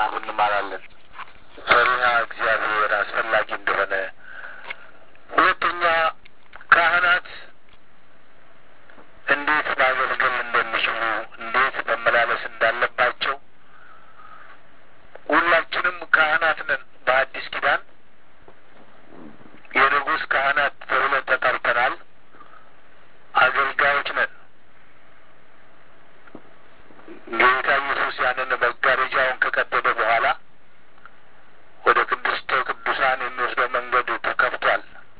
እንማራለን። ፈሪሃ እግዚአብሔር አስፈላጊ እንደሆነ፣ ሁለተኛ ካህናት እንዴት ማገልገል እንደሚችሉ፣ እንዴት መመላለስ እንዳለባቸው ሁላችንም ካህናት ነን። በአዲስ ኪዳን የንጉሥ ካህናት ተብለን ተጠርተናል። አገልጋዮች ነን። ጌታ ኢየሱስ ያንን መጋረጃውን ከቀደደ በኋላ ወደ ቅድስተ ቅዱሳን የሚወስደው መንገድ ተከፍቷል።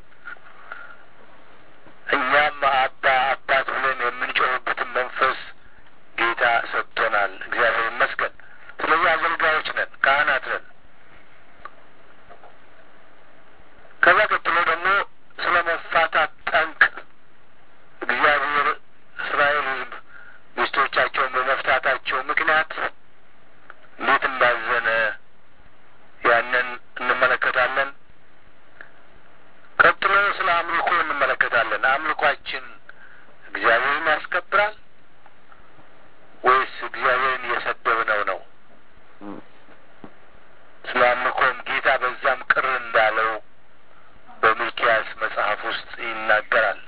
እኛም አባ አባት ብለን የምንጮህበትን መንፈስ ጌታ ሰጥቶናል። እግዚአብሔር ይመስገን። ስለዚህ አገልጋዮች ነን፣ ካህናት ነን። ከዛ ቀጥሎ ደግሞ ስለ መፋታት ጠንቅ እግዚአብሔር እስራኤል ሕዝብ ሚስቶቻቸውን በመፍታታቸው ምክንያት እንዴት እንዳዘነ ያንን እንመለከታለን። ቀጥሎ ስለ አምልኮ እንመለከታለን። አምልኳችን እግዚአብሔርን ያስከብራል ወይስ እግዚአብሔርን እየሰደብነው ነው? ስለ አምልኮም ጌታ በዛም ቅር እንዳለው በሚልኪያስ መጽሐፍ ውስጥ ይናገራል።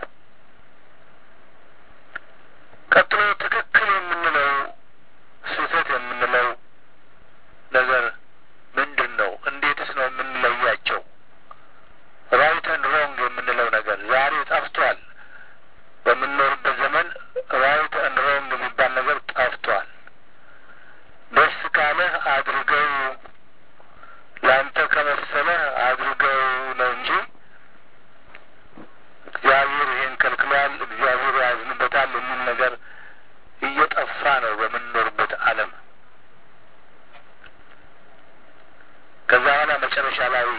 ቀጥሎ ትክክል የምንለው ስህተት የምንለው ነገር ምንድን ነው? እንዴትስ ነው የምንለያቸው? ራይት ኤንድ ሮንግ የምንለው ነገር ዛሬ ጠፍቷል። በምንኖርበት ዘመን ራይት ኤንድ ሮንግ የሚባል ነገር ጠፍቷል። ደስ ካለህ አድርገው፣ ለአንተ ከመሰለህ አድርገው ነው እንጂ እግዚአብሔር ይሄን ከልክሏል፣ እግዚአብሔር ያዝንበታል የሚል ነገር እየጠፋ ነው በምንኖርበት ዓለም። ከዛ በኋላ መጨረሻ ላይ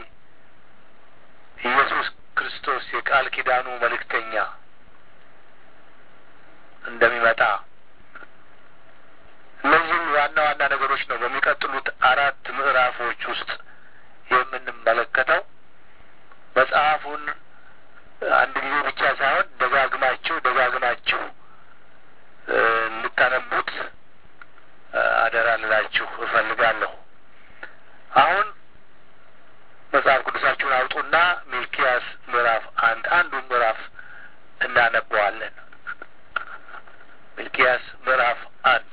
ኢየሱስ ክርስቶስ የቃል ኪዳኑ መልእክተኛ እንደሚመጣ እነዚህም ዋና ዋና ነገሮች ነው በሚቀጥሉት አራት ምዕራፎች ውስጥ የምንመለከተው። መጽሐፉን አንድ ጊዜ ብቻ ሳይሆን ደጋግማችሁ ደጋግማችሁ እንድታነቡት አደራ ልላችሁ እፈልጋለሁ። አሁን መጽሐፍ ቅዱሳችሁን አውጡና ሚልኪያስ ምዕራፍ አንድ አንዱ ምዕራፍ እናነበዋለን። ሚልኪያስ ምዕራፍ አንድ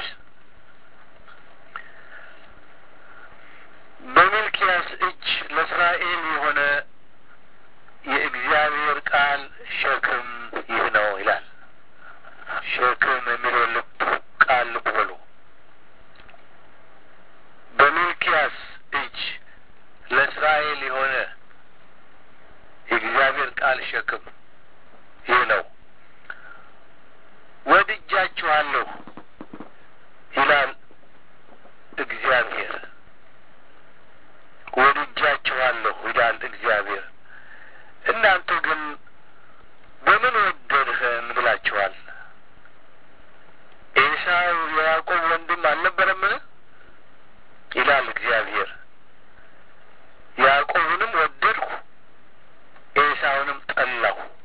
በሚልኪያስ እጅ ለእስራኤል የሆነ የእግዚአብሔር ቃል ሸክም ይህ ነው ይላል። ሸክም የሚለው ልብ ቃል ልብ በሉ። በሚልኪያስ እጅ ለእስራኤል የሆነ የእግዚአብሔር ቃል ሸክም ይህ ነው። ወድጃችኋለሁ ይላል እግዚአብሔር። ወድጃችኋለሁ ይላል እግዚአብሔር። እናንተ ግን በምን ወደድኸን ብላችኋል። ኤሳው የያዕቆብ ወንድም አልነበረምን? ይላል እግዚአብሔር። ያዕቆብንም ወደድሁ ኤሳውንም ጠላሁ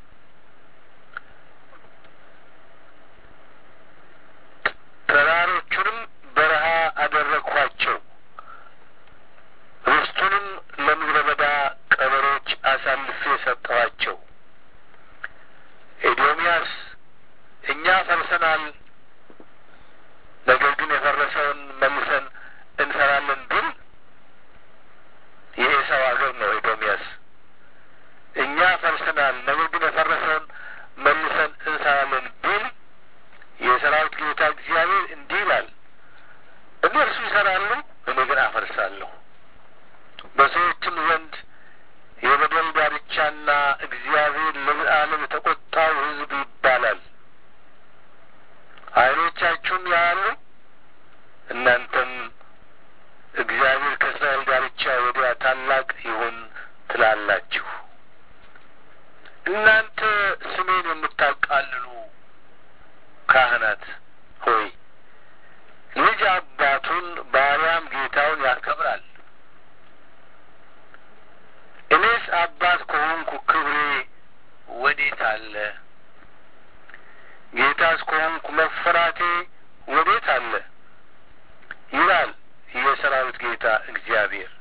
ጌታ እግዚአብሔር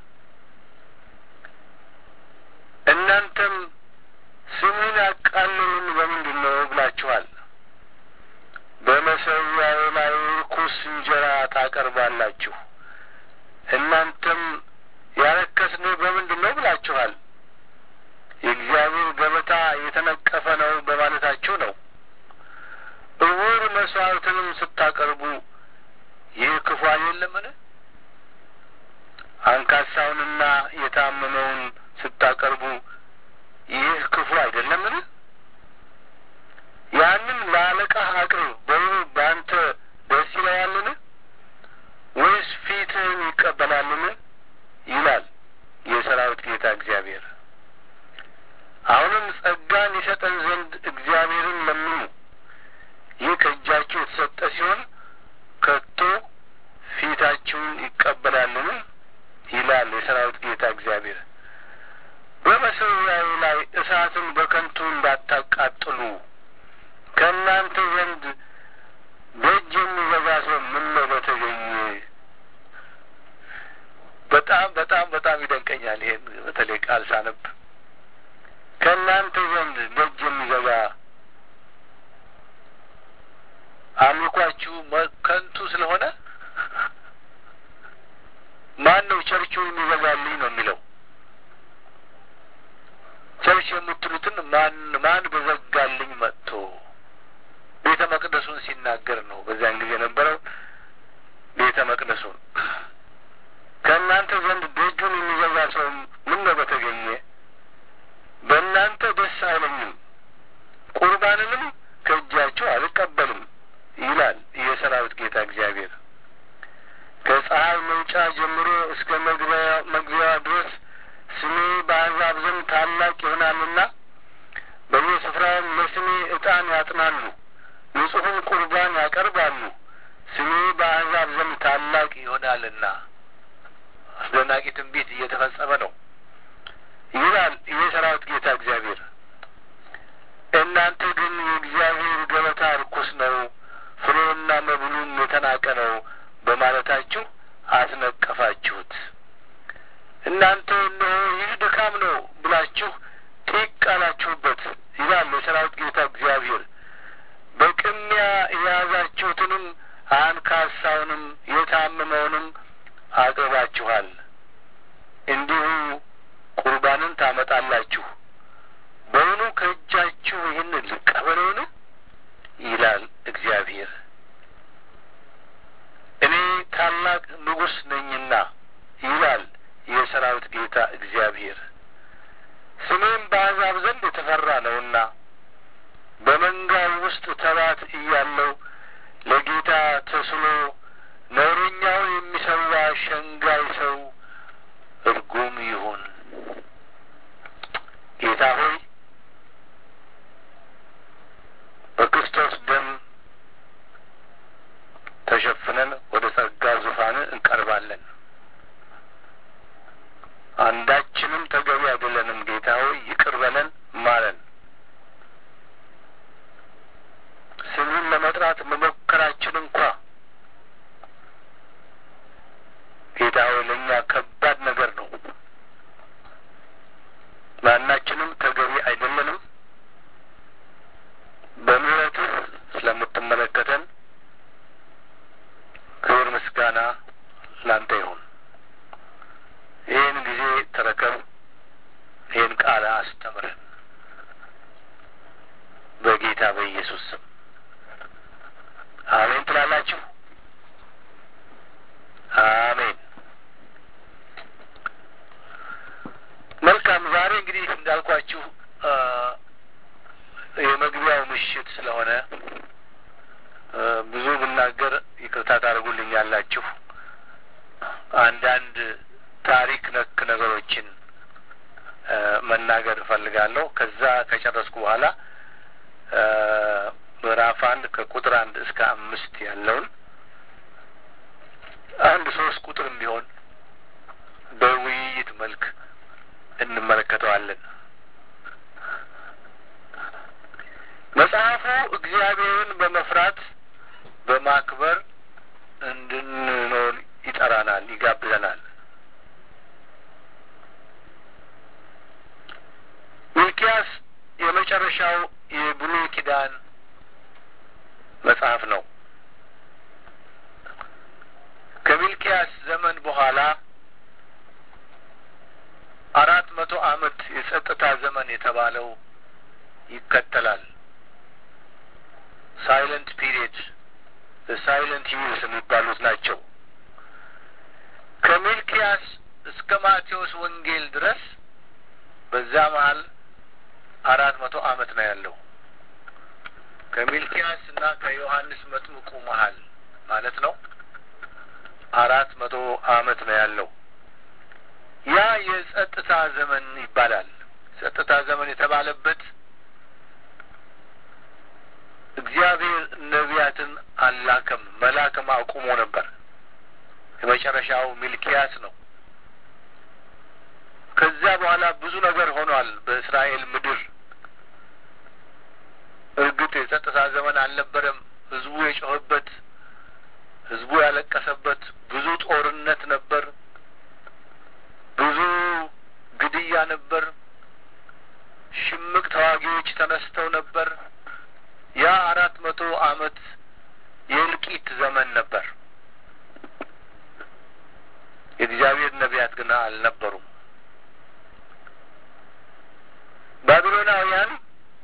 እናንተም ስሙን ያቃለሉን በምንድን ነው ብላችኋል። በመሠዊያው ላይ ርኩስ እንጀራ ታቀርባላችሁ። እናንተም ያረከስን በምንድን ነው ብላችኋል። የእግዚአብሔር ገበታ የተነቀፈ ነው በማለታችሁ ነው። እውር መስዋዕትንም ስታቀርቡ ይህ ክፉ አይደለምን? አንካሳውንና የታመመውን ስታቀርቡ ይህ ክፉ አይደለምን? ያንን ለአለቃህ አቅርብ፣ በውኑ በአንተ ደስ ይለዋልን? ወይስ ፊትህን ይቀበላልን? ይላል የሰራዊት ጌታ እግዚአብሔር። አሁንም ጸጋን ይሰጠን ዘንድ እግዚአብሔርን ለምኑ። ይህ ከእጃችሁ የተሰጠ ሲሆን ከቶ ፊታችሁን ይቀበላልን? ይላል የሰራዊት ጌታ እግዚአብሔር። በመሠዊያው ላይ እሳትን በከንቱ እንዳታቃጥሉ ከእናንተ ዘንድ በእጅ የሚዘጋ ሰው ምነው በተገኘ። በጣም በጣም በጣም ይደንቀኛል። ይሄን በተለይ ቃል ሳነብ ከእናንተ ዘንድ በእጅ የሚዘጋ አምልኳችሁ ከንቱ ስለሆነ ማን ነው ቸርቹን የሚዘጋልኝ ነው የሚለው። ቸርች የምትሉትን ማን ማን በዘጋልኝ መጥቶ ቤተ መቅደሱን ሲናገር ነው። በዚያን ጊዜ የነበረው ቤተ መቅደሱን ከእናንተ ዘንድ ደጁን የሚዘጋ ሰው ምን ነው በተገኘ። በእናንተ ደስ አይለኝም፣ ቁርባንንም ከእጃችሁ አልቀበልም ይላል የሰራዊት ጌታ እግዚአብሔር። ከፀሐይ መውጫ ጀምሮ እስከ መግቢያዋ ድረስ ስሜ በአሕዛብ ዘንድ ታላቅ ይሆናልና በየስፍራውም ለስሜ ዕጣን ያጥናሉ፣ ንጹሕን ቁርባን ያቀርባሉ። ስሜ በአሕዛብ ዘንድ ታላቅ ይሆናልና። አስደናቂ ትንቢት እየተፈጸመ ነው ይላል የሰራዊት ጌታ እግዚአብሔር። እናንተ ግን የእግዚአብሔር ገበታ ርኩስ ነው፣ ፍሬውና መብሉም የተናቀ ነው በማለታችሁ አስነቀፋችሁት። እናንተ እነሆ ይህ ድካም ነው ብላችሁ ጢቅ አላችሁበት ይላል የሰራዊት ጌታ እግዚአብሔር። በቅሚያ የያዛችሁትንም አንካሳውንም የታመመውንም አቅርባችኋል። እንዲሁ ቁርባንን ታመጣላችሁ። በውኑ ከእጃችሁ ይህን ልቀበለውን? ይላል እግዚአብሔር። እኔ ታላቅ ንጉሥ ነኝና ይላል የሰራዊት ጌታ እግዚአብሔር። ስሜም በአሕዛብ ዘንድ የተፈራ ነውና በመንጋው ውስጥ ተባት እያለው ለጌታ ተስሎ ነውረኛውን የሚሰዋ ሸንጋይ ሰው እርጉም ይሁን። ጌታ ሆይ በክርስቶስ ደም ተሸፍነን ወደ ጸጋ ዙፋን እንቀርባለን። አንዳችንም ተገቢ አይደለንም። ጌታ ሆይ ይቅር በለን ማለን። ስሙን ለመጥራት መሞከራችን እንኳ ጌታ ሆይ ለእኛ ከባድ ነገር ነው። ማናችንም ተገቢ አይደለንም። በምሕረትህ ስለምትመለከተን ክብር ምስጋና ላንተ ይሁን። ይህን ጊዜ ተረከብ። ይህን ቃል አስተምረን በጌታ በኢየሱስ ስም አሜን ትላላችሁ። አሜን። መልካም። ዛሬ እንግዲህ እንዳልኳችሁ የመግቢያው ምሽት ስለሆነ ብዙ ብናገር ይቅርታ ታደርጉልኛላችሁ። አንዳንድ ታሪክ ነክ ነገሮችን መናገር እፈልጋለሁ። ከዛ ከጨረስኩ በኋላ ምዕራፍ አንድ ከቁጥር አንድ እስከ አምስት ያለውን አንድ ሶስት ቁጥርም ቢሆን በውይይት መልክ እንመለከተዋለን። መጽሐፉ እግዚአብሔርን በመፍራት በማክበር እንድንኖር ይጠራናል፣ ይጋብዘናል። የመጨረሻው የብሉይ ኪዳን መጽሐፍ ነው። ከሚልኪያስ ዘመን በኋላ አራት መቶ ዓመት የጸጥታ ዘመን የተባለው ይከተላል። ሳይለንት ፒሪየድ ሳይለንት ዩርስ የሚባሉት ናቸው። ከሚልኪያስ እስከ ማቴዎስ ወንጌል ድረስ በዛ መሀል አራት መቶ ዓመት ነው ያለው። ከሚልኪያስ እና ከዮሐንስ መጥምቁ መሀል ማለት ነው አራት መቶ ዓመት ነው ያለው። ያ የጸጥታ ዘመን ይባላል። ጸጥታ ዘመን የተባለበት እግዚአብሔር ነቢያትን አላከም፣ መላክም አቁሞ ነበር። የመጨረሻው ሚልኪያስ ነው። ከዚያ በኋላ ብዙ ነገር ሆኗል በእስራኤል ምድር። እርግጥ የጸጥታ ዘመን አልነበረም። ህዝቡ የጮኸበት፣ ህዝቡ ያለቀሰበት፣ ብዙ ጦርነት ነበር። ብዙ ግድያ ነበር። ሽምቅ ተዋጊዎች ተነስተው ነበር። ያ አራት መቶ ዓመት የእልቂት ዘመን ነበር። የእግዚአብሔር ነቢያት ግን አልነበሩም። ባቢሎናውያን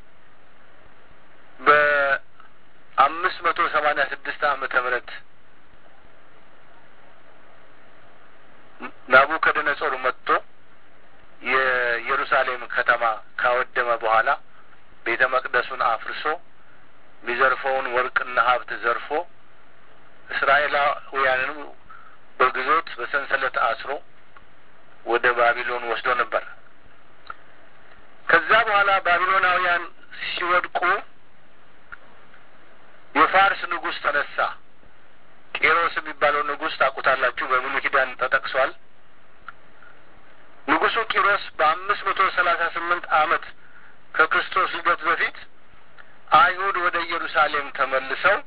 በአምስት መቶ ሰማኒያ ስድስት ዓመተ ምህረት ናቡከደነጾር መጥቶ የኢየሩሳሌም ከተማ ካወደመ በኋላ ቤተ መቅደሱን አፍርሶ የሚዘርፈውን ወርቅና ሀብት ዘርፎ እስራኤላውያንንም በግዞት በሰንሰለት አስሮ ወደ ባቢሎን ወስዶ ነበር። ከዛ በኋላ ባቢሎናውያን ሲወድቁ የፋርስ ንጉሥ ተነሳ። ቄሮስ የሚባለው ንጉሥ ታውቁታላችሁ፣ በብሉይ ኪዳን ተጠቅሷል። ንጉሡ ቂሮስ በአምስት መቶ ሰላሳ ስምንት ዓመት ከክርስቶስ ልደት በፊት አይሁድ ወደ ኢየሩሳሌም ተመልሰው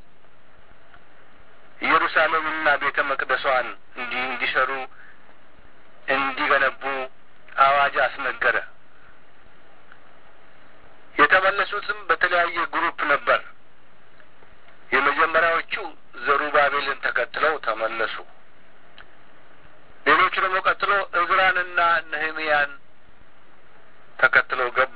ኢየሩሳሌምና ቤተ መቅደሷን እንዲህ እንዲሰሩ እንዲገነቡ አዋጅ አስነገረ። የተመለሱትም በተለያየ ግሩፕ ነበር። የመጀመሪያዎቹ ዘሩባቤልን ተከትለው ተመለሱ። ሌሎቹ ደግሞ ቀጥሎ እዝራንና ነህምያን ተከትለው ገቡ።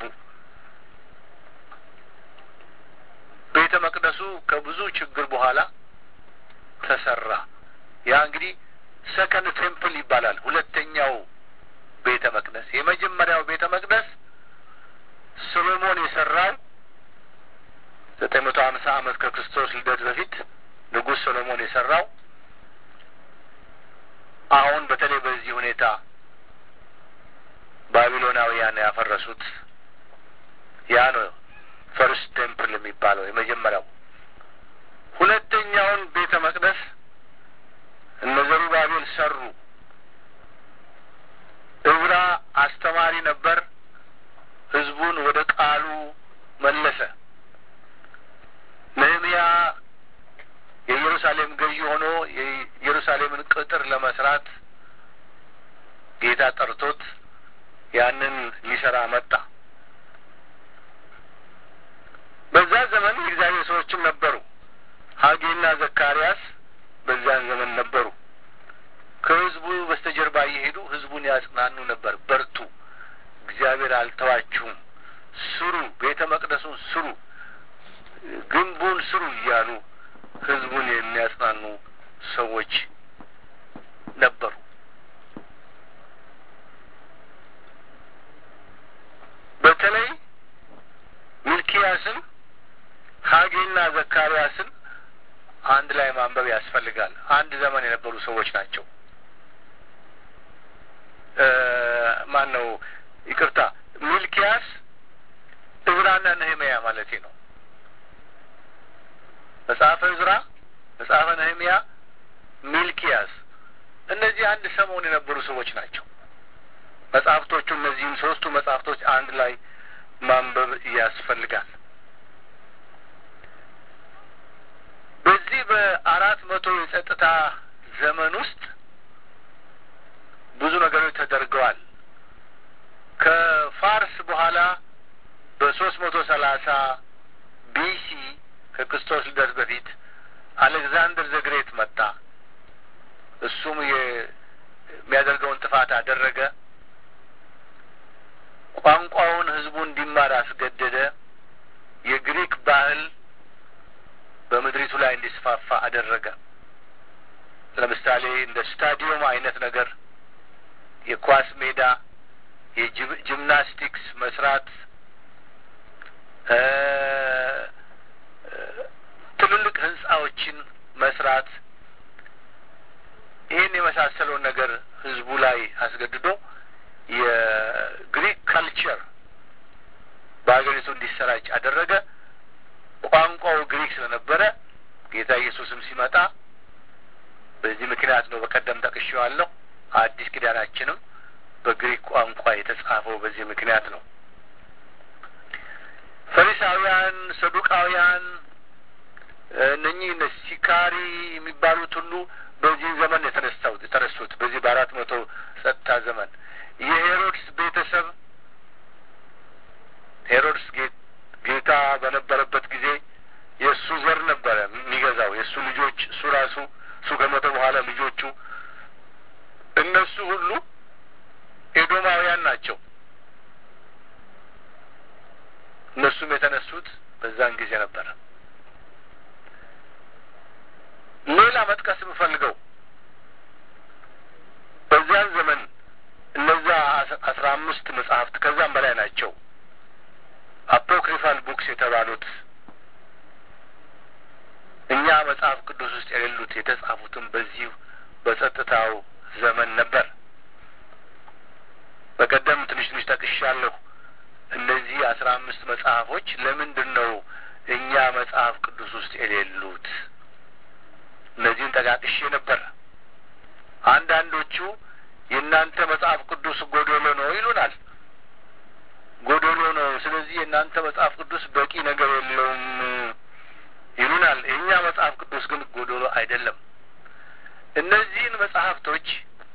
ቤተ መቅደሱ ከብዙ ችግር በኋላ ተሰራ። ያ እንግዲህ ሰከንድ ቴምፕል ይባላል። ሁለተኛው ቤተ መቅደስ። የመጀመሪያው ቤተ መቅደስ ሶሎሞን የሰራው ዘጠኝ መቶ ሀምሳ ዓመት ከክርስቶስ ልደት በፊት ንጉሥ ሶሎሞን የሰራው አሁን በተለይ በዚህ ሁኔታ ባቢሎናውያን ያፈረሱት ያ ነው ፈርስት ቴምፕል የሚባለው የመጀመሪያው። ሁለተኛውን ቤተ መቅደስ እነ ዘሩባቤል ሰሩ። እዝራ አስተማሪ ነበር። ህዝቡን ወደ ቃሉ መለሰ። ነህምያ የኢየሩሳሌም ገዢ ሆኖ የኢየሩሳሌምን ቅጥር ለመስራት ጌታ ጠርቶት ያንን ሊሰራ መጣ። በዛ ዘመን የእግዚአብሔር ሰዎችም ነበሩ። ሀጌና ዘካርያስ በዚያን ዘመን ነበሩ። ከህዝቡ በስተጀርባ እየሄዱ ህዝቡን ያጽናኑ ነበር። በርቱ፣ እግዚአብሔር አልተዋችሁም፣ ስሩ፣ ቤተ መቅደሱን ስሩ፣ ግንቡን ስሩ እያሉ ህዝቡን የሚያጽናኑ ሰዎች ነበሩ። በተለይ ሚልኪያስን ሀጌና ዘካርያስን አንድ ላይ ማንበብ ያስፈልጋል። አንድ ዘመን የነበሩ ሰዎች ናቸው። ማን ነው? ይቅርታ፣ ሚልኪያስ እዝራና ነህምያ ማለቴ ነው። መጽሐፈ እዝራ፣ መጽሐፈ ነህምያ፣ ሚልኪያስ እነዚህ አንድ ሰሞን የነበሩ ሰዎች ናቸው። መጽሐፍቶቹ እነዚህም ሶስቱ መጽሐፍቶች አንድ ላይ ማንበብ ያስፈልጋል። በዚህ በአራት መቶ የጸጥታ ዘመን ውስጥ ብዙ ነገሮች ተደርገዋል። ከፋርስ በኋላ በሶስት መቶ ሰላሳ ቢሲ ከክርስቶስ ልደት በፊት አሌክዛንደር ዘግሬት መጣ። እሱም የሚያደርገውን ጥፋት አደረገ። ቋንቋውን ህዝቡ እንዲማር አስገደደ። የግሪክ ባህል በምድሪቱ ላይ እንዲስፋፋ አደረገ። ለምሳሌ እንደ ስታዲየም አይነት ነገር፣ የኳስ ሜዳ፣ የጂምናስቲክስ መስራት፣ ትልልቅ ህንጻዎችን መስራት ይህን የመሳሰለውን ነገር ህዝቡ ላይ አስገድዶ የግሪክ ካልቸር በሀገሪቱ እንዲሰራጭ አደረገ። ቋንቋው ግሪክ ስለነበረ ጌታ ኢየሱስም ሲመጣ በዚህ ምክንያት ነው። በቀደም ጠቅሼዋለሁ። አዲስ ኪዳናችንም በግሪክ ቋንቋ የተጻፈው በዚህ ምክንያት ነው። ፈሪሳውያን፣ ሰዱቃውያን እነኚህ ሲካሪ የሚባሉት ሁሉ በዚህ ዘመን የተነሳው የተነሱት በዚህ በአራት መቶ ጸጥታ ዘመን የሄሮድስ ቤተሰብ ሄሮድስ ጌታ በነበረበት ጊዜ የእሱ ዘር ነበረ የሚገዛው የእሱ ልጆች እሱ ራሱ እሱ ከሞተ በኋላ ልጆቹ እነሱ ሁሉ ኤዶማውያን ናቸው። እነሱም የተነሱት በዛን ጊዜ ነበረ። ሌላ መጥቀስ የምፈልገው በዚያን ዘመን እነዛ አስራ አምስት መጽሐፍት ከዛም በላይ ናቸው አፖክሪፋል ቡክስ የተባሉት እኛ መጽሐፍ ቅዱስ ውስጥ የሌሉት የተጻፉትም በዚሁ በጸጥታው ዘመን ነበር። በቀደም ትንሽ ትንሽ ጠቅሻለሁ። እነዚህ አስራ አምስት መጽሐፎች ለምንድን ነው እኛ መጽሐፍ ቅዱስ ውስጥ የሌሉት? እነዚህን ጠቃቅሼ ነበር። አንዳንዶቹ የእናንተ መጽሐፍ ቅዱስ ጎዶሎ ነው ይሉናል። ጎዶሎ ነው፣ ስለዚህ የእናንተ መጽሐፍ ቅዱስ በቂ ነገር የለውም ይሉናል። የእኛ መጽሐፍ ቅዱስ ግን ጎዶሎ አይደለም። እነዚህን መጽሐፍቶች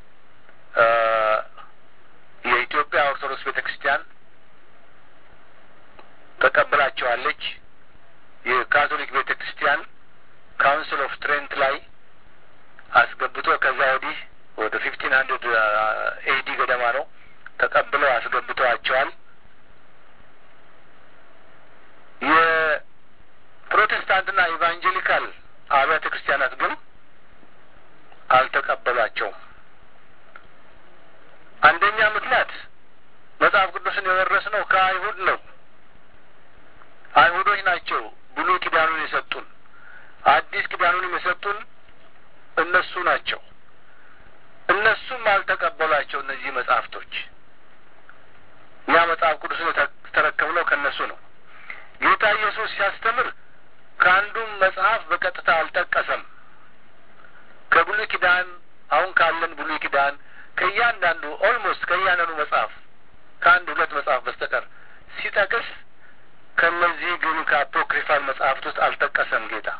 የኢትዮጵያ ኦርቶዶክስ ቤተ ክርስቲያን ተቀብላቸዋለች። የካቶሊክ ቤተ ክርስቲያን ካውንስል ኦፍ ትሬንት ላይ አስገብቶ ከዛ ወዲህ ወደ ፊፍቲን ሀንድርድ ኤዲ ገደማ ነው ተቀብለው አስገብተዋቸዋል። የፕሮቴስታንትና ኢቫንጀሊካል አብያተ ክርስቲያናት ግን አልተቀበሏቸውም። አንደኛ ምክንያት መጽሐፍ ቅዱስን የወረስነው ከአይሁድ ነው። አይሁዶች ናቸው ብሉይ ኪዳኑን የሰጡን፣ አዲስ ኪዳኑንም የሰጡን እነሱ ናቸው። እነሱም አልተቀበሏቸው እነዚህ መጽሐፍቶች። እኛ መጽሐፍ ቅዱስን የተረከብነው ከእነሱ ነው። ጌታ ኢየሱስ ሲያስተምር ከአንዱም መጽሐፍ በቀጥታ አልጠቀሰም። ከብሉይ ኪዳን አሁን ካለን ብሉይ ኪዳን ከእያንዳንዱ ኦልሞስት ከእያንዳንዱ መጽሐፍ ከአንድ ሁለት መጽሐፍ በስተቀር ሲጠቅስ ከእነዚህ ግን ከአፖክሪፋል መጽሐፍት ውስጥ አልጠቀሰም ጌታ።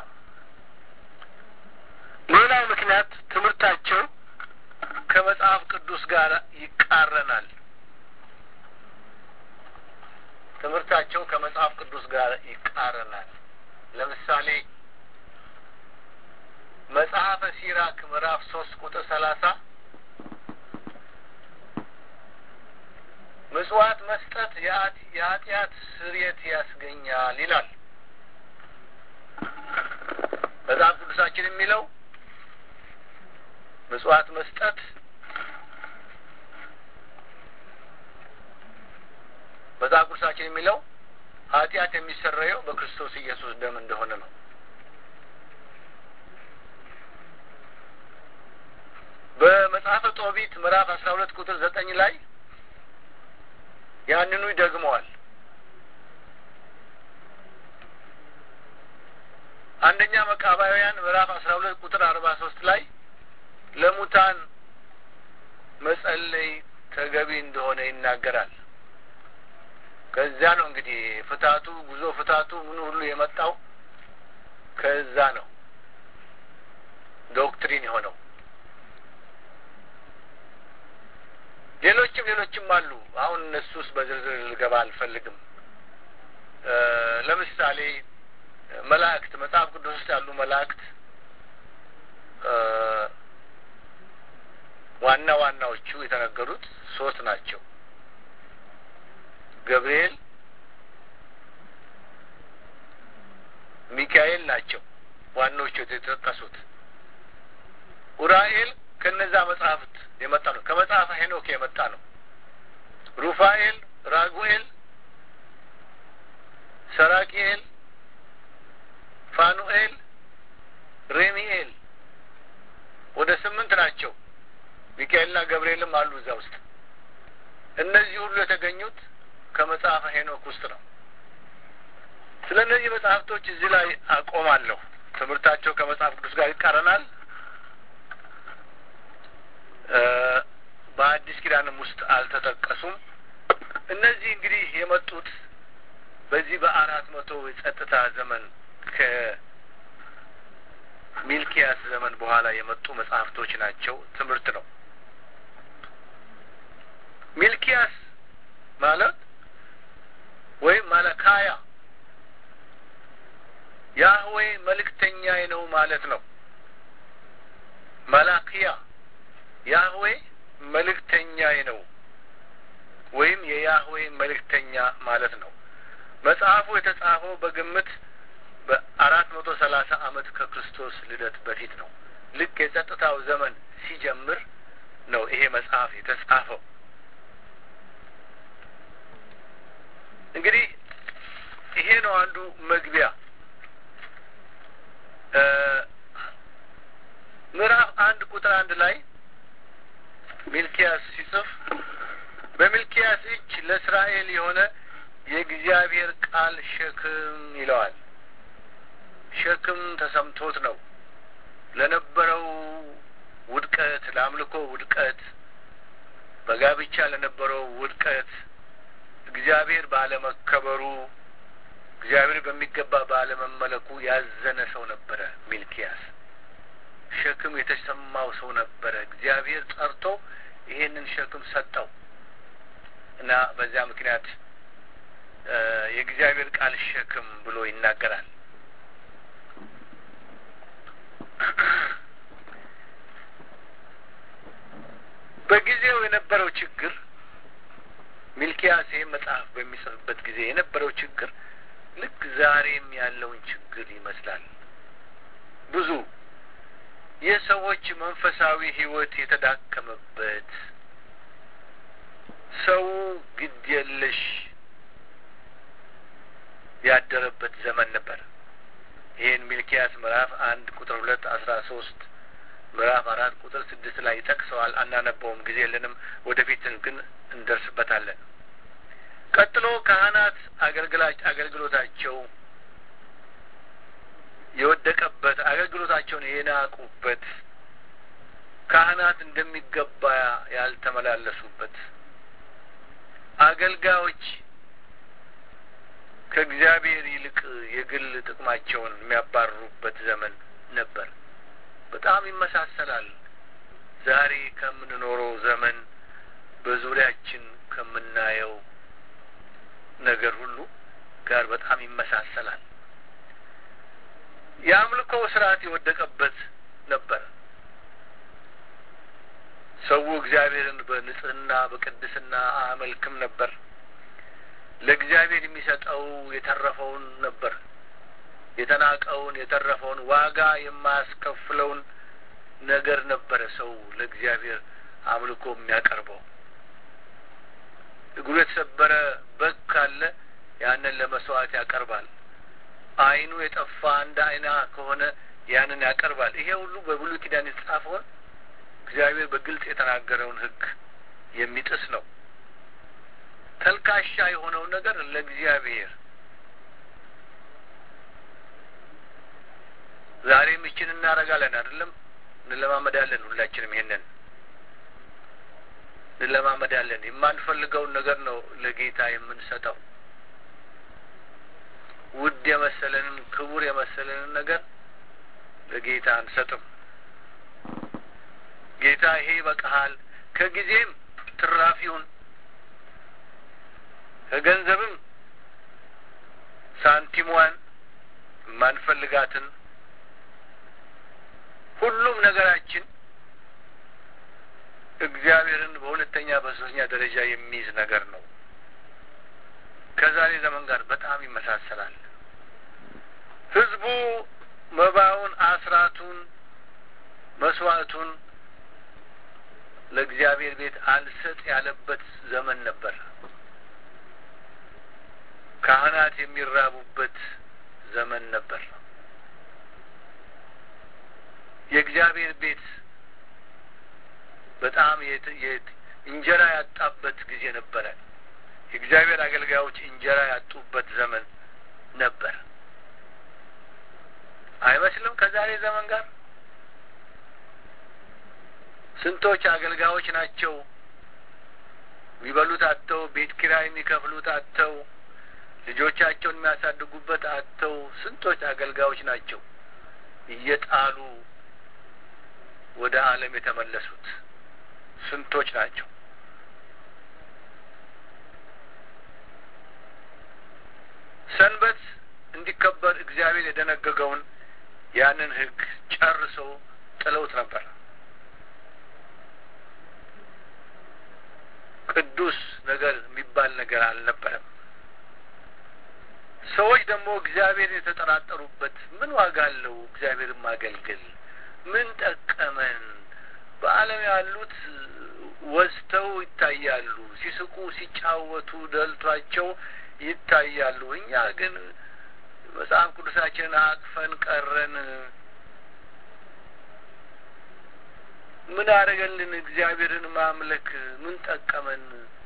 ሌላው ምክንያት ትምህርታቸው ከመጽሐፍ ቅዱስ ጋር ይቃረናል። ትምህርታቸው ከመጽሐፍ ቅዱስ ጋር ይቃረናል። ለምሳሌ መጽሐፈ ሲራክ ምዕራፍ ሶስት ቁጥር ሰላሳ ምጽዋት መስጠት የኃጢአት ስርየት ያስገኛል ይላል መጽሐፍ ቅዱሳችን የሚለው ምጽዋት መስጠት መጽሐፍ ቅዱሳችን የሚለው ኃጢአት የሚሰረየው በክርስቶስ ኢየሱስ ደም እንደሆነ ነው። በመጽሐፈ ጦቢት ምዕራፍ አስራ ሁለት ቁጥር ዘጠኝ ላይ ያንኑ ይደግመዋል። አንደኛ መቃባውያን ምዕራፍ አስራ ሁለት ቁጥር አርባ ሶስት ላይ ለሙታን መጸለይ ተገቢ እንደሆነ ይናገራል። ከዚያ ነው እንግዲህ ፍታቱ ጉዞ ፍታቱ ምኑ ሁሉ የመጣው ከዛ ነው ዶክትሪን የሆነው። ሌሎችም ሌሎችም አሉ። አሁን እነሱስ በዝርዝር ልገባ አልፈልግም። ለምሳሌ መላእክት መጽሐፍ ቅዱስ ውስጥ ያሉ መላእክት ዋና ዋናዎቹ የተነገሩት ሶስት ናቸው። ገብርኤል፣ ሚካኤል ናቸው ዋናዎቹ የተጠቀሱት። ኡራኤል ከነዛ መጽሐፍት የመጣ ነው። ከመጽሐፈ ሄኖክ የመጣ ነው። ሩፋኤል፣ ራጉኤል፣ ሰራቂኤል፣ ፋኑኤል፣ ሬሚኤል ወደ ስምንት ናቸው። ሚካኤልና ገብርኤልም አሉ እዛ ውስጥ። እነዚህ ሁሉ የተገኙት ከመጽሐፈ ሄኖክ ውስጥ ነው። ስለ እነዚህ መጽሐፍቶች እዚህ ላይ አቆማለሁ። ትምህርታቸው ከመጽሐፍ ቅዱስ ጋር ይቃረናል። በአዲስ ኪዳንም ውስጥ አልተጠቀሱም። እነዚህ እንግዲህ የመጡት በዚህ በአራት መቶ የጸጥታ ዘመን ከሚልኪያስ ዘመን በኋላ የመጡ መጽሐፍቶች ናቸው። ትምህርት ነው። ሚልኪያስ ማለት ወይም መለካያ ያህዌ መልእክተኛዬ ነው ማለት ነው። መላክያ ያህዌ መልእክተኛዬ ነው ወይም የያህዌ መልእክተኛ ማለት ነው። መጽሐፉ የተጻፈው በግምት በአራት መቶ ሰላሳ ዓመት ከክርስቶስ ልደት በፊት ነው። ልክ የጸጥታው ዘመን ሲጀምር ነው ይሄ መጽሐፍ የተጻፈው። እንግዲህ ይሄ ነው አንዱ መግቢያ። ምዕራፍ አንድ ቁጥር አንድ ላይ ሚልኪያስ ሲጽፍ በሚልኪያስ እጅ ለእስራኤል የሆነ የእግዚአብሔር ቃል ሸክም ይለዋል። ሸክም ተሰምቶት ነው ለነበረው ውድቀት፣ ለአምልኮ ውድቀት፣ በጋብቻ ለነበረው ውድቀት፣ እግዚአብሔር ባለመከበሩ፣ እግዚአብሔር በሚገባ ባለመመለኩ ያዘነ ሰው ነበረ ሚልኪያስ። ሸክም የተሰማው ሰው ነበረ። እግዚአብሔር ጠርቶ ይሄንን ሸክም ሰጠው እና በዚያ ምክንያት የእግዚአብሔር ቃል ሸክም ብሎ ይናገራል። በጊዜው የነበረው ችግር ሚልኪያስ ይህን መጽሐፍ በሚጽፍበት ጊዜ የነበረው ችግር ልክ ዛሬም ያለውን ችግር ይመስላል። ብዙ የሰዎች መንፈሳዊ ሕይወት የተዳከመበት ሰው ግድ የለሽ ያደረበት ዘመን ነበር። ይህን ሚልኪያስ ምዕራፍ አንድ ቁጥር ሁለት አስራ ሶስት ምዕራፍ አራት ቁጥር ስድስት ላይ ይጠቅሰዋል። አናነበውም፣ ጊዜ የለንም። ወደፊትን ግን እንደርስበታለን። ቀጥሎ ካህናት አገልግላጭ አገልግሎታቸው የወደቀበት አገልግሎታቸውን የናቁበት ካህናት እንደሚገባ ያልተመላለሱበት አገልጋዮች ከእግዚአብሔር ይልቅ የግል ጥቅማቸውን የሚያባርሩበት ዘመን ነበር። በጣም ይመሳሰላል። ዛሬ ከምንኖረው ዘመን በዙሪያችን ከምናየው ነገር ሁሉ ጋር በጣም ይመሳሰላል። የአምልኮ ስርዓት የወደቀበት ነበር። ሰው እግዚአብሔርን በንጽህና በቅድስና አያመልክም ነበር። ለእግዚአብሔር የሚሰጠው የተረፈውን ነበር። የተናቀውን የተረፈውን ዋጋ የማያስከፍለውን ነገር ነበረ ሰው ለእግዚአብሔር አምልኮ የሚያቀርበው። እግሩ የተሰበረ በግ ካለ ያንን ለመስዋዕት ያቀርባል። ዓይኑ የጠፋ አንድ ዓይና ከሆነ ያንን ያቀርባል። ይሄ ሁሉ በብሉይ ኪዳን የተጻፈውን እግዚአብሔር በግልጽ የተናገረውን ሕግ የሚጥስ ነው። ተልካሻ የሆነውን ነገር ለእግዚአብሔር ዛሬም ይችን እናደርጋለን አይደለም? እንለማመዳለን። ሁላችንም ይሄንን እንለማመዳለን። የማንፈልገውን ነገር ነው ለጌታ የምንሰጠው። ውድ የመሰለንን ክቡር የመሰለንን ነገር ለጌታ አንሰጥም። ጌታ ይሄ ይበቃሃል፣ ከጊዜም ትራፊውን ከገንዘብም ሳንቲሟን የማንፈልጋትን ሁሉም ነገራችን እግዚአብሔርን በሁለተኛ በሶስተኛ ደረጃ የሚይዝ ነገር ነው። ከዛሬ ዘመን ጋር በጣም ይመሳሰላል። ህዝቡ መባውን፣ አስራቱን፣ መስዋዕቱን ለእግዚአብሔር ቤት አልሰጥ ያለበት ዘመን ነበር። ካህናት የሚራቡበት ዘመን ነበር። የእግዚአብሔር ቤት በጣም እንጀራ ያጣበት ጊዜ ነበረ። የእግዚአብሔር አገልጋዮች እንጀራ ያጡበት ዘመን ነበር። አይመስልም? ከዛሬ ዘመን ጋር ስንቶች አገልጋዮች ናቸው የሚበሉት አጥተው፣ ቤት ኪራይ የሚከፍሉት አጥተው፣ ልጆቻቸውን የሚያሳድጉበት አጥተው፣ ስንቶች አገልጋዮች ናቸው እየጣሉ ወደ ዓለም የተመለሱት ስንቶች ናቸው። ሰንበት እንዲከበር እግዚአብሔር የደነገገውን ያንን ሕግ ጨርሰው ጥለውት ነበር። ቅዱስ ነገር የሚባል ነገር አልነበረም። ሰዎች ደግሞ እግዚአብሔርን የተጠራጠሩበት ምን ዋጋ አለው? እግዚአብሔርን ማገልገል ምን ጠቀመን? በዓለም ያሉት ወዝተው ይታያሉ፣ ሲስቁ ሲጫወቱ ደልቷቸው ይታያሉ። እኛ ግን መጽሐፍ ቅዱሳችንን አቅፈን ቀረን። ምን አደረገልን? እግዚአብሔርን ማምለክ ምን ጠቀመን?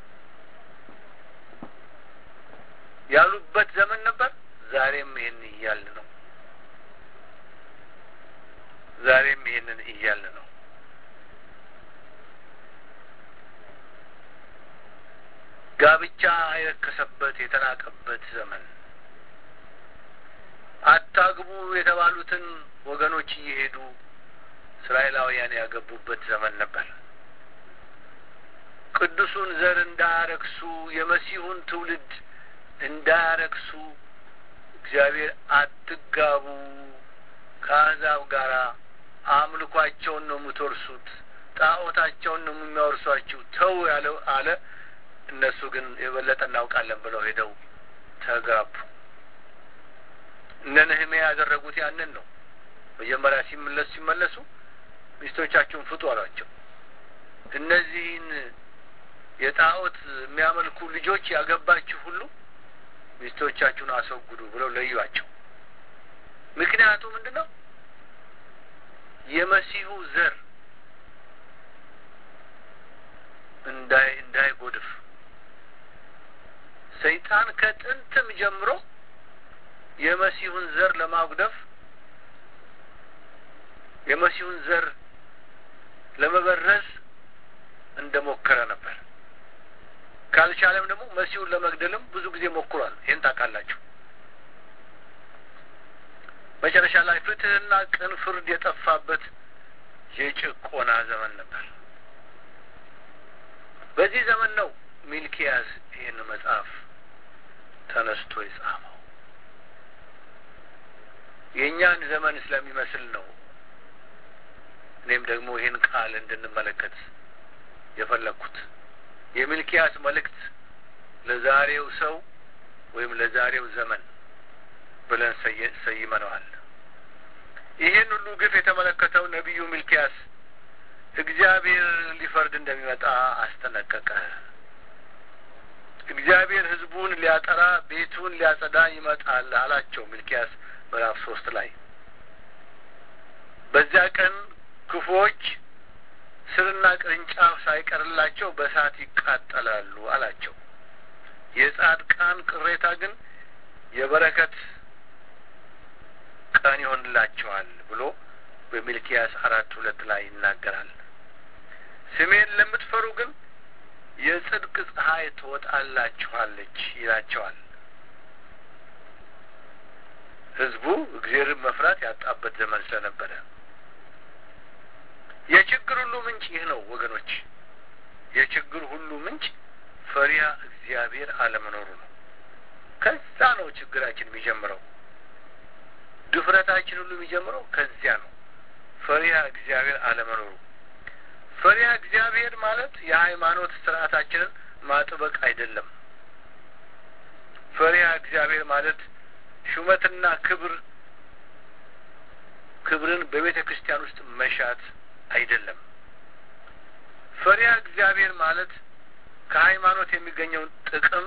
ያሉበት ዘመን ነበር። ዛሬም ይህን እያል ነው። ዛሬም ይህንን እያል ነው። ጋብቻ የረከሰበት የተናቀበት ዘመን አታግቡ የተባሉትን ወገኖች እየሄዱ እስራኤላውያን ያገቡበት ዘመን ነበር። ቅዱሱን ዘር እንዳያረክሱ የመሲሁን ትውልድ እንዳያረክሱ እግዚአብሔር አትጋቡ፣ ከአሕዛብ ጋር አምልኳቸውን ነው የምትወርሱት፣ ጣዖታቸውን ነው የሚያወርሷችሁ ተው ያለው አለ። እነሱ ግን የበለጠ እናውቃለን ብለው ሄደው ተጋቡ። እነ ነህምያ ያደረጉት ያንን ነው። መጀመሪያ ሲመለሱ ሲመለሱ ሚስቶቻችሁን ፍቱ አሏቸው። እነዚህን የጣዖት የሚያመልኩ ልጆች ያገባችሁ ሁሉ ሚስቶቻችሁን አስወግዱ ብለው ለዩዋቸው። ምክንያቱ ምንድን ነው? የመሲሁ ዘር እንዳይ እንዳይጎድፍ ሰይጣን ከጥንትም ጀምሮ የመሲሁን ዘር ለማጉደፍ የመሲሁን ዘር ለመበረዝ እንደሞከረ ነበር። ካልቻለም ደግሞ መሲሁን ለመግደልም ብዙ ጊዜ ሞክሯል። ይህን ታውቃላችሁ። መጨረሻ ላይ ፍትሕና ቅን ፍርድ የጠፋበት የጭቆና ዘመን ነበር። በዚህ ዘመን ነው ሚልኪያስ ይህን መጽሐፍ ተነስቶ የጻፈው። የእኛን ዘመን ስለሚመስል ነው። እኔም ደግሞ ይህን ቃል እንድንመለከት የፈለግኩት የሚልኪያስ መልእክት ለዛሬው ሰው ወይም ለዛሬው ዘመን ብለን ሰይመነዋል። ይህን ሁሉ ግፍ የተመለከተው ነቢዩ ሚልኪያስ እግዚአብሔር ሊፈርድ እንደሚመጣ አስጠነቀቀ። እግዚአብሔር ሕዝቡን ሊያጠራ ቤቱን ሊያጸዳ ይመጣል አላቸው። ሚልኪያስ ምዕራፍ ሶስት ላይ በዚያ ቀን ክፉዎች ስርና ቅርንጫፍ ሳይቀርላቸው በእሳት ይቃጠላሉ አላቸው። የጻድቃን ቅሬታ ግን የበረከት ቀን ይሆንላቸዋል ብሎ በሚልኪያስ አራት ሁለት ላይ ይናገራል። ስሜን ለምትፈሩ ግን የጽድቅ ፀሐይ ትወጣላችኋለች ይላቸዋል። ህዝቡ እግዚአብሔርን መፍራት ያጣበት ዘመን ስለነበረ የችግር ሁሉ ምንጭ ይህ ነው ወገኖች። የችግር ሁሉ ምንጭ ፈሪያ እግዚአብሔር አለመኖሩ ነው። ከዛ ነው ችግራችን የሚጀምረው። ድፍረታችን ሁሉ የሚጀምረው ከዚያ ነው። ፈሪሃ እግዚአብሔር አለመኖሩ። ፈሪሃ እግዚአብሔር ማለት የሃይማኖት ስርዓታችንን ማጥበቅ አይደለም። ፈሪሃ እግዚአብሔር ማለት ሹመትና ክብር ክብርን በቤተ ክርስቲያን ውስጥ መሻት አይደለም። ፈሪሃ እግዚአብሔር ማለት ከሃይማኖት የሚገኘውን ጥቅም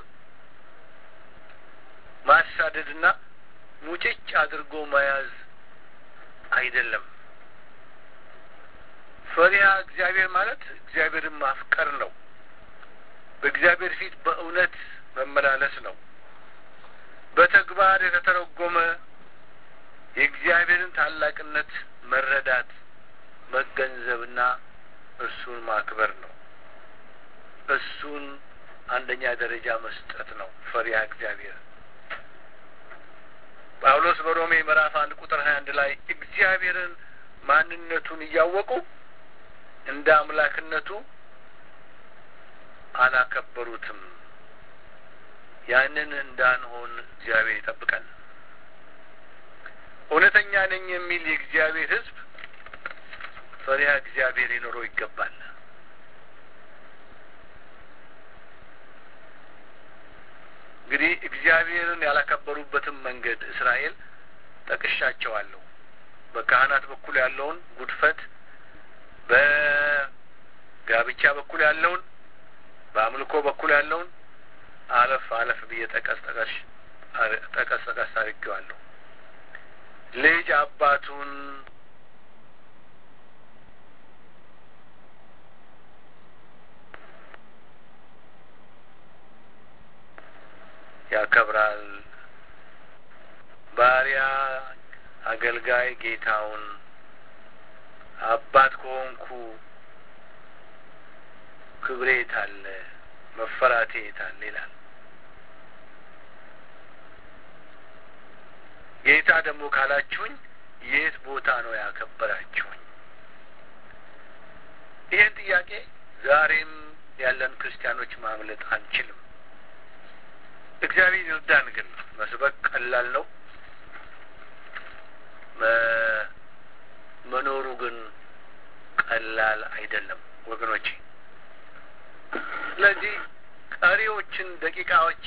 ማሳደድና ሙጭጭ አድርጎ መያዝ አይደለም። ፈሪሃ እግዚአብሔር ማለት እግዚአብሔርን ማፍቀር ነው። በእግዚአብሔር ፊት በእውነት መመላለስ ነው። በተግባር የተተረጎመ የእግዚአብሔርን ታላቅነት መረዳት፣ መገንዘብና እርሱን ማክበር ነው። እሱን አንደኛ ደረጃ መስጠት ነው ፈሪሃ እግዚአብሔር። ጳውሎስ በሮሜ ምዕራፍ አንድ ቁጥር ሀያ አንድ ላይ እግዚአብሔርን ማንነቱን እያወቁ እንደ አምላክነቱ አላከበሩትም። ያንን እንዳንሆን እግዚአብሔር ይጠብቀን። እውነተኛ ነኝ የሚል የእግዚአብሔር ሕዝብ ፈሪሃ እግዚአብሔር ሊኖረው ይገባል። እንግዲህ እግዚአብሔርን ያላከበሩበትን መንገድ እስራኤል ጠቅሻቸዋለሁ። በካህናት በኩል ያለውን ጉድፈት፣ በጋብቻ በኩል ያለውን፣ በአምልኮ በኩል ያለውን አለፍ አለፍ ብዬ ጠቀስ ጠቀስ ጠቀስ ጠቀስ አድርጌዋለሁ። ልጅ አባቱን ያከብራል። ባሪያ አገልጋይ ጌታውን አባት ከሆንኩ ክብሬ የታለ መፈራቴ የታለ ይላል። ጌታ ደግሞ ካላችሁኝ የት ቦታ ነው ያከበራችሁኝ? ይህን ጥያቄ ዛሬም ያለን ክርስቲያኖች ማምለጥ አንችልም። እግዚአብሔር ይርዳን። ግን መስበክ ቀላል ነው፣ መኖሩ ግን ቀላል አይደለም ወገኖቼ። ስለዚህ ቀሪዎችን ደቂቃዎች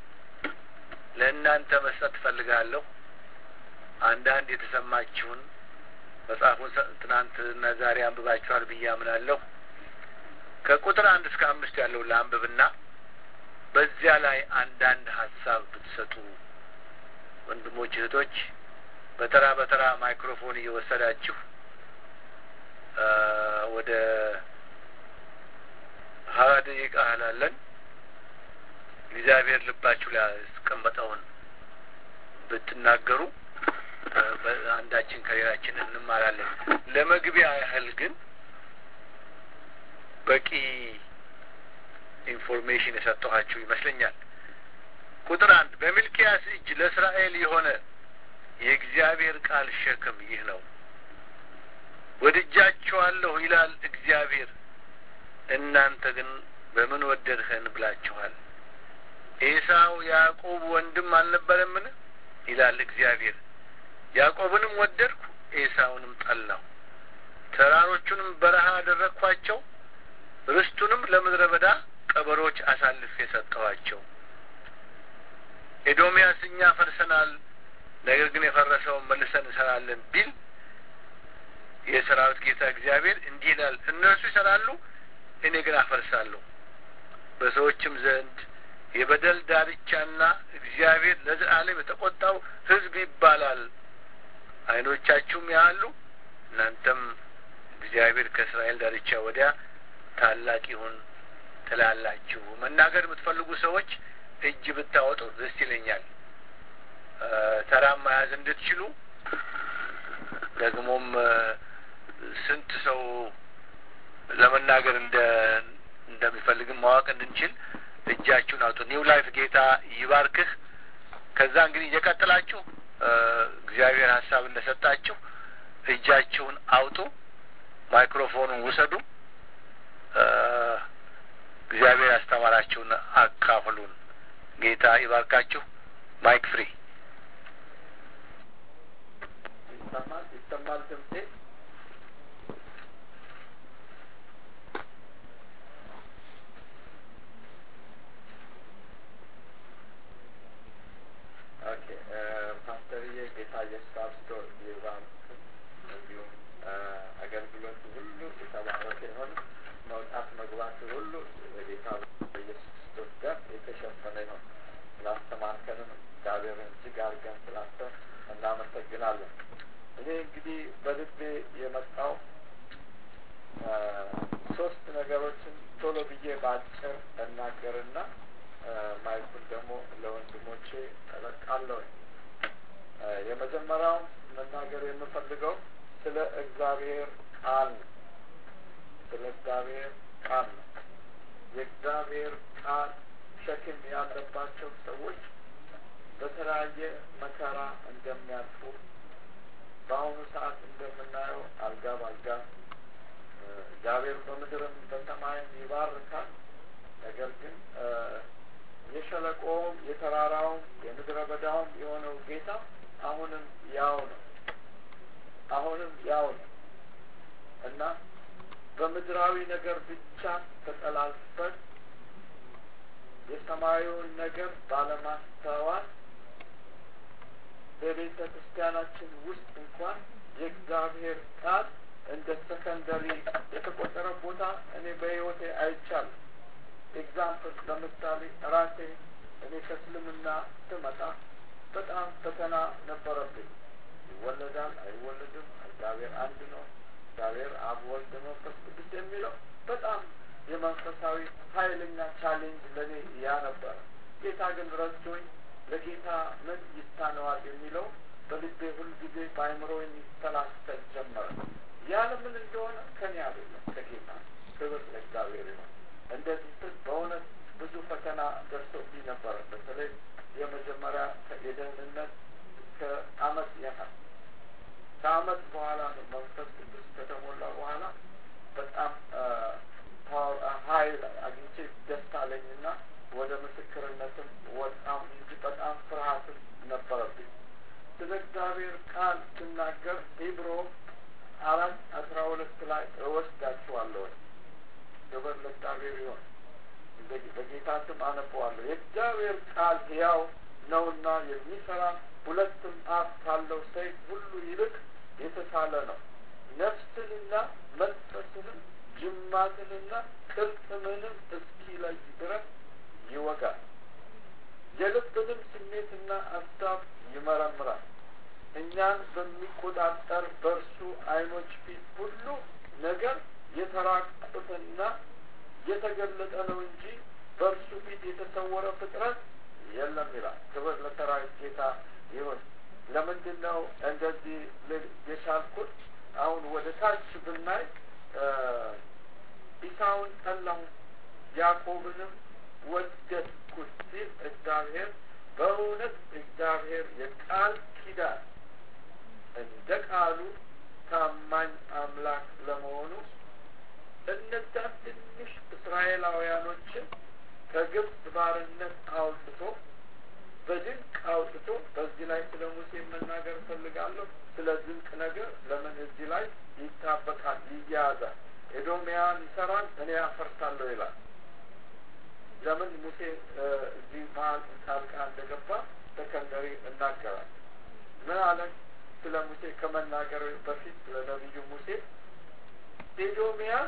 ለእናንተ መስጠት ትፈልጋለሁ። አንዳንድ የተሰማችሁን መጽሐፉን ትናንትና ዛሬ አንብባችኋል ብዬ አምናለሁ። ከቁጥር አንድ እስከ አምስት ያለውን ለአንብብና በዚያ ላይ አንዳንድ ሀሳብ ብትሰጡ ወንድሞች እህቶች፣ በተራ በተራ ማይክሮፎን እየወሰዳችሁ ወደ ሀያ ደቂቃ ያህላለን እግዚአብሔር ልባችሁ ላይ ያስቀመጠውን ብትናገሩ አንዳችን ከሌላችን እንማራለን። ለመግቢያ ያህል ግን በቂ ኢንፎርሜሽን የሰጠኋችሁ ይመስለኛል። ቁጥር አንድ በሚልኪያስ እጅ ለእስራኤል የሆነ የእግዚአብሔር ቃል ሸክም ይህ ነው። ወድጃችኋለሁ ይላል እግዚአብሔር፣ እናንተ ግን በምን ወደድኸን ብላችኋል። ኤሳው ያዕቆብ ወንድም አልነበረምን? ይላል እግዚአብሔር። ያዕቆብንም ወደድኩ፣ ኤሳውንም ጠላሁ። ተራሮቹንም በረሃ አደረግኳቸው፣ ርስቱንም ለምድረ በዳ ቀበሮች አሳልፌ ሰጠኋቸው። ኤዶምያስ እኛ ፈርሰናል፣ ነገር ግን የፈረሰውን መልሰን እንሰራለን ቢል የሰራዊት ጌታ እግዚአብሔር እንዲህ ይላል፣ እነርሱ ይሰራሉ፣ እኔ ግን አፈርሳለሁ። በሰዎችም ዘንድ የበደል ዳርቻና እግዚአብሔር ለዘላለም የተቆጣው ሕዝብ ይባላል። ዓይኖቻችሁም ያሉ እናንተም እግዚአብሔር ከእስራኤል ዳርቻ ወዲያ ታላቅ ይሁን ትላላችሁ። መናገር የምትፈልጉ ሰዎች እጅ ብታወጡ ደስ ይለኛል። ተራም መያዝ እንድትችሉ ደግሞም ስንት ሰው ለመናገር እንደ እንደሚፈልግም ማወቅ እንድንችል እጃችሁን አውጡ። ኒው ላይፍ ጌታ ይባርክህ። ከዛ እንግዲህ እየቀጥላችሁ እግዚአብሔር ሀሳብ እንደሰጣችሁ እጃችሁን አውጡ፣ ማይክሮፎኑን ውሰዱ። እግዚአብሔር ያስተማራችሁን አካፍሉን። ጌታ ይባርካችሁ። ማይክ ፍሪ ይሰማል ይሰማል ድምጼ ኦኬ ፓስተርዬ ጌታ ኢየሱስ አብስቶ ይባርክ እንዲሁም አገልግሎቱ ሁሉ የተባረከ ይሆን መውጣት መግባት ሁሉ በጌታ በኢየሱስ ክርስቶስ ጋር የተሸፈነ ይሆን ስላስተማርከንም እግዚአብሔርን እጅግ አድርገን ስላንተ እናመሰግናለን እኔ እንግዲህ በልቤ የመጣው ሶስት ነገሮችን ቶሎ ብዬ በአጭር እናገርና ማይኩን ደግሞ ለወንድሞቼ እለቃለሁ የመጀመሪያው መናገር የምፈልገው ስለ እግዚአብሔር ቃል ነው ስለ እግዚአብሔር ቃል ነው የእግዚአብሔር ቃል ሸክም ያለባቸው ሰዎች በተለያየ መከራ እንደሚያልፉ በአሁኑ ሰዓት እንደምናየው አልጋ ባልጋ እግዚአብሔር በምድርም በሰማይም ይባርካል ነገር ግን የሸለቆውም የተራራውም የምድረ በዳውም የሆነው ጌታ አሁንም ያው ነው አሁንም ያው ነው እና በምድራዊ ነገር ብቻ ተጠላልፈን የሰማያዊውን ነገር ባለማስተዋል በቤተ ክርስቲያናችን ውስጥ እንኳን የእግዚአብሔር ቃል እንደ ሰከንደሪ የተቆጠረ ቦታ እኔ በህይወቴ አይቻልም ኤግዛምፕል ለምሳሌ ራሴ እኔ ከእስልምና ስመጣ በጣም ፈተና ነበረብኝ ይወለዳል አይወለድም እግዚአብሔር አንድ ነው እግዚአብሔር አብ ወልድ መንፈስ ቅዱስ የሚለው በጣም የመንፈሳዊ ኃይለኛ ቻሌንጅ ለእኔ ያ ነበረ ጌታ ግን ረድቶኝ ለጌታ ምን ይሳነዋል የሚለው በልቤ ሁልጊዜ በአይምሮ የሚሰላሰል ጀመረ ያለ ምን እንደሆነ ከኔ አይደለም ከጌታ ክብር ለእግዚአብሔር ይሆን እንደዚህ ስል በእውነት ብዙ ፈተና ደርሶብኝ ነበረ በተለይ የመጀመሪያ የደህንነት ከአመት ያህል ከአመት በኋላ ነው መንፈስ ቅዱስ ከተሞላ በኋላ በጣም ሀይል አግኝቼ ደስ አለኝና ወደ ምስክርነትም ወጣም እንጂ በጣም ፍርሃትም ነበረብኝ ስለ እግዚአብሔር ቃል ስናገር ሂብሮ አራት አስራ ሁለት ላይ እወስዳችኋለሁ ክብር ለእግዚአብሔር ይሆን በጌታ ስም አነበዋለሁ የእግዚአብሔር ቃል ሕያው ነውና የሚሰራ ሁለትም አፍ ካለው ሰይፍ ሁሉ ይልቅ የተሳለ ነው ነፍስንና መንፈስንም ጅማትንና ቅልጥምንም እስኪለይ ድረስ ይወጋል የልብንም ስሜትና አሳብ ይመረምራል እኛን በሚቆጣጠር በእርሱ አይኖች ፊት ሁሉ ነገር የተራቁትና የተገለጠ ነው እንጂ በእርሱ ፊት የተሰወረ ፍጥረት የለም ይላል ክብር ለሰራዊት ጌታ ይሁን ለምንድን ነው እንደዚህ የቻልኩት አሁን ወደ ታች ብናይ ኢሳውን ጠላሁ ያዕቆብንም ወደድኩት ሲል እግዚአብሔር በእውነት እግዚአብሔር የቃል ኪዳን እንደ ቃሉ ታማኝ አምላክ ለመሆኑ እነዛ ትንሽ እስራኤላውያኖችን ከግብፅ ባርነት አውጥቶ በድንቅ አውጥቶ በዚህ ላይ ስለ ሙሴ መናገር እፈልጋለሁ ስለ ድንቅ ነገር ለምን እዚህ ላይ ይታበቃል ይያያዛል ኤዶሚያን ይሰራል እኔ ያፈርሳለሁ ይላል ለምን ሙሴ እዚህ መሀል ጣልቃ እንደገባ ሰከንደሪ እናገራል ምን አለን ስለ ሙሴ ከመናገር በፊት ስለ ነቢዩ ሙሴ ኤዶሚያን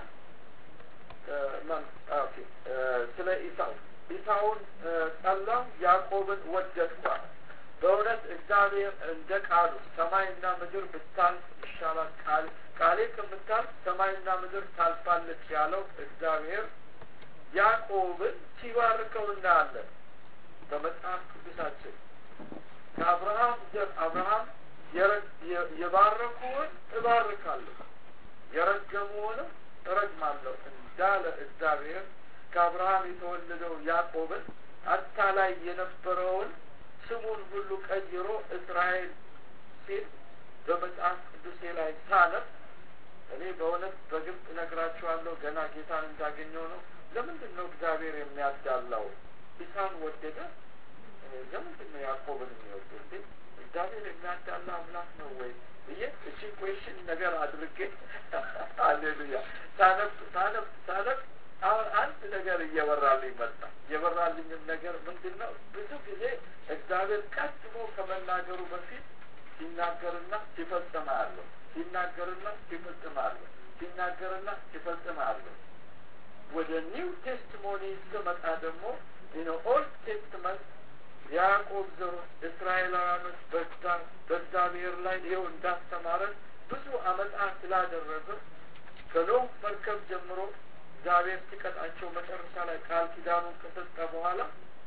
ስለ ኢሳው ኢሳውን ጠላው ያዕቆብን ወደድኳል በእውነት እግዚአብሔር እንደ ቃሉ ሰማይና ምድር ብታልፍ ይሻላል ቃል ቃሌ ከምታልፍ ሰማይና ምድር ታልፋለች ያለው እግዚአብሔር ያዕቆብን ሲባርከው እናያለን በመጽሐፍ ቅዱሳችን ከአብርሃም ዘር አብርሃም የባረኩውን እባርካለሁ የረገሙውንም እረግማለሁ እንዳለ እግዚአብሔር ከአብርሃም የተወለደው ያዕቆብን አታላይ የነበረውን ስሙን ሁሉ ቀይሮ እስራኤል ሲል በመጽሐፍ ቅዱሴ ላይ ሳነብ እኔ በእውነት በግልጽ ነግራችኋለሁ ገና ጌታን እንዳገኘው ነው ለምንድን ነው እግዚአብሔር የሚያዳላው ኢሳን ወደደ ለምንድን ነው ያዕቆብን የሚወዱ እንዴ? እግዚአብሔር የሚያዳላ አምላክ ነው ወይ ብዬ እቺ ኩዌሽን ነገር አድርጌ አሌሉያ ሳነብ ሳነብ ሳነብ አሁን አንድ ነገር እየበራልኝ መጣ። የበራልኝም ነገር ምንድን ነው? ብዙ ጊዜ እግዚአብሔር ቀድሞ ከመናገሩ በፊት ሲናገርና ሲፈጽም አያለሁ። ሲናገርና ሲፈጽም አያለሁ። ሲናገርና ሲፈጽም አያለሁ። ወደ ኒው ቴስቲሞኒ ስመጣ ደግሞ ኦልድ ቴስትመንት የያዕቆብ ዘሮች እስራኤላውያኖች በእግዚአብሔር ላይ ይኸው እንዳስተማረን ብዙ አመታት ስላደረገ ከኖህ መርከብ ጀምሮ እግዚአብሔር ሲቀጣቸው መጨረሻ ላይ ቃል ኪዳኑን ከሰጠ በኋላ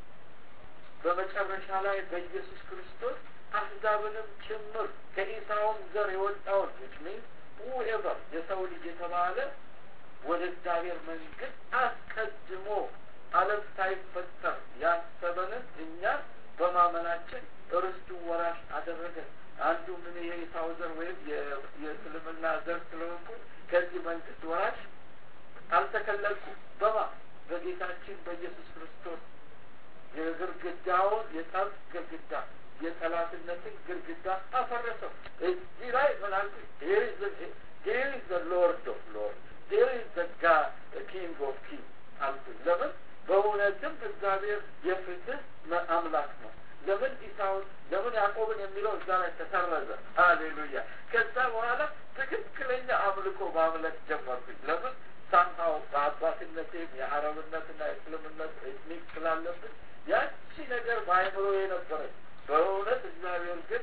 በመጨረሻ ላይ በኢየሱስ ክርስቶስ አሕዛብንም ጭምር ከኢሳውም ዘር የወጣውን ዊች ሚንስ ሁኤቨር የሰው ልጅ የተባለ ወደ እግዚአብሔር መንግስት አስቀድሞ ዓለም ሳይፈጠር ያሰበንን እኛ በማመናችን እርስቱ ወራሽ አደረገን። አንዱ ምን የኢሳው ዘር ወይም የእስልምና ዘር ስለሆንኩ ከዚህ መንግስት ወራሽ አልተከለልኩም። በማ በጌታችን በኢየሱስ ክርስቶስ የግርግዳውን የጠብ ግርግዳ የጠላትነትን ግርግዳ አፈረሰው። እዚህ ላይ ምን አልኩ? ሄር ኢዝ ዘ ሎርድ ኦፍ ሎርድ ሄር ኢዝ ዘ ጋ ኪንግ ኦፍ ኪንግ አልኩኝ። ለምን በእውነትም እግዚአብሔር የፍትህ አምላክ ነው። ለምን ኢሳውን ለምን ያዕቆብን የሚለው እዛ ላይ ተሰረዘ። ሃሌሉያ። ከዛ በኋላ ትክክለኛ አምልኮ ማምለክ ጀመርኩኝ። ለምን ሳምሃው በአባትነቴም የአረብነትና የእስልምነት ኤትኒክ ስላለብን ያቺ ነገር በአይምሮ የነበረች በእውነት እግዚአብሔር ግን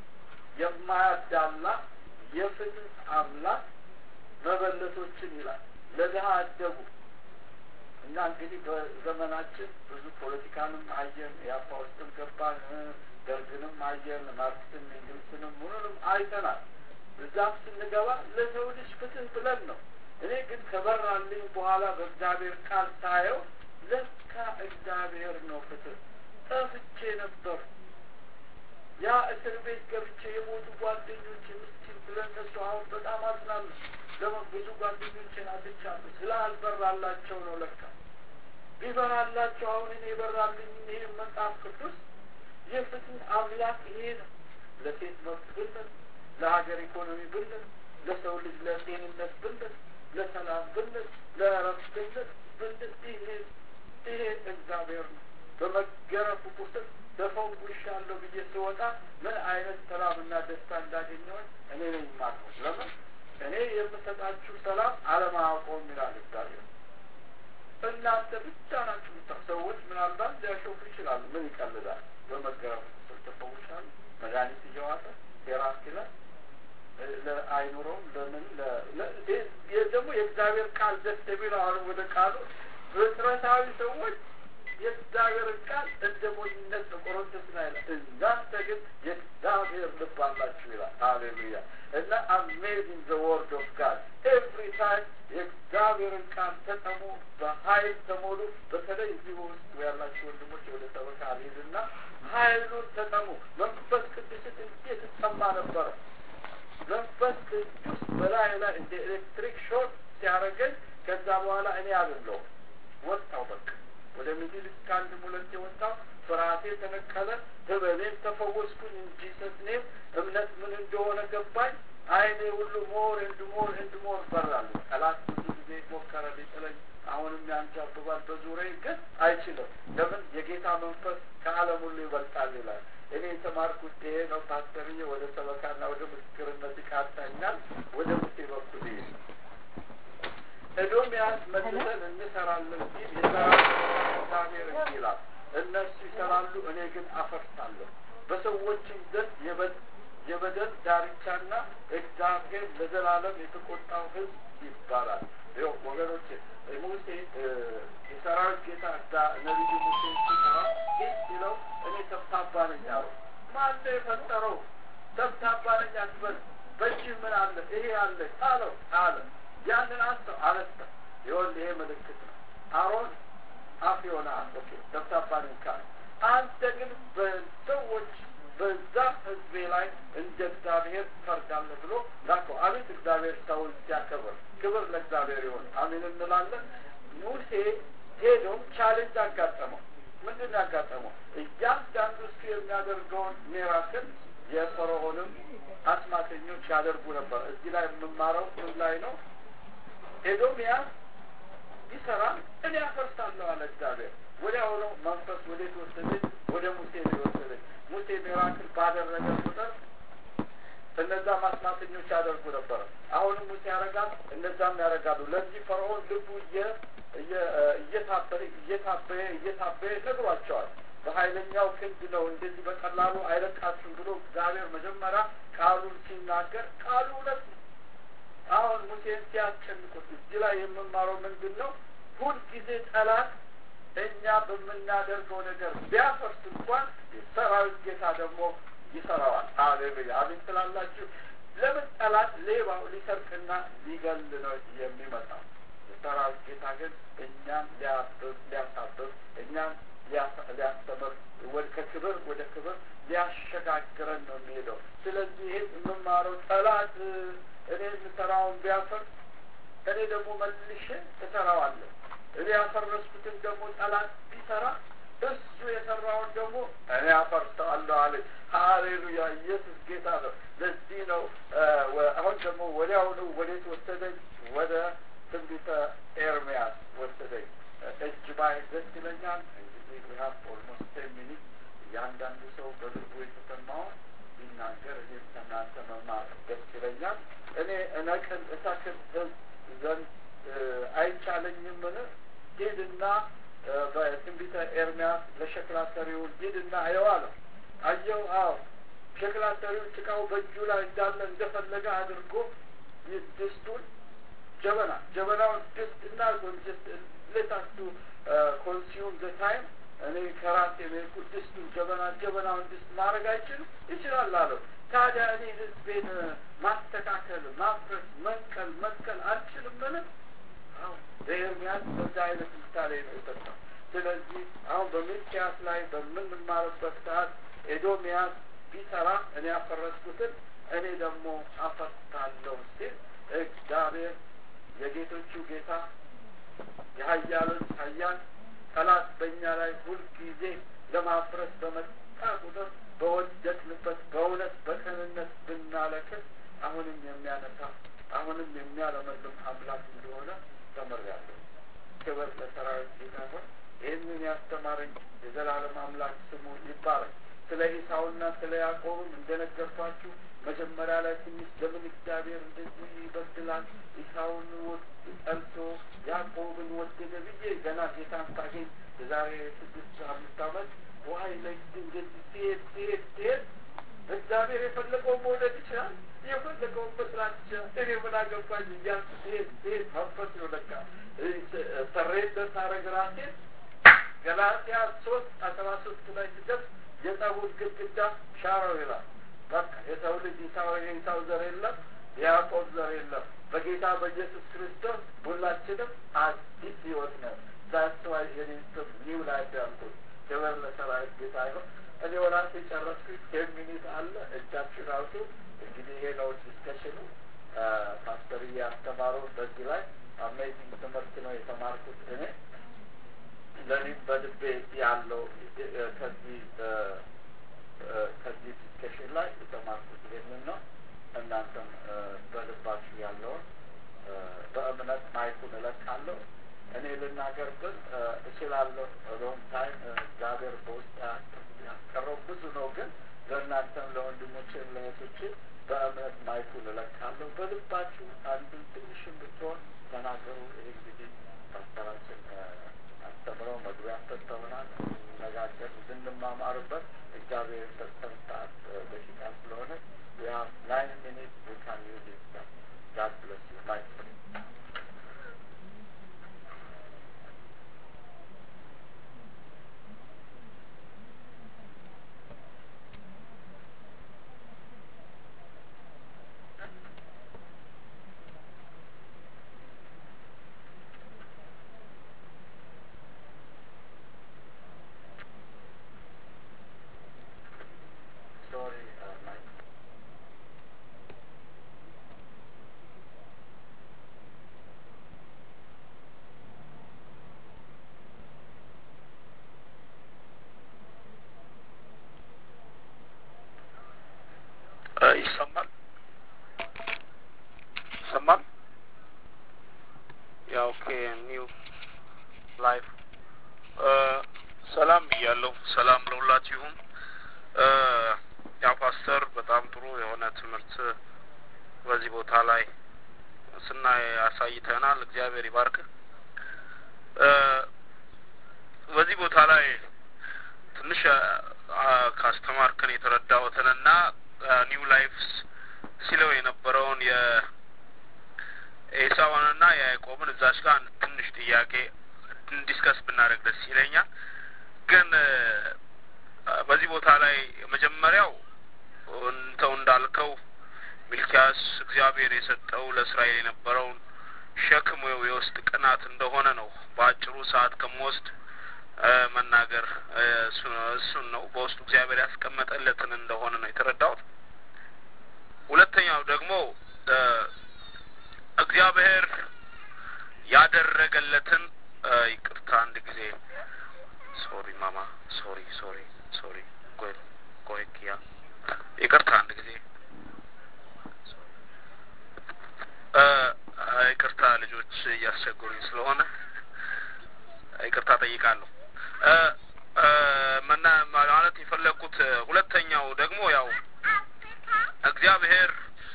የማያዳላ የፍትህ አምላክ መበለቶችን ይላል ለድሀ አደጉ እና እንግዲህ በዘመናችን ብዙ ፖለቲካንም አየን፣ የአፓ ውስጥም ገባን፣ ደርግንም አየን፣ ማርክስን እንግሊዝንም ምኑንም አይተናል። እዛም ስንገባ ለሰው ልጅ ፍትህ ብለን ነው። እኔ ግን ከበራልኝ በኋላ በእግዚአብሔር ቃል ሳየው ለካ እግዚአብሔር ነው ፍትህ። ጠፍቼ ነበር። ያ እስር ቤት ገብቼ የሞቱ ጓደኞች ምስኪን ስለነሱ አሁን በጣም አዝናለሁ። ለምን ብዙ ጓደኞችን አጥቻለሁ። ስላልበራላቸው ነው ለካ ቢበራላቸው አሁን እኔ የበራልኝ ይህ መጽሐፍ ቅዱስ የፍትህ አምላክ ይሄ ነው። ለሴት መብት ብንል፣ ለሀገር ኢኮኖሚ ብንል፣ ለሰው ልጅ ለጤንነት ብንል፣ ለሰላም ብንል፣ ለእረፍት ብንል ብንል ይሄ ይሄ እግዚአብሔር ነው። በመገረፉ ቁስል ተፈውሻለሁ ብዬ ስወጣ ምን አይነት ሰላምና ደስታ እንዳገኘሁኝ እኔ ነኝ የማውቀው። ለምን እኔ የምሰጣችሁ ሰላም አለማወቀውም ይላል እግዚአብሔር። እናንተ ብቻ ናችሁ ምታ ሰዎች ምናልባት ሊያሾፉ ይችላሉ። ምን ይቀልዳል? በመገረፉ ቁስል ተፈውሻሉ። መድኃኒት እየዋጠ ቴራፒ ላይ ለአይኑሮም ለምን ደግሞ የእግዚአብሔር ቃል ደስ የሚለው አሁን ወደ ቃሉ ፍጥረታዊ ሰዎች የእግዚአብሔርን ቃል እንደ ሞኝነት በቆሮንቶስ ላይ ይላል። እናንተ ግን የእግዚአብሔር ልብ አላችሁ ይላል። ሃሌሉያ እና አሜዚንግ ዘ ወርድ ኦፍ ጋድ ኤቭሪ ታይም የእግዚአብሔርን ቃል ተጠሙ፣ በሀይል ተሞሉ። በተለይ እዚህ ውስጥ ያላችሁ ወንድሞች ወደ ሰበካ አልሄድና ሀይሉን ተጠሙ። መንፈስ ቅዱስን እንዴት እጠማ ነበረ። መንፈስ ቅዱስ በላይ ላይ እንደ ኤሌክትሪክ ሾክ ሲያደርገኝ ከዛ በኋላ እኔ አብለው ወጣው በቃ ወደ ሚድል ኢስት ከአንድም ሁለት የወጣው ፍርሃቴ ተነቀለ፣ ህመሜም ተፈወስኩኝ። እንጂ ሰስኔም እምነት ምን እንደሆነ ገባኝ። አይኔ ሁሉ ሞር ኤንድ ሞር ኤንድ ሞር በራሉ። ጠላት ብዙ ጊዜ ሞከረ ሊጥለኝ፣ አሁንም ያንጃብባል በዙሪያዬ ግን አይችልም። ለምን የጌታ መንፈስ ከዓለም ሁሉ ይበልጣል ይላል። እኔ የተማርኩት ይሄ ነው። ፓስተርዬ ወደ ሰበካና ወደ ምስክርነት ይቃጣኛል። ወደ ሙሴ በኩል ይሄ ኤዶምያስ መልሰን እንሰራለን ሲል የሰራዊት እግዚአብሔር እንዲህ ይላል፣ እነሱ ይሰራሉ፣ እኔ ግን አፈርሳለሁ። በሰዎችም ዘንድ የበደል ዳርቻና እግዚአብሔር ለዘላለም የተቆጣው ሕዝብ ይባላል። ይኸው ወገኖች ሙሴ የሰራዊት ጌታ ነቢዩ ሙሴ ሲሰራ ይህ ሲለው እኔ ተብታባ ነኝ አለው። ማነው የፈጠረው? ተብታባ ነኝ አትበል። በእጅህ ምን አለ? ይሄ አለ አለው አለ ያንን አንተ አነሳ። ይሆን ይሄ ምልክት ነው። አሮን አፍ የሆነ ኦኬ ተብታባ ነኝ ካለ አንተ ግን በሰዎች በዛ ህዝቤ ላይ እንደ እግዚአብሔር ፈርዳለህ ብሎ ላከው። አቤት እግዚአብሔር ሰውን ሲያከብር፣ ክብር ለእግዚአብሔር ይሆን። አሜን እንላለን። ሙሴ ሄዶም ቻሌንጅ አጋጠመው። ምንድን ነው ያጋጠመው? እያንዳንዱ እሱ የሚያደርገውን ሚራክል የፈርዖንም አስማተኞች ያደርጉ ነበር። እዚህ ላይ የምማረው ምን ላይ ነው? ኤዶምያስ ቢሰራ እኔ አፈርሳለሁ አለ እግዚአብሔር። ወዲያውኑ መንፈስ ወዴት ወሰደኝ? ወደ ሙሴ ነው የወሰደኝ። ሙሴ ሚራክል ባደረገ ቁጥር እነዛ ማስማተኞች ያደርጉ ነበረ። አሁንም ሙሴ ያደርጋል፣ እነዛም ያደርጋሉ። ለዚህ ፈርዖን ልቡ እየታበየ እየታበየ እየታበየ ነግሯቸዋል። በኃይለኛው ክንድ ነው እንደዚህ በቀላሉ አይለቃችሁም ብሎ እግዚአብሔር መጀመሪያ ቃሉን ሲናገር ቃሉ እውነት ነው። አሁን ሙሴን ሲያስጨንቁት እዚህ ላይ የምማረው ምንድን ነው? ሁልጊዜ ጠላት እኛ በምናደርገው ነገር ቢያፈርስ እንኳን ሰራዊት ጌታ ደግሞ ይሰራዋል። አሌሉያ አሜን ስላላችሁ ለምን ጠላት ሌባው ሊሰርቅና ሊገል ነው የሚመጣው? የሰራዊት ጌታ ግን እኛም ሊያብብ ሊያሳብብ እኛም ሊያስተምር ከክብር ወደ ክብር ሊያሸጋግረን ነው የሚሄደው። ስለዚህ ይህን የምማረው ጠላት እኔ የምሰራውን ቢያፈርስ እኔ ደግሞ መልሼ እሰራዋለሁ። እኔ ያፈረስኩትን ደግሞ ጠላት ቢሰራ እሱ የሰራውን ደግሞ እኔ አፈርሰዋለሁ አለ። ሀሌሉያ! ኢየሱስ ጌታ ነው። ለዚህ ነው አሁን ደግሞ ወዲያውኑ ወዴት ወሰደኝ? ወደ ትንቢተ ኤርሚያስ ወሰደኝ። እጅ ባይ ደስ ይለኛል። እንግዲህ ሀብ ኦልሞስት ቴን ሚኒት እያንዳንዱ ሰው በልቡ የተሰማውን ቢናገር እኔም ከእናንተ መማር ደስ ይለኛል። እኔ እነቅል እተክል ዘንድ አይቻለኝምን? ሂድና በትንቢተ ኤርሚያስ ለሸክላ ሰሪው ሂድና አየው አለው። አየው። አዎ ሸክላ ሰሪው ጭቃው በእጁ ላይ እንዳለ እንደፈለገ አድርጎ ድስቱን ጀበና ጀበናውን ድስት እና ሌታስቱ ኮንሲዩም ዘ ታይም እኔ ከራሴ መልኩ ድስቱን ጀበና ጀበናውን ድስት ማድረግ አይችልም ይችላል አለው። ታዲያ እኔ ህዝቤን ማስተካከል፣ ማፍረስ፣ መንቀል መንቀል አልችልም ምን? አዎ በኤርሚያስ በዛ አይነት ምሳሌ ነው የሰጠው። ስለዚህ አሁን በሚልኪያስ ላይ በምንማርበት ሰዓት ኤዶሚያስ ቢሰራ እኔ ያፈረስኩትን እኔ ደግሞ አፈርሳለሁ ሲል እግዚአብሔር የጌቶቹ ጌታ የሀያሎች ሀያል ጠላት በእኛ ላይ ሁልጊዜ ለማፍረስ በመጣ ቁጥር በወደቅንበት በእውነት በቅንነት ብናለቅስ አሁንም የሚያነሳ አሁንም የሚያለመልም አምላክ እንደሆነ ተምሬያለሁ። ክብር ለሰራዊት ጌታ ይሁን። ይህንን ያስተማረኝ የዘላለም አምላክ ስሙ ይባረክ። ስለ ኢሳውና ስለ ያዕቆብም እንደነገርኳችሁ መጀመሪያ ላይ ትንሽ ለምን እግዚአብሔር እንደዚህ ይበድላል ኢሳውን ጠልቶ ያዕቆብን ወደደ ብዬ ገና ጌታን ሳገኝ የዛሬ ስድስት አምስት ዓመት ዋይ ለዚህ እንደዚህ ሲሄድ ሲሄድ ሲሄድ እግዚአብሔር የፈለገውን መውደድ ይችላል፣ የፈለገውን መስራት ይችላል። እኔ ምን አገባኝ እያልኩ ሲሄድ ሲሄድ መንፈስ ነው ለካ ሰሬንደር ሳረግ ራሴን ገላትያ ሶስት አስራ ሶስት ላይ ሲደርስ የጸቡን ግድግዳ ሻረው ይላል። በቃ የሰው ልጅ ኢሳው የኢሳው ዘር የለም፣ የያዕቆብ ዘር የለም። በጌታ በኢየሱስ ክርስቶስ ሁላችንም አዲስ ህይወት ነው። ዛስ ዋይ የኔን ስም ኒው ላይፍ ያልኩት ክብር ለሰራዊት ጌታ ይሁን። እኔ ወራሴ ጨረስኩኝ። ቴን ሚኒት አለ እጃችሁን አውጡ። እንግዲህ ይሄ ነው ዲስከሽኑ። ፓስተር ያስተማሩ በዚህ ላይ አሜዚንግ ትምህርት ነው የተማርኩት እኔ ለእኔም በልቤ ያለው ከዚህ ከዚህ ዲስከሽን ላይ የተማርኩት ይህንን ነው። እናንተም በልባችሁ ያለውን በእምነት ማይኩን እለቃለሁ። እኔ ልናገር ግን እችላለሁ። ሎንግ ታይም እግዚአብሔር በውስጥ ያስቀረው ብዙ ነው። ግን ለእናንተም ለወንድሞችን ለእህቶች በእምነት ማይኩን እለቃለሁ። በልባችሁ አንዱን ትንሽም ብትሆን ተናገሩ። ይህ እንግዲህ ፓስተራችን አስተምረው መግቢያ ሰጥተውናል። እንነጋገር እንድንማማርበት እግዚአብሔር የሰጠን ሰዓት ደቂቃ ስለሆነ ያ ናይን ሚኒት ዊ ካን ዩዝ ኢት ጋድ ብለስ ዩ ማይክ ሶሪ ማይክ ሰላም ብያለሁ። ሰላም ለሁላችሁ ይሁን። ያው ፓስተር በጣም ጥሩ የሆነ ትምህርት በዚህ ቦታ ላይ ስናይ አሳይተናል። እግዚአብሔር ይባርክ። በዚህ ቦታ ላይ ትንሽ ካስተማርከን የተረዳሁትንና ኒው ላይፍስ ሲለው የነበረውን የኤሳዋንና የያዕቆብን እዛች ጋር ትንሽ ጥያቄ ዲስከስ ብናደርግ ደስ ይለኛል። ግን በዚህ ቦታ ላይ መጀመሪያው እንተው እንዳልከው ሚልኪያስ እግዚአብሔር የሰጠው ለእስራኤል የነበረውን ሸክም የውስጥ ቅናት እንደሆነ ነው። በአጭሩ ሰዓት ከምወስድ መናገር እሱን ነው። በውስጡ እግዚአብሔር ያስቀመጠለትን እንደሆነ ነው የተረዳሁት። ሁለተኛው ደግሞ እግዚአብሔር ያደረገለትን ይቅርታ አንድ ጊዜ ሶሪ ማማ ሶሪ ሶሪ ሶሪ ቆይ ቆይ ኪያ ይቅርታ አንድ ጊዜ ይቅርታ ልጆች እያስቸገሩኝ ስለሆነ ይቅርታ ጠይቃለሁ። መና ማለት የፈለግኩት ሁለተኛው ደግሞ ያው እግዚአብሔር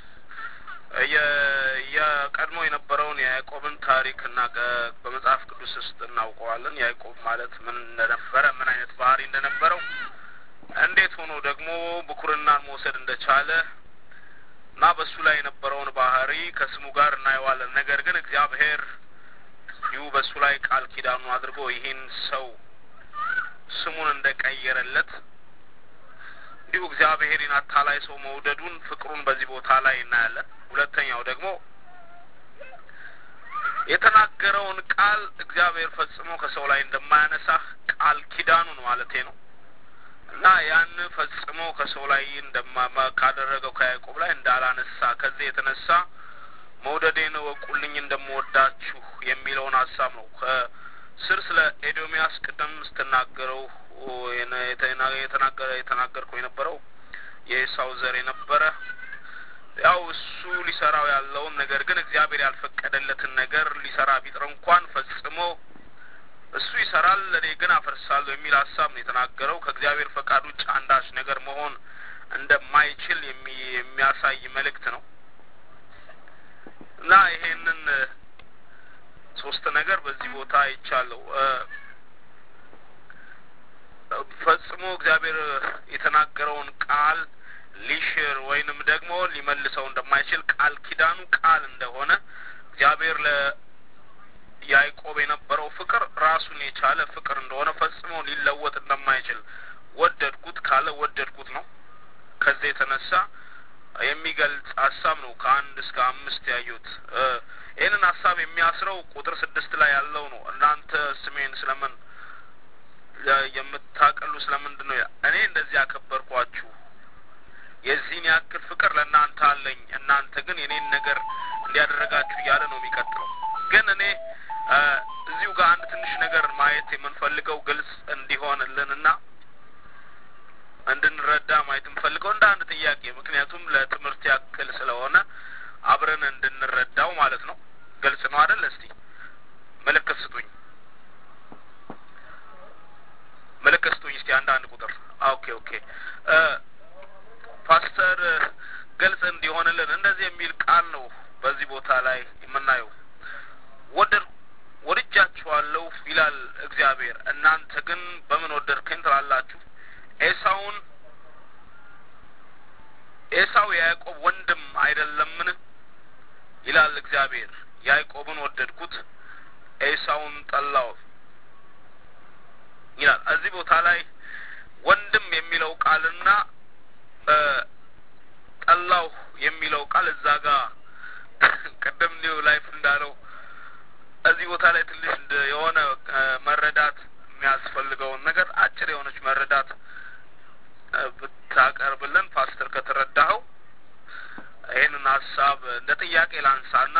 የቀድሞ የነበረውን የያዕቆብን ታሪክ እና በመጽሐፍ ቅዱስ ውስጥ እናውቀዋለን። ያዕቆብ ማለት ምን እንደነበረ ምን አይነት ባህሪ እንደነበረው እንዴት ሆኖ ደግሞ ብኩርናን መውሰድ እንደቻለ እና በሱ ላይ የነበረውን ባህሪ ከስሙ ጋር እናየዋለን። ነገር ግን እግዚአብሔር ይሁ በሱ ላይ ቃል ኪዳኑ አድርጎ ይህን ሰው ስሙን እንደቀየረለት እንዲሁ እግዚአብሔርን አታላይ ሰው መውደዱን ፍቅሩን በዚህ ቦታ ላይ እናያለን። ሁለተኛው ደግሞ የተናገረውን ቃል እግዚአብሔር ፈጽሞ ከሰው ላይ እንደማያነሳ ቃል ኪዳኑን ማለቴ ነው እና ያን ፈጽሞ ከሰው ላይ እንደማ ካደረገው ከያዕቆብ ላይ እንዳላነሳ ከዚህ የተነሳ መውደዴን እወቁልኝ እንደምወዳችሁ የሚለውን ሀሳብ ነው። ከስር ስለ ኤዶሚያስ ቅድም ስትናገረው የተናገረ የተናገርከው የነበረው የኤሳው ዘር የነበረ ያው እሱ ሊሰራው ያለውን ነገር ግን እግዚአብሔር ያልፈቀደለትን ነገር ሊሰራ ቢጥር እንኳን ፈጽሞ እሱ ይሰራል፣ እኔ ግን አፈርሳለሁ የሚል ሀሳብ ነው የተናገረው። ከእግዚአብሔር ፈቃድ ውጭ አንዳች ነገር መሆን እንደማይችል የሚያሳይ መልእክት ነው እና ይሄንን ሶስት ነገር በዚህ ቦታ አይቻለሁ። ፈጽሞ እግዚአብሔር የተናገረውን ቃል ሊሽር ወይንም ደግሞ ሊመልሰው እንደማይችል ቃል ኪዳኑ ቃል እንደሆነ እግዚአብሔር ለያዕቆብ የነበረው ፍቅር ራሱን የቻለ ፍቅር እንደሆነ ፈጽሞ ሊለወጥ እንደማይችል ወደድኩት ካለ ወደድኩት ነው። ከዚህ የተነሳ የሚገልጽ ሀሳብ ነው። ከአንድ እስከ አምስት ያዩት ይህንን ሀሳብ የሚያስረው ቁጥር ስድስት ላይ ያለው ነው። እናንተ ስሜን ስለምን የምታቀሉ ስለምንድን ነው? እኔ እንደዚህ ያከበርኳችሁ የዚህን ያክል ፍቅር ለእናንተ አለኝ፣ እናንተ ግን የኔን ነገር እንዲያደረጋችሁ እያለ ነው የሚቀጥለው። ግን እኔ እዚሁ ጋር አንድ ትንሽ ነገር ማየት የምንፈልገው ግልጽ እንዲሆንልንና እንድንረዳ ማየት የምፈልገው እንደ አንድ ጥያቄ፣ ምክንያቱም ለትምህርት ያክል ስለሆነ አብረን እንድንረዳው ማለት ነው። ግልጽ ነው አይደል? እስቲ ምልክት ስጡኝ፣ ምልክት ስጡኝ እስቲ አንድ አንድ ቁጥር ኦኬ ኦኬ ፓስተር ግልጽ እንዲሆንልን እንደዚህ የሚል ቃል ነው በዚህ ቦታ ላይ የምናየው። ወደድ ወድጃችኋለሁ ይላል እግዚአብሔር፣ እናንተ ግን በምን ወደድከኝ ትላላችሁ? ኤሳውን ኤሳው የያዕቆብ ወንድም አይደለምን? ይላል እግዚአብሔር። ያዕቆብን ወደድኩት፣ ኤሳውን ጠላው ይላል። እዚህ ቦታ ላይ ወንድም የሚለው ቃልና ጠላው የሚለው ቃል እዛ ጋር ቅድም ኒው ላይፍ እንዳለው እዚህ ቦታ ላይ ትንሽ የሆነ መረዳት የሚያስፈልገውን ነገር አጭር የሆነች መረዳት ብታቀርብልን ፓስተር ከተረዳኸው ይህንን ሀሳብ እንደ ጥያቄ ላንሳና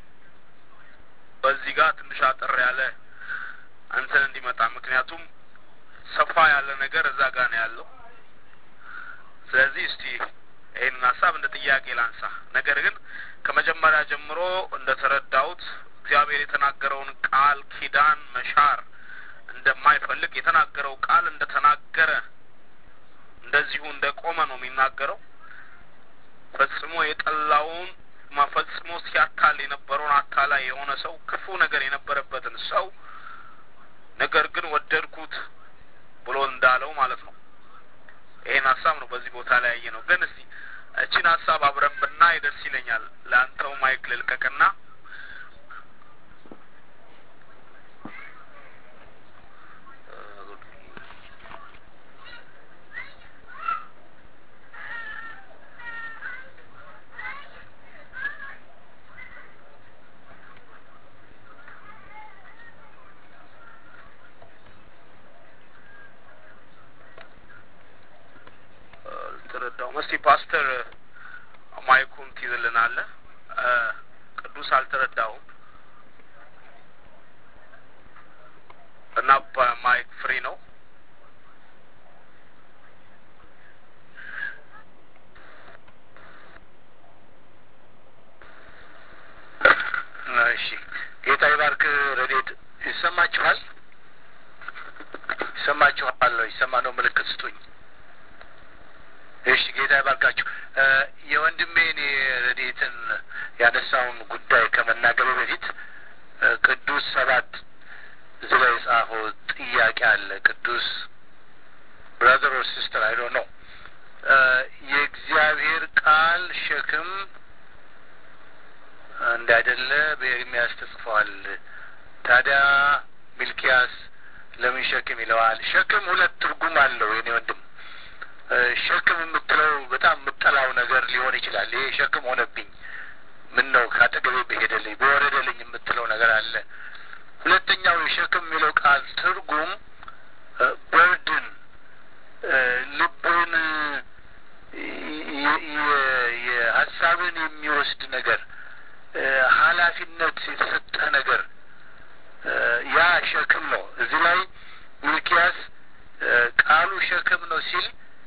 በዚህ ጋር ትንሽ አጠር ያለ እንትን እንዲመጣ ምክንያቱም ሰፋ ያለ ነገር እዛ ጋር ነው ያለው። ስለዚህ እስቲ ይህንን ሀሳብ እንደ ጥያቄ ላንሳ። ነገር ግን ከመጀመሪያ ጀምሮ እንደ ተረዳሁት እግዚአብሔር የተናገረውን ቃል ኪዳን መሻር እንደማይፈልግ የተናገረው ቃል እንደ ተናገረ እንደዚሁ እንደ ቆመ ነው የሚናገረው። ፈጽሞ የጠላውን ፈጽሞ ሲያታል የነበረውን አታላይ የሆነ ሰው ክፉ ነገር የነበረበትን ሰው ነገር ግን ወደድኩት ብሎ እንዳለው ማለት ነው። ይህን ሀሳብ ነው በዚህ ቦታ ላይ ያየ ነው። ግን እስቲ እቺን ሀሳብ አብረን ብናይ ደስ ይለኛል። ለአንተው ማይክ ልልቀቅና አልተረዳውም። እስቲ ፓስተር ማይኩን ትይዝልናለህ? ቅዱስ አልተረዳውም እና ማይክ ፍሪ ነው። እሺ ጌታ ይባርክ። ረዴት ይሰማችኋል? ይሰማችኋል? ይሰማ ነው ምልክት ስጡኝ። እሺ ጌታ ይባርካችሁ። የወንድሜን የረድኤትን ያነሳውን ጉዳይ ከመናገሩ በፊት ቅዱስ ሰባት እዚህ ላይ የጻፈው ጥያቄ አለ። ቅዱስ ብራዘር ኦር ሲስተር አይዶ ነው የእግዚአብሔር ቃል ሸክም እንዳይደለ በኤርሚያስ ተጽፏል። ታዲያ ሚልኪያስ ለምን ሸክም ይለዋል? ሸክም ሁለት ትርጉም አለው የኔ ወንድም ሸክም የምትለው በጣም የምጠላው ነገር ሊሆን ይችላል። ይሄ ሸክም ሆነብኝ፣ ምን ነው ከአጠገቤ በሄደልኝ በወረደልኝ የምትለው ነገር አለ። ሁለተኛው የሸክም የሚለው ቃል ትርጉም በርድን፣ ልብን፣ የሀሳብን የሚወስድ ነገር፣ ኃላፊነት የተሰጠህ ነገር ያ ሸክም ነው። እዚህ ላይ ሚልኪያስ ቃሉ ሸክም ነው ሲል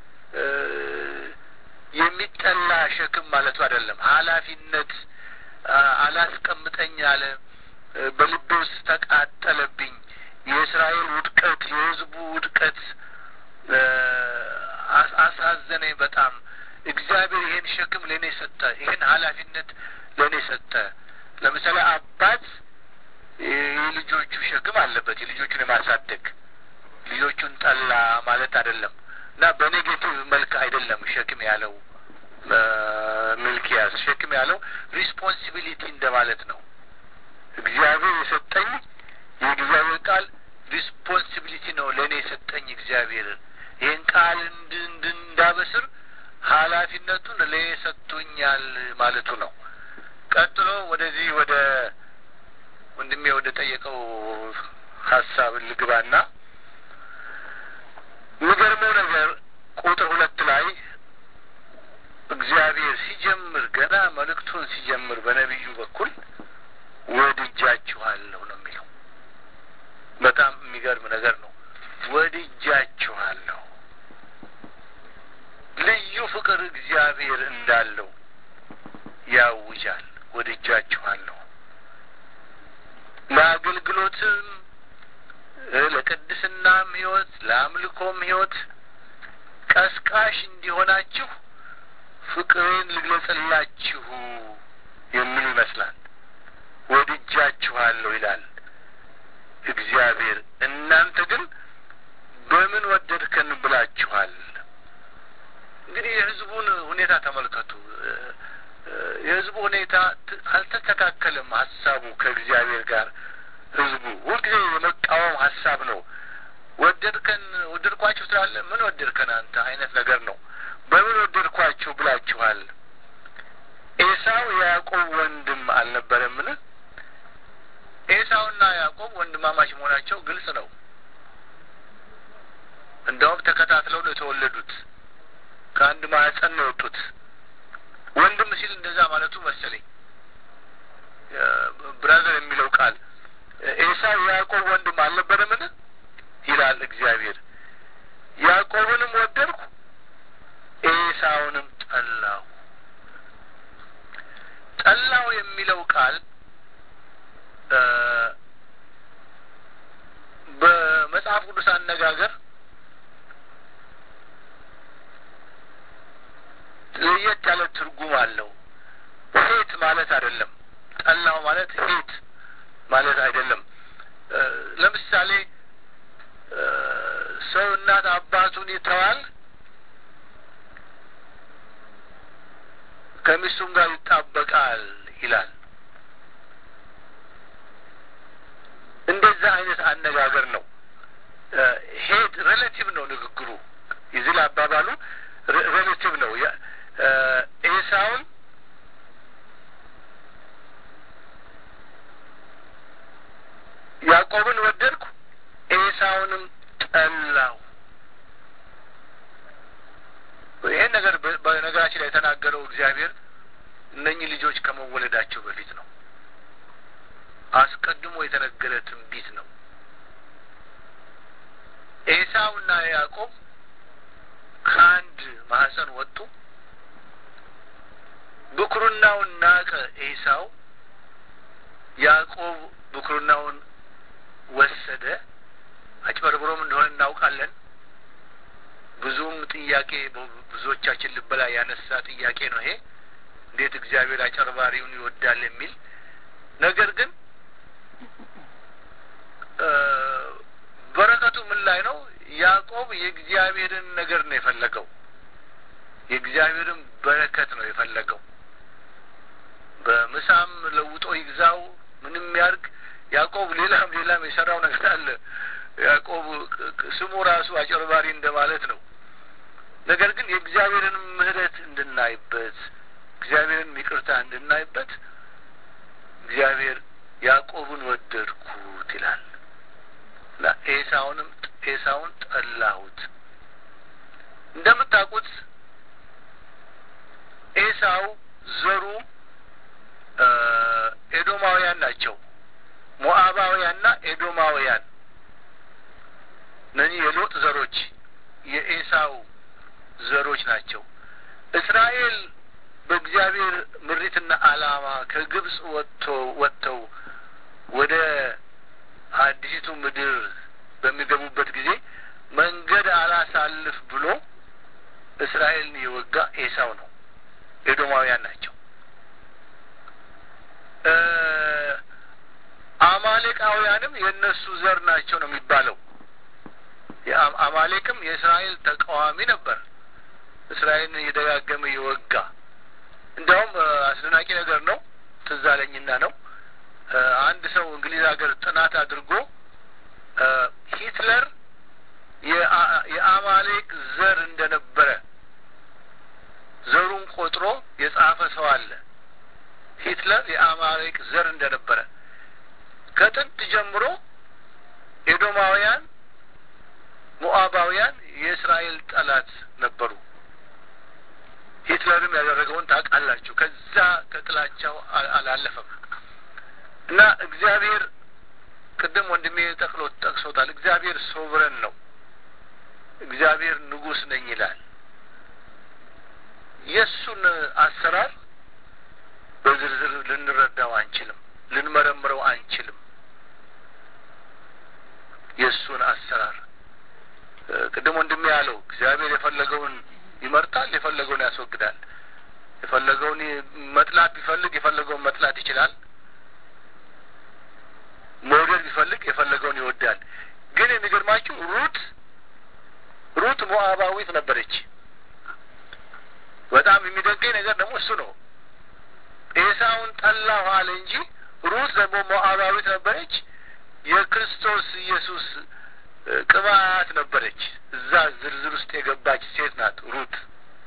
የሚጠላ ሸክም ማለቱ አይደለም። ኃላፊነት አላስቀምጠኝ አለ። በልቤ ውስጥ ተቃጠለብኝ። የእስራኤል ውድቀት፣ የሕዝቡ ውድቀት አሳዘነኝ በጣም። እግዚአብሔር ይሄን ሸክም ለእኔ ሰጠ፣ ይሄን ኃላፊነት ለእኔ ሰጠ። ለምሳሌ አባት የልጆቹ ሸክም አለበት፣ የልጆቹን የማሳደግ ልጆቹን ጠላ ማለት አይደለም። እና በኔጌቲቭ መልክ አይደለም ሸክም ያለው ሚልኪያስ ሸክም ያለው ሪስፖንሲቢሊቲ እንደማለት ነው። እግዚአብሔር የሰጠኝ የእግዚአብሔር ቃል ሪስፖንሲቢሊቲ ነው ለእኔ የሰጠኝ እግዚአብሔር ይህን ቃል እንዳበስር ኃላፊነቱን ለእኔ ሰጥቶኛል ማለቱ ነው። ቀጥሎ ወደዚህ ወደ ወንድሜ ወደ ጠየቀው ሀሳብ ልግባና የሚገርመው ነገር ቁጥር ሁለት ላይ እግዚአብሔር ሲጀምር ገና መልእክቱን ሲጀምር በነቢዩ በኩል ወድጃችኋለሁ ነው የሚለው። በጣም የሚገርም ነገር ነው። ወድጃችኋለሁ። ልዩ ፍቅር እግዚአብሔር እንዳለው ያውጃል። ወድጃችኋለሁ ለአገልግሎትም ለቅድስናም ሕይወት ለአምልኮም ሕይወት ቀስቃሽ እንዲሆናችሁ ፍቅሬን ልግለጽላችሁ የሚል ይመስላል። ወድጃችኋለሁ ይላል እግዚአብሔር። እናንተ ግን በምን ወደድከን ብላችኋል። እንግዲህ የሕዝቡን ሁኔታ ተመልከቱ። የሕዝቡ ሁኔታ አልተስተካከለም። ሀሳቡ ከእግዚአብሔር ጋር ሕዝቡ ሁልጊዜ የመቃወም ሀሳብ ነው። ወደድከን ወደድኳችሁ ትላለህ። ምን ወደድከን አንተ አይነት ነገር ነው። በምን ወደድኳችሁ ብላችኋል። ኤሳው የያዕቆብ ወንድም አልነበረምን? ኤሳውና ያዕቆብ ወንድማማች መሆናቸው ግልጽ ነው። እንደውም ተከታትለው ነው የተወለዱት። ከአንድ ማህፀን ነው የወጡት። ወንድም ሲል እንደዛ ማለቱ መሰለኝ። ብራዘር የሚለው ቃል ኤሳው የያዕቆብ ወንድም አልነበረምን ይላል እግዚአብሔር። ያዕቆብንም ወደድኩ ኤሳውንም ጠላሁ። ጠላው የሚለው ቃል አነጋገር ለየት ያለ ትርጉም አለው። ሄት ማለት አይደለም። ጠላው ማለት ሄት ማለት አይደለም። ለምሳሌ ሰው እናት አባቱን ይተዋል፣ ከሚስቱም ጋር ይጣበቃል ይላል። እንደዛ አይነት አነጋገር ነው። ሄድ ሬሌቲቭ ነው ንግግሩ። የዚህ ላይ አባባሉ ሬሌቲቭ ነው። ኤሳውን ያዕቆብን ወደድኩ፣ ኤሳውንም ጠላው። ይሄን ነገር በነገራችን ላይ የተናገረው እግዚአብሔር እነኚህ ልጆች ከመወለዳቸው በፊት ነው። አስቀድሞ የተነገረ ትንቢት ነው። ኤሳውና ያዕቆብ ከአንድ ማህፀን ወጡ። ብኩርናውን ናቀ ኤሳው። ያዕቆብ ብኩርናውን ወሰደ። አጭበርብሮም እንደሆነ እናውቃለን። ብዙም ጥያቄ ብዙዎቻችን ልብ ላይ ያነሳ ጥያቄ ነው ይሄ እንዴት እግዚአብሔር አጨርባሪውን ይወዳል የሚል ነገር ግን በረከቱ ምን ላይ ነው? ያዕቆብ የእግዚአብሔርን ነገር ነው የፈለገው። የእግዚአብሔርን በረከት ነው የፈለገው። በምሳም ለውጦ ይግዛው ምንም ያርግ ያዕቆብ ሌላም ሌላም የሰራው ነገር አለ። ያዕቆብ ስሙ ራሱ አጨርባሪ እንደማለት ነው። ነገር ግን የእግዚአብሔርን ምሕረት እንድናይበት እግዚአብሔርን ይቅርታ እንድናይበት እግዚአብሔር ያዕቆብን ወደድኩት ይላል እና ኤሳውንም ኤሳውን ጠላሁት። እንደምታውቁት ኤሳው ዘሩ ኤዶማውያን ናቸው። ሞአባውያንና ኤዶማውያን እነዚህ የሎጥ ዘሮች የኤሳው ዘሮች ናቸው። እስራኤል በእግዚአብሔር ምሪትና ዓላማ ከግብጽ ወጥቶ ወጥተው ወደ አዲሲቱ ምድር በሚገቡበት ጊዜ መንገድ አላሳልፍ ብሎ እስራኤልን የወጋ ኤሳው ነው። ኤዶማውያን ናቸው። አማሌቃውያንም የእነሱ ዘር ናቸው ነው የሚባለው። አማሌቅም የእስራኤል ተቃዋሚ ነበር። እስራኤልን እየደጋገመ የወጋ እንዲያውም አስደናቂ ነገር ነው። ትዝ አለኝና ነው አንድ ሰው እንግሊዝ ሀገር ጥናት አድርጎ ሂትለር የአማሌቅ ዘር እንደነበረ ዘሩን ቆጥሮ የጻፈ ሰው አለ። ሂትለር የአማሌቅ ዘር እንደነበረ ከጥንት ጀምሮ ኤዶማውያን፣ ሞአባውያን የእስራኤል ጠላት ነበሩ። ሂትለርም ያደረገውን ታውቃላችሁ። ከዛ ከጥላቻው አላለፈም እና እግዚአብሔር ቅድም ወንድሜ ጠቅሎ ጠቅሶታል። እግዚአብሔር ሶብረን ነው። እግዚአብሔር ንጉሥ ነኝ ይላል። የእሱን አሰራር በዝርዝር ልንረዳው አንችልም፣ ልንመረምረው አንችልም። የእሱን አሰራር ቅድም ወንድሜ ያለው እግዚአብሔር የፈለገውን ይመርጣል፣ የፈለገውን ያስወግዳል። የፈለገውን መጥላት ቢፈልግ የፈለገውን መጥላት ይችላል። መውደድ ቢፈልግ የፈለገውን ይወዳል። ግን የሚገርማችሁ ሩት ሩት ሞአባዊት ነበረች። በጣም የሚደንቀኝ ነገር ደግሞ እሱ ነው። ኤሳውን ጠላሁ አለ እንጂ ሩት ደግሞ ሞአባዊት ነበረች። የክርስቶስ ኢየሱስ ቅባት ነበረች። እዛ ዝርዝር ውስጥ የገባች ሴት ናት ሩት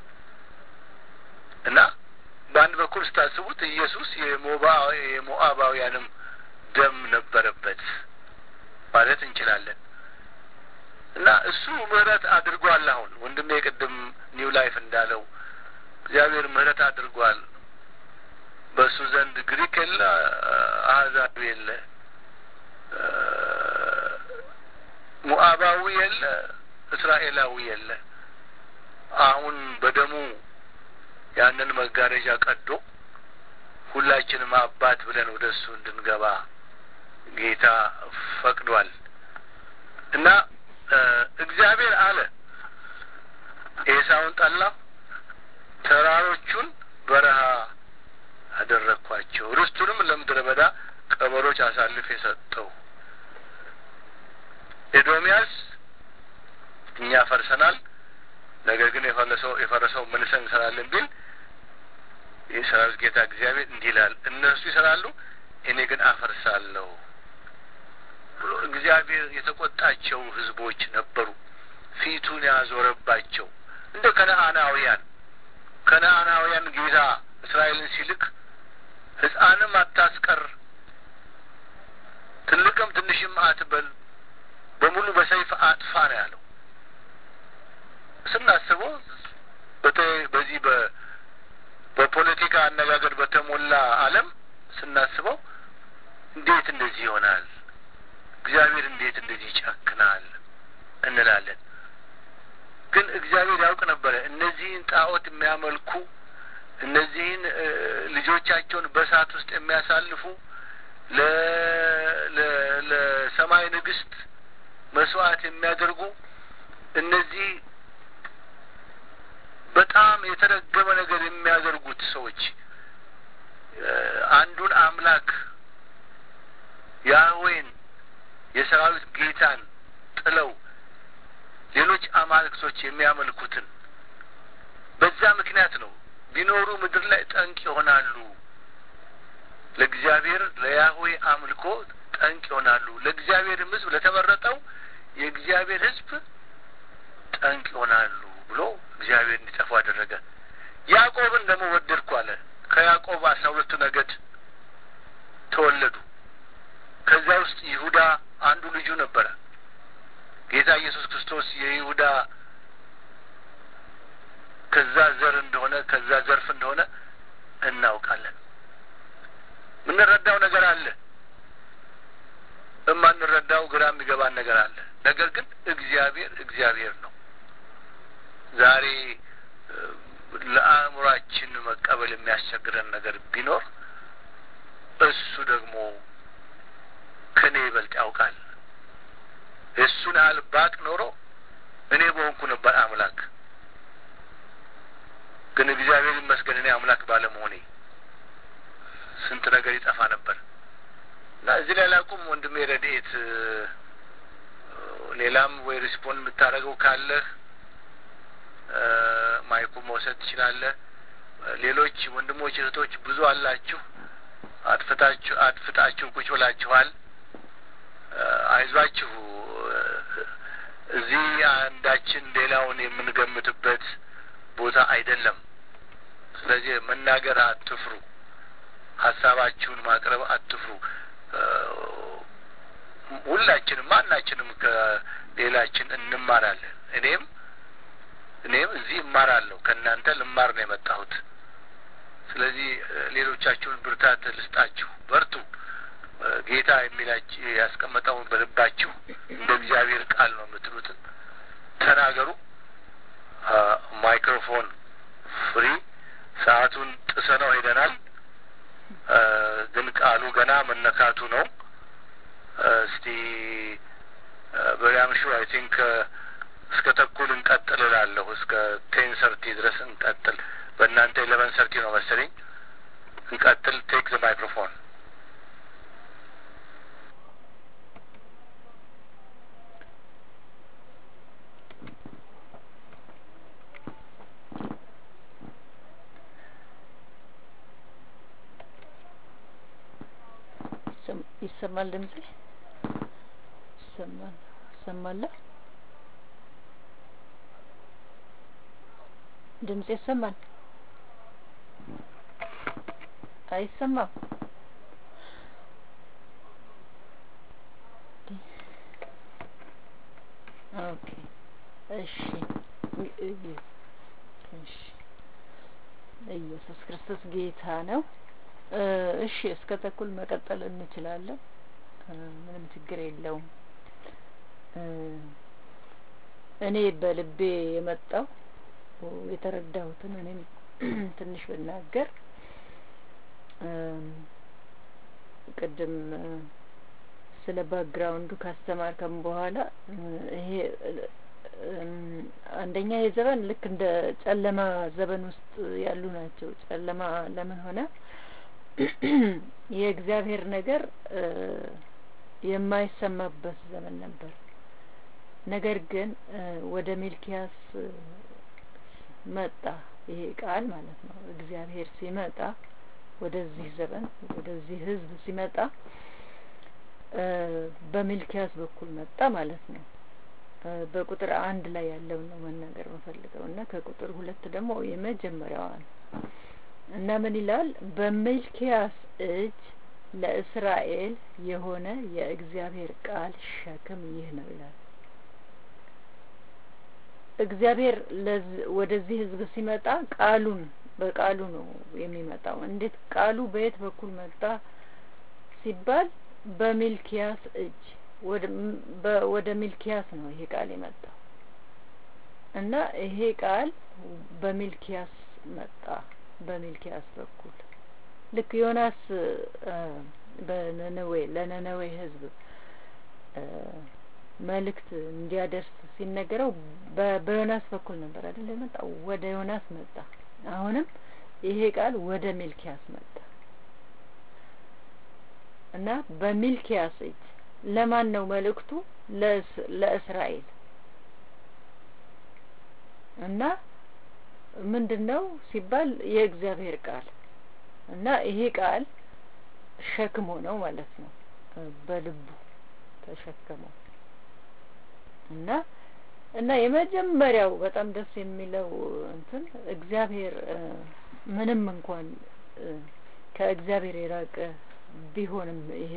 እና በአንድ በኩል ስታስቡት ኢየሱስ የሞአባውያንም ደም ነበረበት ማለት እንችላለን። እና እሱ ምህረት አድርጓል። አሁን ወንድሜ ቅድም ኒው ላይፍ እንዳለው እግዚአብሔር ምህረት አድርጓል። በእሱ ዘንድ ግሪክ የለ፣ አህዛብ የለ፣ ሙአባዊ የለ፣ እስራኤላዊ የለ። አሁን በደሙ ያንን መጋረጃ ቀዶ ሁላችንም አባት ብለን ወደ እሱ እንድንገባ ጌታ ፈቅዷል እና ኤሳውን ጠላሁ፣ ተራሮቹን በረሃ አደረግኳቸው፣ ርስቱንም ለምድረ በዳ ቀበሮች አሳልፍ የሰጠው። ኤዶሚያስ እኛ ፈርሰናል፣ ነገር ግን የፈረሰው የፈረሰው መልሰን እንሰራለን ቢል የሰራዊት ጌታ እግዚአብሔር እንዲህ ይላል፣ እነርሱ ይሰራሉ፣ እኔ ግን አፈርሳለሁ ብሎ እግዚአብሔር የተቆጣቸው ህዝቦች ነበሩ። ፊቱን ያዞረባቸው እንደ ከነአናውያን ከነአናውያን ጌታ እስራኤልን ሲልክ ሕፃንም አታስቀር፣ ትልቅም ትንሽም አትበል፣ በሙሉ በሰይፍ አጥፋ ነው ያለው። ስናስበው በተለይ በዚህ በ በፖለቲካ አነጋገር በተሞላ ዓለም ስናስበው እንዴት እንደዚህ ይሆናል? እግዚአብሔር እንዴት እንደዚህ ይጨክናል እንላለን። ግን እግዚአብሔር ያውቅ ነበረ። እነዚህን ጣዖት የሚያመልኩ እነዚህን ልጆቻቸውን በእሳት ውስጥ የሚያሳልፉ ለሰማይ ንግስት መስዋዕት የሚያደርጉ እነዚህ በጣም የተረገመ ነገር የሚያደርጉት ሰዎች አንዱን አምላክ ያህዌን የሰራዊት ጌታን ጥለው ሌሎች አማልክቶች የሚያመልኩትን በዛ ምክንያት ነው ቢኖሩ ምድር ላይ ጠንቅ ይሆናሉ። ለእግዚአብሔር ለያህዌ አምልኮ ጠንቅ ይሆናሉ። ለእግዚአብሔርም ሕዝብ ለተመረጠው የእግዚአብሔር ሕዝብ ጠንቅ ይሆናሉ ብሎ እግዚአብሔር እንዲጠፉ አደረገ። ያዕቆብን ደግሞ ወደድኩ አለ። ከያዕቆብ አስራ ሁለቱ ነገድ ተወለዱ። ከዚያ ውስጥ ይሁዳ አንዱ ልጁ ነበረ። ጌታ ኢየሱስ ክርስቶስ የይሁዳ ከዛ ዘር እንደሆነ ከዛ ዘርፍ እንደሆነ እናውቃለን። የምንረዳው ነገር አለ፣ እማንረዳው ግራ የሚገባን ነገር አለ። ነገር ግን እግዚአብሔር እግዚአብሔር ነው። ዛሬ ለአእምሯችን መቀበል የሚያስቸግረን ነገር ቢኖር እሱ ደግሞ ከእኔ ይበልጥ ያውቃል። የእሱን ያህል ባቅ ኖሮ እኔ በሆንኩ ነበር አምላክ። ግን እግዚአብሔር ይመስገን እኔ አምላክ ባለመሆኔ ስንት ነገር ይጠፋ ነበር እና እዚህ ላይ ላቁም። ወንድሜ ረድኤት፣ ሌላም ወይ ሪስፖንድ የምታደርገው ካለህ ማይኩ መውሰድ ትችላለህ። ሌሎች ወንድሞች እህቶች ብዙ አላችሁ። አጥፍታችሁ አጥፍታችሁ ቁጭ ብላችኋል። አይዟችሁ። እዚህ አንዳችን ሌላውን የምንገምትበት ቦታ አይደለም። ስለዚህ መናገር አትፍሩ። ሀሳባችሁን ማቅረብ አትፍሩ። ሁላችንም ማናችንም ከሌላችን እንማራለን። እኔም እኔም እዚህ እማራለሁ። ከእናንተ ልማር ነው የመጣሁት። ስለዚህ ሌሎቻችሁን ብርታት ልስጣችሁ። በርቱ። ጌታ የሚላችሁ ያስቀመጠውን በልባችሁ እንደ እግዚአብሔር ቃል ነው የምትሉትን ተናገሩ። ማይክሮፎን ፍሪ። ሰዓቱን ጥሰነው ሄደናል፣ ግን ቃሉ ገና መነካቱ ነው። እስቲ በሪያምሹ አይ ቲንክ እስከ ተኩል እንቀጥል እላለሁ። እስከ ቴን ሰርቲ ድረስ እንቀጥል። በእናንተ ኢሌቨን ሰርቲ ነው መሰለኝ። እንቀጥል። ቴክ ዘ ማይክሮፎን ይሰማል? ድምጼ ይሰማል? ይሰማል? ድምጼ ይሰማል? አይሰማም? ኦኬ እሺ እሺ ኢየሱስ ክርስቶስ ጌታ ነው። እሺ እስከ ተኩል መቀጠል እንችላለን። ምንም ችግር የለውም። እኔ በልቤ የመጣው የተረዳሁትን እኔም ትንሽ ብናገር ቅድም ስለ ባክግራውንዱ ካስተማርከም በኋላ ይሄ አንደኛ የዘመን ልክ እንደ ጨለማ ዘመን ውስጥ ያሉ ናቸው። ጨለማ ለምን ሆነ? የእግዚአብሔር ነገር የማይሰማበት ዘመን ነበር። ነገር ግን ወደ ሚልኪያስ መጣ ይሄ ቃል ማለት ነው። እግዚአብሔር ሲመጣ ወደዚህ ዘመን ወደዚህ ሕዝብ ሲመጣ በሚልኪያስ በኩል መጣ ማለት ነው። በቁጥር አንድ ላይ ያለውን ነው መናገር የምፈልገው እና ከቁጥር ሁለት ደግሞ የመጀመሪያዋን እና ምን ይላል? በሚልኪያስ እጅ ለእስራኤል የሆነ የእግዚአብሔር ቃል ሸክም ይህ ነው ይላል። እግዚአብሔር ወደዚህ ህዝብ ሲመጣ ቃሉን በቃሉ ነው የሚመጣው። እንዴት ቃሉ በየት በኩል መጣ ሲባል በሚልኪያስ እጅ ወደ ሚልኪያስ ነው ይሄ ቃል የመጣው እና ይሄ ቃል በሚልኪያስ መጣ። በሚልኪያስ በኩል ልክ ዮናስ በነነዌ ለነነዌ ህዝብ መልእክት እንዲያደርስ ሲነገረው በዮናስ በኩል ነበር አይደል የመጣው? ወደ ዮናስ መጣ። አሁንም ይሄ ቃል ወደ ሚልኪያስ መጣ እና በሚልኪያስ እጅ ለማን ነው መልእክቱ? ለእስራኤል እና ምንድን ነው ሲባል የእግዚአብሔር ቃል እና ይሄ ቃል ሸክም ሆነው ማለት ነው። በልቡ ተሸከመው እና እና የመጀመሪያው በጣም ደስ የሚለው እንትን እግዚአብሔር ምንም እንኳን ከእግዚአብሔር የራቀ ቢሆንም ይሄ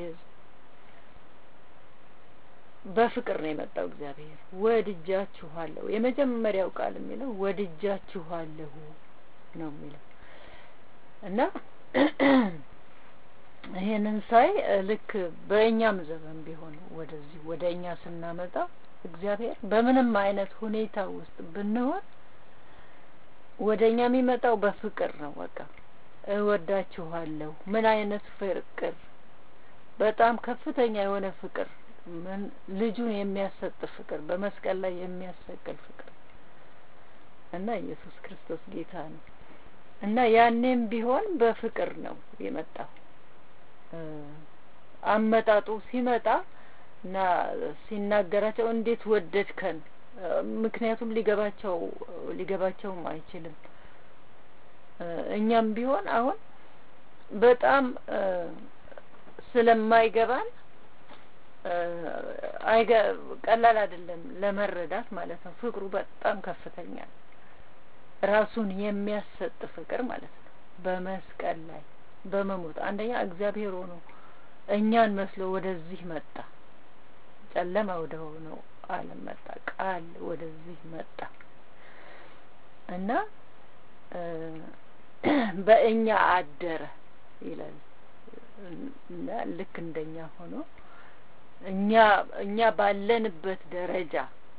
በፍቅር ነው የመጣው። እግዚአብሔር ወድጃችኋለሁ፣ የመጀመሪያው ቃል የሚለው ወድጃችኋለሁ ነው የሚለው እና ይሄንን ሳይ ልክ በእኛም ዘመን ቢሆን ወደዚህ ወደ እኛ ስናመጣ እግዚአብሔር በምንም አይነት ሁኔታ ውስጥ ብንሆን ወደ እኛ የሚመጣው በፍቅር ነው። በቃ እወዳችኋለሁ። ምን አይነት ፍቅር! በጣም ከፍተኛ የሆነ ፍቅር፣ ምን ልጁን የሚያሰጥ ፍቅር፣ በመስቀል ላይ የሚያሰቅል ፍቅር እና ኢየሱስ ክርስቶስ ጌታ ነው እና ያኔም ቢሆን በፍቅር ነው የመጣው። አመጣጡ ሲመጣ እና ሲናገራቸው እንዴት ወደድከን? ምክንያቱም ሊገባቸው ሊገባቸውም አይችልም። እኛም ቢሆን አሁን በጣም ስለማይገባን አይገ ቀላል አይደለም ለመረዳት ማለት ነው። ፍቅሩ በጣም ከፍተኛ ነው። ራሱን የሚያሰጥ ፍቅር ማለት ነው። በመስቀል ላይ በመሞት አንደኛ እግዚአብሔር ሆኖ እኛን መስሎ ወደዚህ መጣ። ጨለማ ወደ ሆነው ዓለም መጣ። ቃል ወደዚህ መጣ እና በእኛ አደረ ይላል እና ልክ እንደኛ ሆኖ እኛ እኛ ባለንበት ደረጃ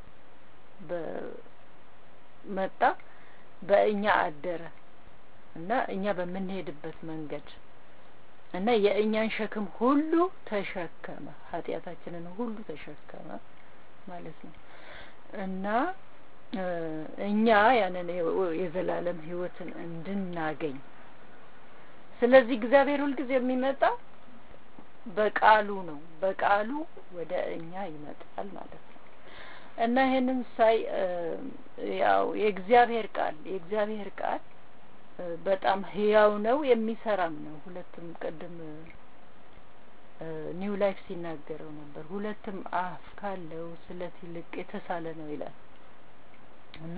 በመጣ በእኛ አደረ እና እኛ በምንሄድበት መንገድ እና የእኛን ሸክም ሁሉ ተሸከመ፣ ኃጢአታችንን ሁሉ ተሸከመ ማለት ነው እና እኛ ያንን የዘላለም ሕይወትን እንድናገኝ ስለዚህ እግዚአብሔር ሁልጊዜ የሚመጣው በቃሉ ነው። በቃሉ ወደ እኛ ይመጣል ማለት ነው እና ይሄንን ሳይ ያው የእግዚአብሔር ቃል የእግዚአብሔር ቃል በጣም ህያው ነው፣ የሚሰራም ነው። ሁለትም ቅድም ኒው ላይፍ ሲናገረው ነበር። ሁለትም አፍ ካለው ስለት ይልቅ የተሳለ ነው ይላል እና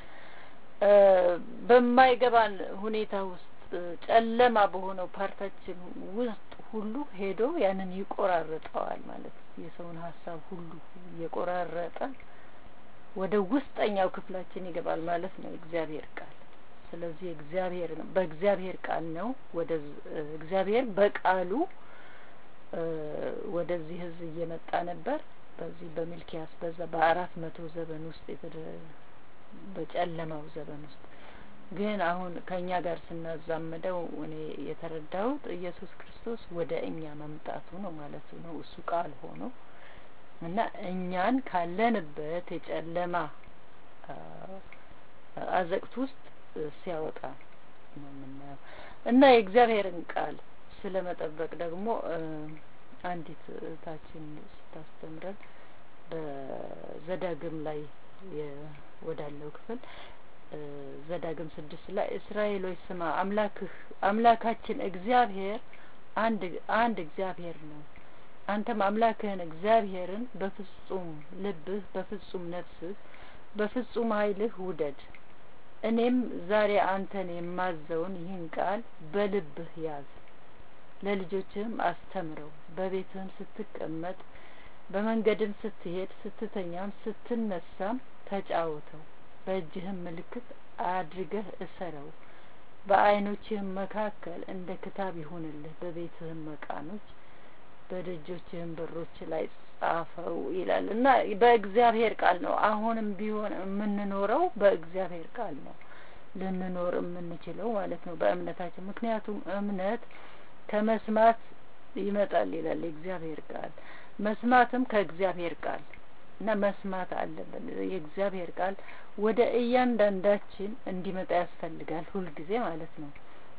በማይገባን ሁኔታ ውስጥ ጨለማ በሆነው ፓርታችን ውስጥ ሁሉ ሄዶ ያንን ይቆራርጠዋል ማለት ነው። የሰውን ሀሳብ ሁሉ እየቆራረጠ ወደ ውስጠኛው ክፍላችን ይገባል ማለት ነው እግዚአብሔር ቃል። ስለዚህ እግዚአብሔር ነው በእግዚአብሔር ቃል ነው ወደ እግዚአብሔር በቃሉ ወደዚህ ህዝብ እየመጣ ነበር። በዚህ በሚልኪያስ በዛ በአራት መቶ ዘመን ውስጥ በጨለማው ዘመን ውስጥ ግን አሁን ከእኛ ጋር ስናዛምደው እኔ የተረዳሁት ኢየሱስ ክርስቶስ ወደ እኛ መምጣቱ ነው ማለቱ ነው። እሱ ቃል ሆኖ እና እኛን ካለንበት የጨለማ አዘቅት ውስጥ ሲያወጣ ነው የምናየው እና የእግዚአብሔርን ቃል ስለ መጠበቅ ደግሞ አንዲት እህታችን ስታስተምረን በዘዳግም ላይ ወዳለው ክፍል ዘዳግም ስድስት ላይ እስራኤሎች ስማ አምላክህ አምላካችን እግዚአብሔር አንድ አንድ እግዚአብሔር ነው አንተም አምላክህን እግዚአብሔርን በፍጹም ልብህ በፍጹም ነፍስህ በፍጹም ኃይልህ ውደድ እኔም ዛሬ አንተን የማዘውን ይህን ቃል በልብህ ያዝ ለልጆችህም አስተምረው በቤትህም ስትቀመጥ በመንገድም ስትሄድ ስትተኛም ስትነሳም ተጫወተው በእጅህም ምልክት አድርገህ እሰረው በዓይኖችህም መካከል እንደ ክታብ ይሁንልህ በቤትህም መቃኖች በደጆችህም በሮች ላይ ጻፈው ይላል እና በእግዚአብሔር ቃል ነው አሁንም ቢሆን የምንኖረው በእግዚአብሔር ቃል ነው ልንኖር የምንችለው ማለት ነው በእምነታችን ምክንያቱም እምነት ከመስማት ይመጣል ይላል የእግዚአብሔር ቃል መስማትም ከእግዚአብሔር ቃል እና መስማት አለብን የእግዚአብሔር ቃል ወደ እያንዳንዳችን እንዲመጣ ያስፈልጋል ሁልጊዜ ማለት ነው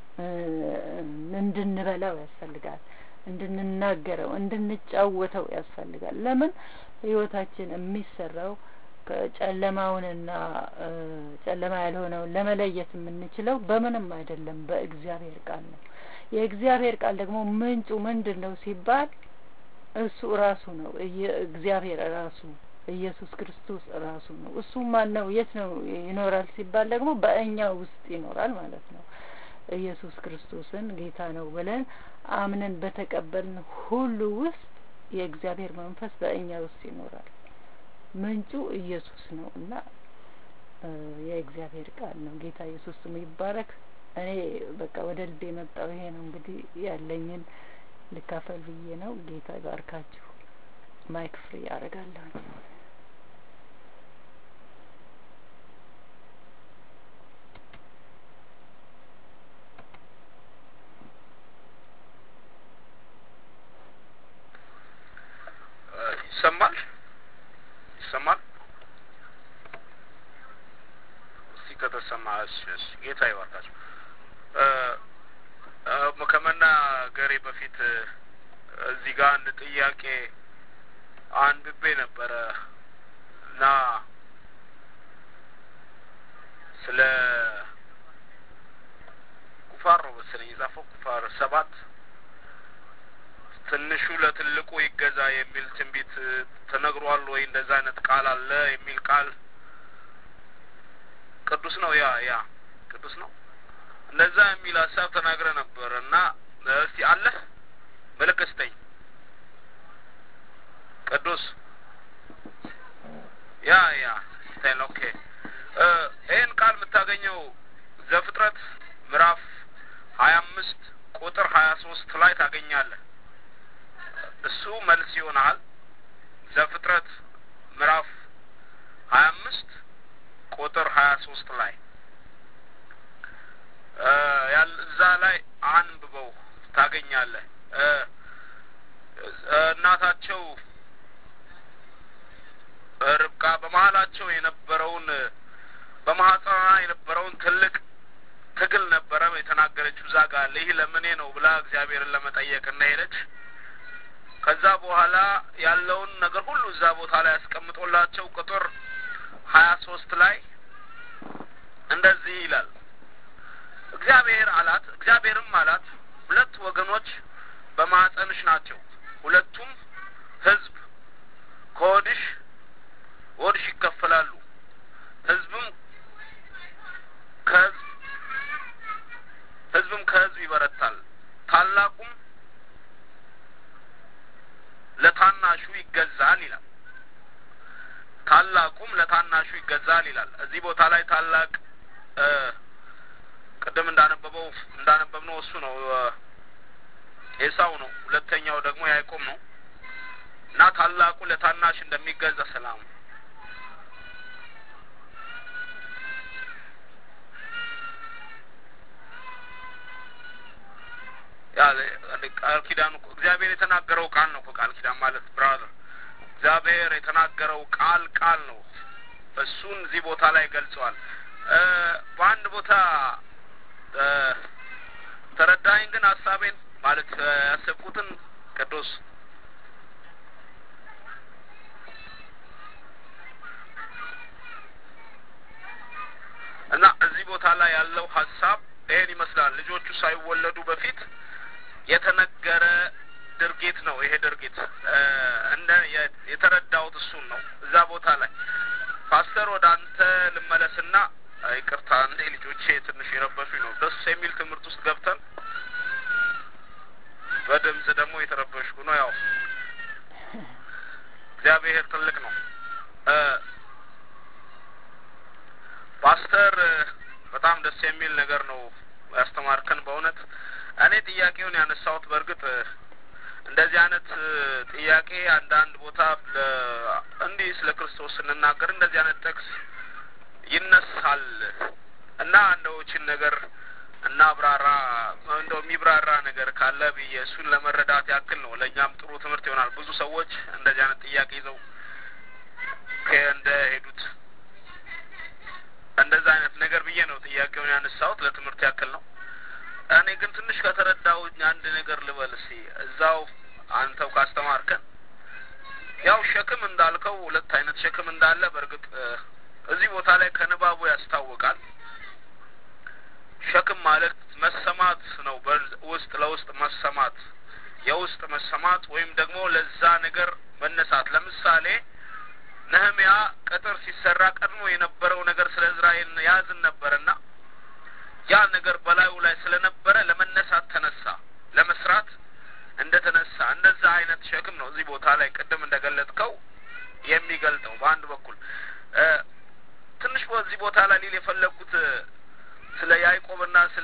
እንድንበላው ያስፈልጋል እንድንናገረው እንድንጫወተው ያስፈልጋል ለምን ህይወታችን የሚሰራው ጨለማውንና ጨለማ ያልሆነውን ለመለየት የምንችለው በምንም አይደለም በእግዚአብሔር ቃል ነው የእግዚአብሔር ቃል ደግሞ ምንጩ ምንድን ነው ሲባል እሱ ራሱ ነው እግዚአብሔር ራሱ ኢየሱስ ክርስቶስ ራሱ ነው እሱ ማን ነው የት ነው ይኖራል ሲባል ደግሞ በእኛ ውስጥ ይኖራል ማለት ነው ኢየሱስ ክርስቶስን ጌታ ነው ብለን አምነን በተቀበልን ሁሉ ውስጥ የእግዚአብሔር መንፈስ በእኛ ውስጥ ይኖራል ምንጩ ኢየሱስ ነው እና የእግዚአብሔር ቃል ነው ጌታ ኢየሱስ ስሙ ይባረክ እኔ በቃ ወደ ልቤ የመጣው ይሄ ነው እንግዲህ ያለኝን ልካፈል ብዬ ነው ጌታ ይባርካችሁ ማይክ ፍሪ ያደርጋለሁ ይሰማል ይሰማል እስቲ ከተሰማ እሺ እሺ ጌታ ይባርካችሁ ከመናገሬ በፊት እዚህ ጋር አንድ ጥያቄ አንብቤ ነበረ እና ስለ ኩፋር ነው መሰለኝ የጻፈው ኩፋር ሰባት ትንሹ ለትልቁ ይገዛ የሚል ትንቢት ተነግሯል ወይ እንደዛ አይነት ቃል አለ የሚል ቃል ቅዱስ ነው ያ ያ ቅዱስ ነው እንደዛ የሚል ሀሳብ ተናግረ ነበር እና እስቲ አለ ምልክት ስጠኝ ቅዱስ ያ ያ ስታይል ኦኬ ይህን ቃል የምታገኘው ዘፍጥረት ምዕራፍ ሀያ አምስት ቁጥር ሀያ ሶስት ላይ ታገኛለህ እሱ መልስ ይሆናል ዘፍጥረት ምዕራፍ ሀያ አምስት ቁጥር ሀያ ሶስት ላይ እዛ ላይ አንብበው ታገኛለህ እናታቸው ርብቃ በመሀላቸው የነበረውን በማህፀኗ የነበረውን ትልቅ ትግል ነበረ የተናገረችው እዛ ጋር ይህ ለምኔ ነው ብላ እግዚአብሔርን ለመጠየቅ እና ሄደች ከዛ በኋላ ያለውን ነገር ሁሉ እዛ ቦታ ላይ ያስቀምጦላቸው ቁጥር ሀያ ሶስት ላይ እንደዚህ ይላል እግዚአብሔር አላት እግዚአብሔርም አላት ሁለት ወገኖች በማህፀንሽ ናቸው ሁለቱም ህዝብ ከሆድሽ ሆድሽ ይከፈላሉ ህዝብም ከህዝብ ህዝብም ከህዝብ ይበረታል ታላቁም ለታናሹ ይገዛል ይላል ታላቁም ለታናሹ ይገዛል ይላል እዚህ ቦታ ላይ ታላቅ ቅድም እንዳነበበው እንዳነበብነው እሱ ነው ኤሳው ነው ሁለተኛው ደግሞ ያዕቆብ ነው እና ታላቁ ለታናሽ እንደሚገዛ ሰላም ቃል ኪዳኑ እግዚአብሔር የተናገረው ቃል ነው ቃል ኪዳን ማለት ብራዘር እግዚአብሔር የተናገረው ቃል ቃል ነው እሱን እዚህ ቦታ ላይ ገልጸዋል። በአንድ ቦታ ተረዳኝ ግን ሀሳቤን ማለት ያሰብኩትን ቅዱስ እና እዚህ ቦታ ላይ ያለው ሀሳብ ይሄን ይመስላል። ልጆቹ ሳይወለዱ በፊት የተነገረ ድርጊት ነው። ይሄ ድርጊት እንደ የተረዳሁት እሱን ነው። እዛ ቦታ ላይ ፓስተር ወደ አንተ ልመለስና ይቅርታ እንዴ ልጆቼ ትንሽ የረበሹኝ ነው። ደስ የሚል ትምህርት ውስጥ ገብተን በድምጽ ደግሞ የተረበሽኩ ነው። ያው እግዚአብሔር ትልቅ ነው። ፓስተር በጣም ደስ የሚል ነገር ነው ያስተማርከን። በእውነት እኔ ጥያቄውን ያነሳሁት በእርግጥ እንደዚህ አይነት ጥያቄ አንዳንድ ቦታ እንዲህ ስለ ክርስቶስ ስንናገር እንደዚህ አይነት ጥቅስ ይነሳል እና እንደው ይህችን ነገር እናብራራ እንደው የሚብራራ ነገር ካለ ብዬ እሱን ለመረዳት ያክል ነው። ለእኛም ጥሩ ትምህርት ይሆናል። ብዙ ሰዎች እንደዚህ አይነት ጥያቄ ይዘው እንደ ሄዱት እንደዛ አይነት ነገር ብዬ ነው ጥያቄውን ያነሳሁት። ለትምህርት ያክል ነው። እኔ ግን ትንሽ ከተረዳሁኝ አንድ ነገር ልበል እስኪ እዛው አንተው ካስተማርከን ያው ሸክም እንዳልከው ሁለት አይነት ሸክም እንዳለ በእርግጥ እዚህ ቦታ ላይ ከንባቡ ያስታውቃል። ሸክም ማለት መሰማት ነው። ውስጥ ለውስጥ መሰማት፣ የውስጥ መሰማት ወይም ደግሞ ለዛ ነገር መነሳት። ለምሳሌ ነህሚያ ቅጥር ሲሰራ ቀድሞ የነበረው ነገር ስለ እስራኤል ያዝን ነበርና ያ ነገር በላዩ ላይ ስለነበረ ለመነሳት ተነሳ፣ ለመስራት እንደ ተነሳ እንደዛ አይነት ሸክም ነው እዚህ ቦታ ላይ ቅድም እንደገለጥከው የሚገልጠው በአንድ በኩል ትንሽ በዚህ ቦታ ላይ ሊል የፈለግኩት ስለ ያዕቆብና ስለ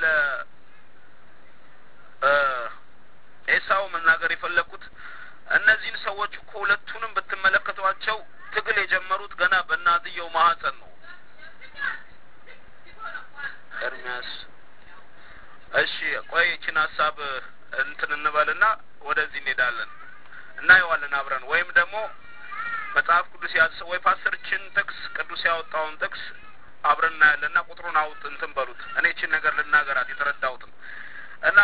ኤሳው መናገር የፈለግኩት እነዚህን ሰዎች እኮ ሁለቱንም ብትመለከቷቸው ትግል የጀመሩት ገና በእናትየው ማህፀን ነው። ኤርሚያስ እሺ፣ ቆይ ይችን ሀሳብ እንትን እንበልና ወደዚህ እንሄዳለን እናየዋለን አብረን ወይም ደግሞ መጽሐፍ ቅዱስ ያዘ ወይ ፓስተርችን ጥቅስ ቅዱስ ያወጣውን ጥቅስ አብረን እናያለንና ቁጥሩን አውጥ እንትን በሉት። እኔ ይችን ነገር ልናገራት የተረዳሁትም እና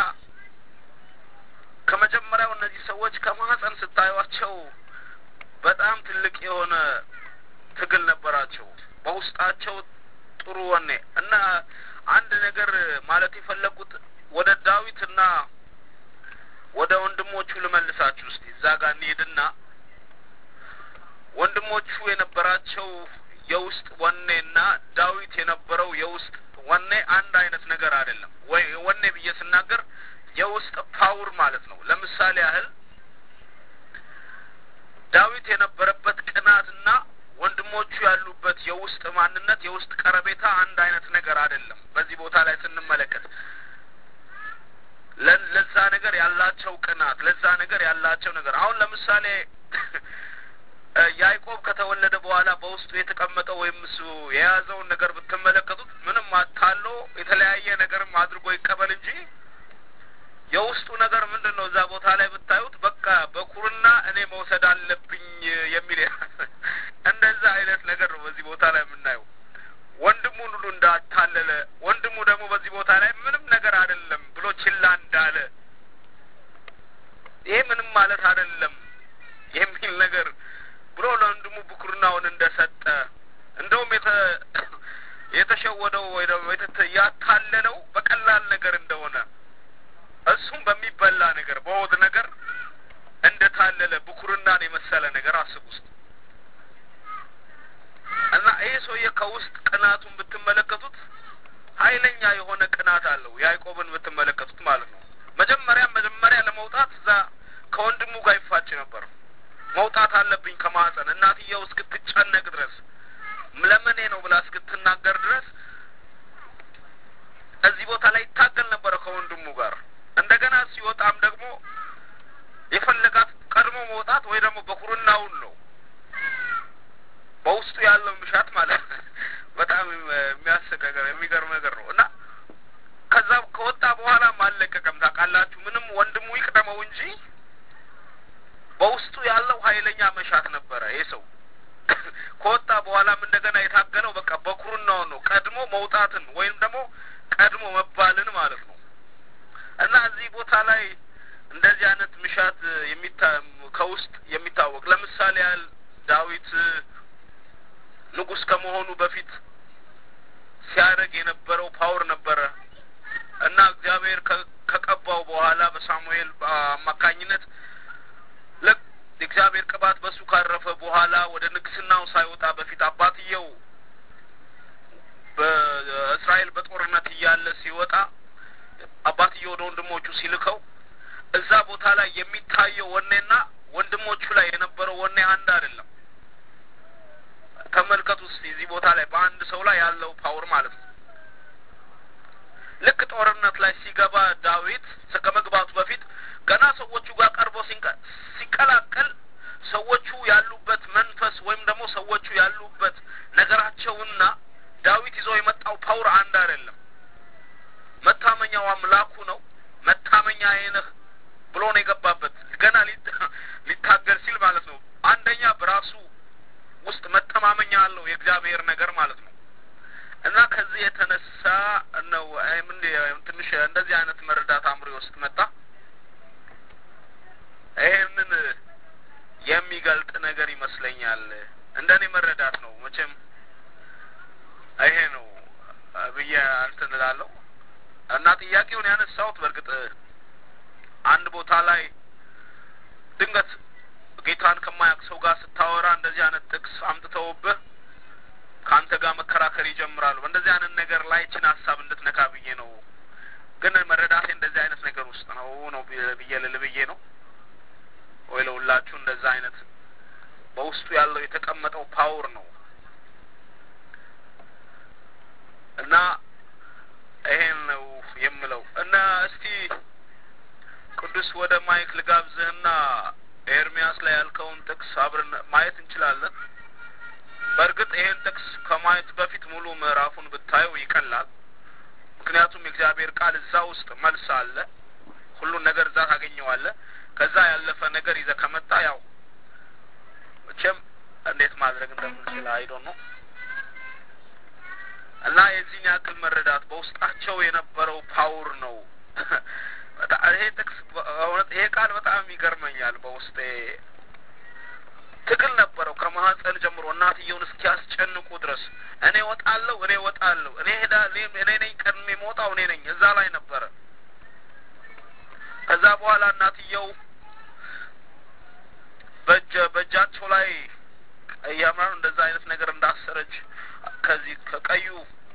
ከመጀመሪያው እነዚህ ሰዎች ከማህፀን ስታዩቸው በጣም ትልቅ የሆነ ትግል ነበራቸው በውስጣቸው ጥሩ ወኔ እና አንድ ነገር ማለት የፈለጉት ወደ ዳዊትና ወደ ወንድሞቹ ልመልሳችሁ እስቲ እዛ ጋር እንሄድና ወንድሞቹ የነበራቸው የውስጥ ወኔና ዳዊት የነበረው የውስጥ ወኔ አንድ አይነት ነገር አይደለም። ወይ ወኔ ብዬ ስናገር የውስጥ ፓውር ማለት ነው። ለምሳሌ ያህል ዳዊት የነበረበት ቅናትና ወንድሞቹ ያሉበት የውስጥ ማንነት የውስጥ ቀረቤታ አንድ አይነት ነገር አይደለም። በዚህ ቦታ ላይ ስንመለከት ለዛ ነገር ያላቸው ቅናት፣ ለዛ ነገር ያላቸው ነገር አሁን ለምሳሌ ያዕቆብ ከተወለደ በኋላ በውስጡ የተቀመጠው ወይም እሱ የያዘውን ነገር ብትመለከቱት ምንም አታሎ የተለያየ ነገርም አድርጎ ይቀበል እንጂ የውስጡ ነገር ምንድን ነው? እዛ ቦታ ላይ ብታዩት በቃ በኩርና እኔ መውሰድ አለብኝ የሚል እንደዛ አይነት ነገር ነው በዚህ ቦታ ላይ የምናየው። ወንድሙን ሁሉ እንዳታለለ፣ ወንድሙ ደግሞ በዚህ ቦታ ላይ ምንም ነገር አይደለም ብሎ ችላ እንዳለ ይሄ ምንም ማለት አይደለም የሚል ነገር ብሎ ለወንድሙ ብኩርናውን እንደሰጠ እንደውም የተ የተሸወደው ወይ ደግሞ ያታለለው በቀላል ነገር እንደሆነ እሱም በሚበላ ነገር በወድ ነገር እንደታለለ ብኩርናን የመሰለ ነገር አስብ ውስጥ እና ይሄ ሰውዬ ከውስጥ ቅናቱን ብትመለከቱት ኃይለኛ የሆነ ቅናት አለው። ያዕቆብን ብትመለከቱት ማለት ነው። መጀመሪያ መጀመሪያ ለመውጣት እዛ ከወንድሙ ጋር ይፋጭ ነበር። መውጣት አለብኝ ከማህፀን እናትየው እስክትጨነቅ ድረስ ለምኔ ነው ብላ እስክትናገር ድረስ እዚህ ቦታ ላይ ይታገል ነበረ ከወንድሙ ጋር። እንደገና ሲወጣም ደግሞ የፈለጋት ቀድሞ መውጣት ወይ ደግሞ በኩርናውን ነው በውስጡ ያለው ምሻት ማለት በጣም የሚያስቅ ነገር የሚገርም ነገር ነው እና ከዛ ከወጣ በኋላም አልለቀቀም። ታውቃላችሁ ምንም ወንድሙ ይቅደመው እንጂ በውስጡ ያለው ኃይለኛ መሻት ነበረ። ይህ ሰው ከወጣ በኋላም እንደገና የታገለው በቃ በኩርናውን ነው ቀድሞ መውጣትን ወይም ደግሞ ቀድሞ መባልን ማለት ነው እና እዚህ ቦታ ላይ እንደዚህ አይነት ምሻት የሚታ ከውስጥ የሚታወቅ ለምሳሌ ያህል ዳዊት ንጉሥ ከመሆኑ በፊት ሲያደርግ የነበረው ፓወር ነበረ እና እግዚአብሔር ከቀባው በኋላ በሳሙኤል አማካኝነት ልክ የእግዚአብሔር ቅባት በሱ ካረፈ በኋላ ወደ ንግስናው ሳይወጣ በፊት አባትየው በእስራኤል በጦርነት እያለ ሲወጣ አባትየው ወደ ወንድሞቹ ሲልከው እዛ ቦታ ላይ የሚታየው ወኔና ወንድሞቹ ላይ የነበረው ወኔ አንድ አይደለም። ተመልከቱ እስቲ እዚህ ቦታ ላይ በአንድ ሰው ላይ ያለው ፓወር ማለት ነው። ልክ ጦርነት ላይ ሲገባ ዳዊት ከመግባቱ በፊት ገና ሰዎቹ ጋር ቀርቦ ሲቀላቀል ሰዎቹ ያሉበት መንፈስ ወይም ደግሞ ሰዎቹ ያሉበት ነገራቸውና ዳዊት ይዞ የመጣው ፓወር አንድ አይደለም። መታመኛው አምላኩ ነው። መታመኛ አይነህ ብሎ ነው የገባበት። ገና ሊታገል ሲል ማለት ነው። አንደኛ በራሱ ውስጥ መተማመኛ አለው የእግዚአብሔር ነገር ማለት ነው። እና ከዚህ የተነሳ ነው ምን ትንሽ እንደዚህ አይነት መረዳት አእምሮ ውስጥ መጣ። ይሄንን የሚገልጥ ነገር ይመስለኛል። እንደኔ መረዳት ነው መቼም ይሄ ነው ብዬ እንትን እላለሁ። እና ጥያቄውን ያነሳሁት በእርግጥ አንድ ቦታ ላይ ድንገት ጌታን ከማያውቅ ሰው ጋር ስታወራ እንደዚህ አይነት ጥቅስ አምጥተውብህ ከአንተ ጋር መከራከር ይጀምራሉ። በእንደዚህ አይነት ነገር ላይ ችን ሀሳብ እንድትነካ ብዬ ነው። ግን መረዳቴ እንደዚህ አይነት ነገር ውስጥ ነው ነው ብዬ ልል ብዬ ነው ወይ ለሁላችሁ እንደዛ አይነት በውስጡ ያለው የተቀመጠው ፓወር ነው እና ይሄን ነው የምለው እና እስቲ ቅዱስ ወደ ማይክ ልጋብዝህና ኤርሚያስ ላይ ያልከውን ጥቅስ አብረን ማየት እንችላለን። በእርግጥ ይሄን ጥቅስ ከማየት በፊት ሙሉ ምዕራፉን ብታየው ይቀላል። ምክንያቱም የእግዚአብሔር ቃል እዛ ውስጥ መልስ አለ። ሁሉን ነገር እዛ ታገኘዋለህ። ከዛ ያለፈ ነገር ይዘህ ከመጣ ያው መቼም እንዴት ማድረግ እንደምንችል አይዶ ነው እና የዚህን ያክል መረዳት በውስጣቸው የነበረው ፓውር ነው። ይሄ ጥቅስ እውነት ይሄ ቃል በጣም ይገርመኛል። በውስጤ ትግል ነበረው ከማህፀን ጀምሮ እናትየውን እስኪያስጨንቁ ድረስ እኔ ወጣለሁ፣ እኔ ወጣለሁ፣ እኔ ሄዳ እኔ ነኝ ቀድሜ የምወጣው እኔ ነኝ። እዛ ላይ ነበረ። ከዛ በኋላ እናትየው በእጀ በእጃቸው ላይ እያምራኑ እንደዛ አይነት ነገር እንዳሰረች ከዚህ ከቀዩ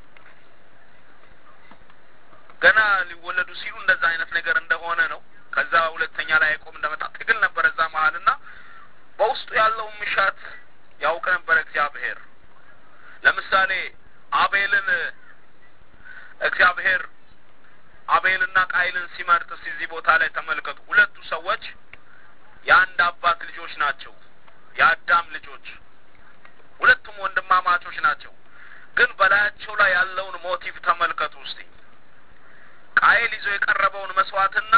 ገና ሊወለዱ ሲሉ እንደዛ አይነት ነገር እንደሆነ ነው። ከዛ ሁለተኛ ላይ አይቆም እንደመጣ ትግል ነበረ እዛ መሀል እና በውስጡ ያለውን ምሻት ያውቅ ነበረ እግዚአብሔር። ለምሳሌ አቤልን እግዚአብሔር አቤልና ቃይልን ሲመርጥ እዚህ ቦታ ላይ ተመልከቱ። ሁለቱ ሰዎች የአንድ አባት ልጆች ናቸው፣ የአዳም ልጆች ሁለቱም ወንድማማቾች ናቸው። ግን በላያቸው ላይ ያለውን ሞቲቭ ተመልከቱ እስቲ። ቃየል ይዞ የቀረበውን መስዋዕትና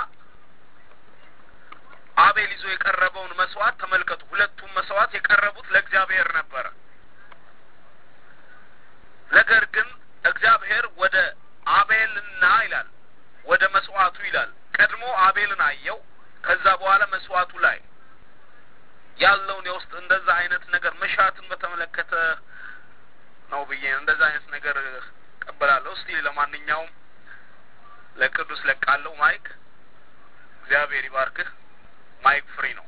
አቤል ይዞ የቀረበውን መስዋዕት ተመልከቱ። ሁለቱም መስዋዕት የቀረቡት ለእግዚአብሔር ነበረ። ነገር ግን እግዚአብሔር ወደ አቤልና ይላል ወደ መስዋዕቱ ይላል ቀድሞ አቤልን አየው። ከዛ በኋላ መስዋዕቱ ላይ ያለውን የውስጥ እንደዛ አይነት ነገር መሻትን በተመለከተ ነው ብዬ እንደዛ አይነት ነገር ቀበላለሁ። እስቲ ለማንኛውም ለቅዱስ ለቃለው ማይክ እግዚአብሔር ይባርክህ። ማይክ ፍሪ ነው።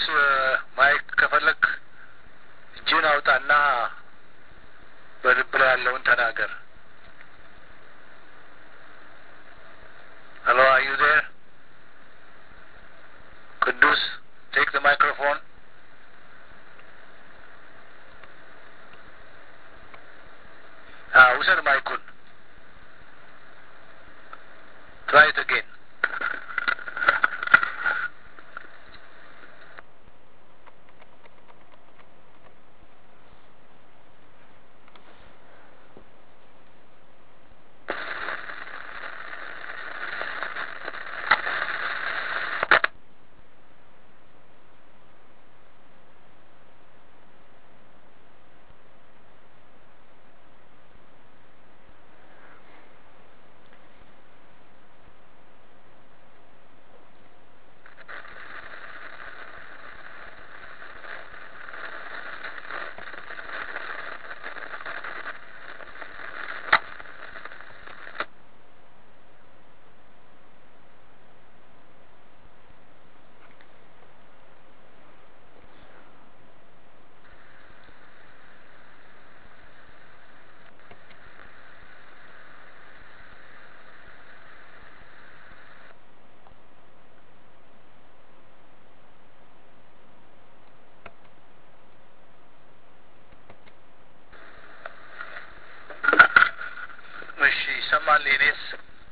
ማይክ ከፈለክ እጅን አውጣና በልብ ላይ ያለውን ተናገር። ሄሎ አር ዩ ዜር? ቅዱስ ቴክ ዘ ማይክሮፎን ውሰድ ማይኩን ትራይ ኢት አጌን እሺ ይሰማል። የኔስ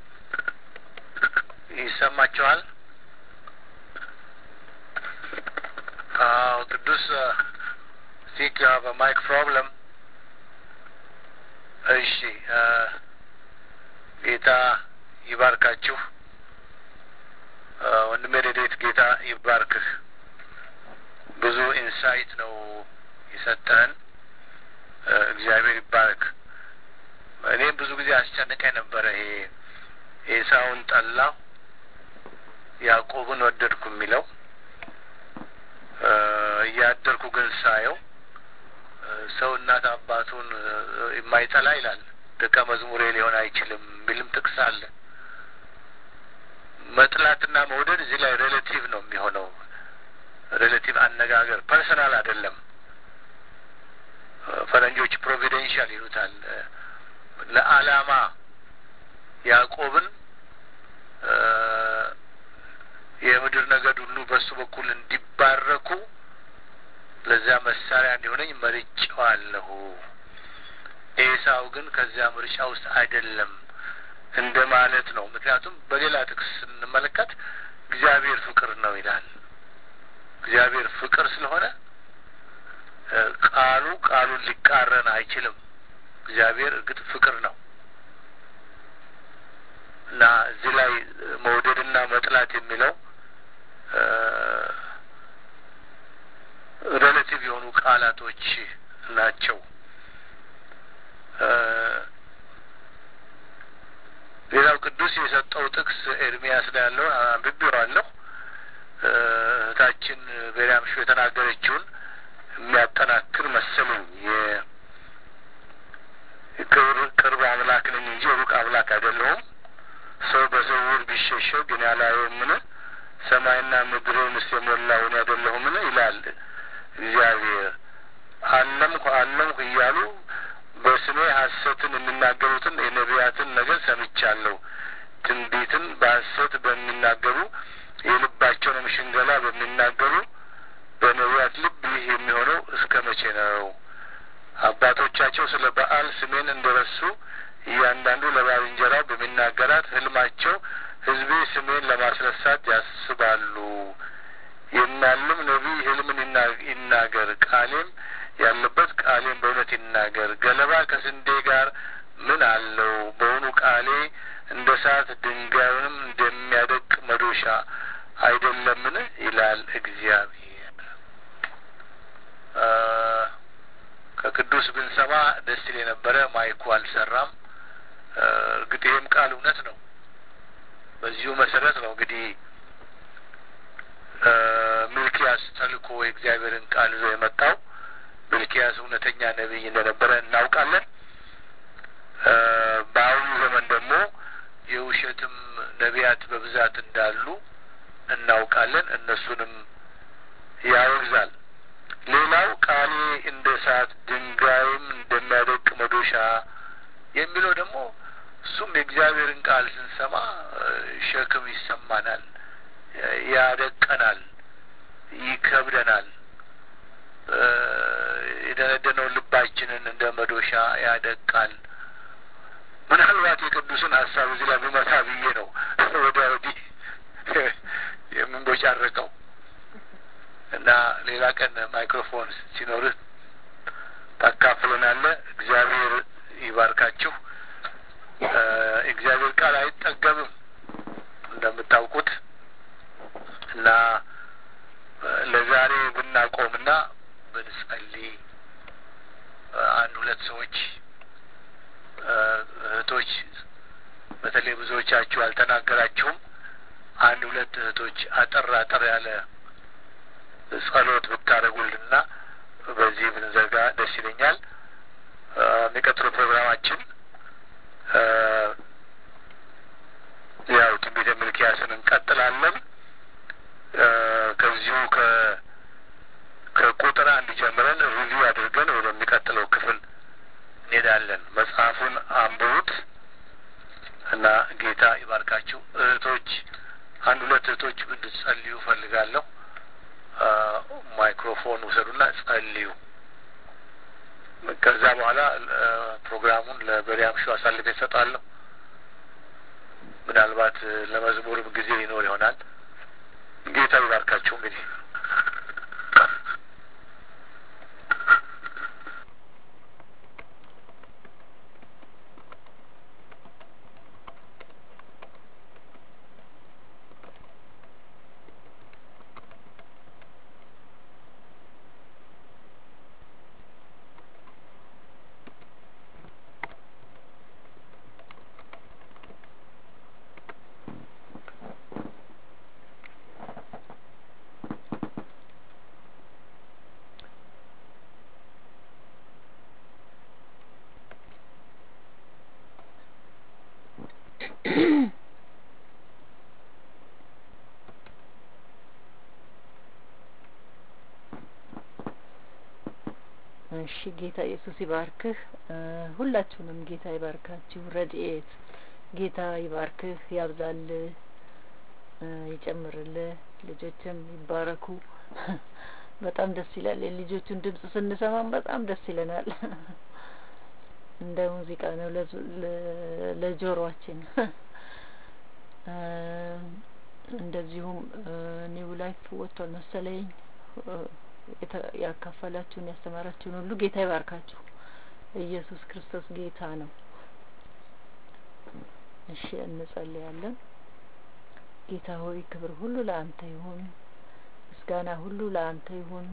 ይሰማችኋል? አዎ ቅዱስ ቲንክ ዩ ሃቭ ማይክ ፕሮብለም። እሺ ጌታ ይባርካችሁ። ወንድሜ ረድኤት ጌታ ይባርክህ። ብዙ ኢንሳይት ነው የሰጠህን። እግዚአብሔር ይባርክ። እኔም ብዙ ጊዜ አስጨንቀኝ ነበረ። ይሄ ኤሳውን ጠላው ያዕቆብን ወደድኩ የሚለው እያደርኩ ግን ሳየው ሰው እናት አባቱን የማይጠላ ይላል ደቀ መዝሙሬ ሊሆን አይችልም የሚልም ጥቅስ አለ። መጥላትና መውደድ እዚህ ላይ ሬሌቲቭ ነው የሚሆነው። ሬሌቲቭ አነጋገር ፐርሰናል አይደለም። ፈረንጆች ፕሮቪደንሻል ይሉታል። ለዓላማ ያዕቆብን የምድር ነገድ ሁሉ በሱ በኩል እንዲባረኩ ለዚያ መሳሪያ እንዲሆነኝ መርጬዋለሁ። ኤሳው ግን ከዚያ ምርጫ ውስጥ አይደለም እንደ ማለት ነው። ምክንያቱም በሌላ ጥቅስ ስንመለከት እግዚአብሔር ፍቅር ነው ይላል። እግዚአብሔር ፍቅር ስለሆነ ቃሉ ቃሉን ሊቃረን አይችልም። እግዚአብሔር እርግጥ ፍቅር ነው እና እዚህ ላይ መውደድና መጥላት የሚለው ሬሌቲቭ የሆኑ ቃላቶች ናቸው። ሌላው ቅዱስ የሰጠው ጥቅስ ኤርሚያስ ላይ ያለውን አንብቤዋለሁ። እህታችን ቤሪያም ሾ የተናገረችውን የሚያጠናክር መሰለኝ። የቅርብ ቅርብ አምላክ ነኝ እንጂ ሩቅ አምላክ አይደለሁም። ሰው በስውር ቢሸሸግ እኔ አላየውምን? ሰማይና ምድርንስ የሞላው እኔ አይደለሁምን? ይላል እግዚአብሔር። አለምኩ አለምኩ እያሉ በስሜ ሐሰትን የሚናገሩትን የነቢያትን ነገር ሰምቻለሁ። ትንቢትን በሐሰት በሚናገሩ የልባቸውንም ሽንገላ በሚናገሩ በነቢያት ልብ ይህ የሚሆነው እስከ መቼ ነው? አባቶቻቸው ስለ በዓል ስሜን እንደረሱ እያንዳንዱ ለባልንጀራው በሚናገራት ህልማቸው ሕዝቤ ስሜን ለማስረሳት ያስባሉ። የሚያልም ነቢይ ህልምን ይናገር፣ ቃሌም ያለበት ቃሌም በእውነት ይናገር። ገለባ ከስንዴ ጋር ምን አለው? በውኑ ቃሌ እንደ እሳት ድንጋዩንም እንደሚያደቅ መዶሻ አይደለምን? ይላል እግዚአብሔር። ከቅዱስ ብንሰማ ደስ ይል የነበረ ማይኩ አልሰራም። እርግጥ ይህም ቃል እውነት ነው። በዚሁ መሰረት ነው እንግዲህ ሚልኪያስ ተልኮ የእግዚአብሔርን ቃል ይዞ የመጣው። ሚልኪያስ እውነተኛ ነቢይ እንደነበረ እናውቃለን። በአሁኑ ዘመን ደግሞ የውሸትም ነቢያት በብዛት እንዳሉ እናውቃለን። እነሱንም ያወግዛል። ሌላው ቃሌ እንደ እሳት ድንጋይም እንደሚያደቅ መዶሻ የሚለው ደግሞ እሱም የእግዚአብሔርን ቃል ስንሰማ ሸክም ይሰማናል፣ ያደቀናል፣ ይከብደናል። የደነደነው ልባችንን እንደ መዶሻ ያደቃል። ምናልባት የቅዱስን ሀሳብ እዚህ ላይ ብመታ ብዬ ነው ወዲያ ወዲህ የምንቦጫረቀው እና ሌላ ቀን ማይክሮፎን ሲኖርህ ታካፍለናለህ። እግዚአብሔር ይባርካችሁ። እግዚአብሔር ቃል አይጠገብም እንደምታውቁት እና ለዛሬ ብናቆምና ብንጸልይ አንድ ሁለት ሰዎች እህቶች በተለይ ብዙዎቻችሁ አልተናገራችሁም። አንድ ሁለት እህቶች አጠር አጠር ያለ ጸሎት ብታደርጉልና በዚህ ብንዘጋ ደስ ይለኛል። የሚቀጥለው ፕሮግራማችን ያው ትንቢተ ሚልክያስን እንቀጥላለን። ከዚሁ ከ ከቁጥር አንድ ጀምረን ሪቪው አድርገን ወደሚቀጥለው ክፍል እንሄዳለን። መጽሐፉን አንብቡት እና ጌታ ይባርካችሁ። እህቶች አንድ ሁለት እህቶች እንድትጸልዩ ፈልጋለሁ። ማይክሮፎን ውሰዱና ጸልዩ። ከዛ በኋላ ፕሮግራሙን ለበሪያም ሾ አሳልፌ እሰጣለሁ። ምናልባት ለመዝሙርም ጊዜ ይኖር ይሆናል። ጌታ ይባርካችሁ። እንግዲህ እሺ ጌታ ኢየሱስ ይባርክህ። ሁላችሁንም ጌታ ይባርካችሁ። ረድኤት ጌታ ይባርክህ፣ ያብዛልህ፣ ይጨምርልህ። ልጆችም ይባረኩ። በጣም ደስ ይላል። የልጆቹን ድምጽ ስንሰማም በጣም ደስ ይለናል። እንደ ሙዚቃ ነው ለጆሮአችን። እንደዚሁም ኒው ላይፍ ወጥቷል መሰለኝ ያካፈላችሁን ያስተማራችሁን ሁሉ ጌታ ይባርካችሁ። ኢየሱስ ክርስቶስ ጌታ ነው። እሺ እንጸልያለን። ጌታ ሆይ ክብር ሁሉ ለአንተ ይሁን፣ ምስጋና ሁሉ ለአንተ ይሁን።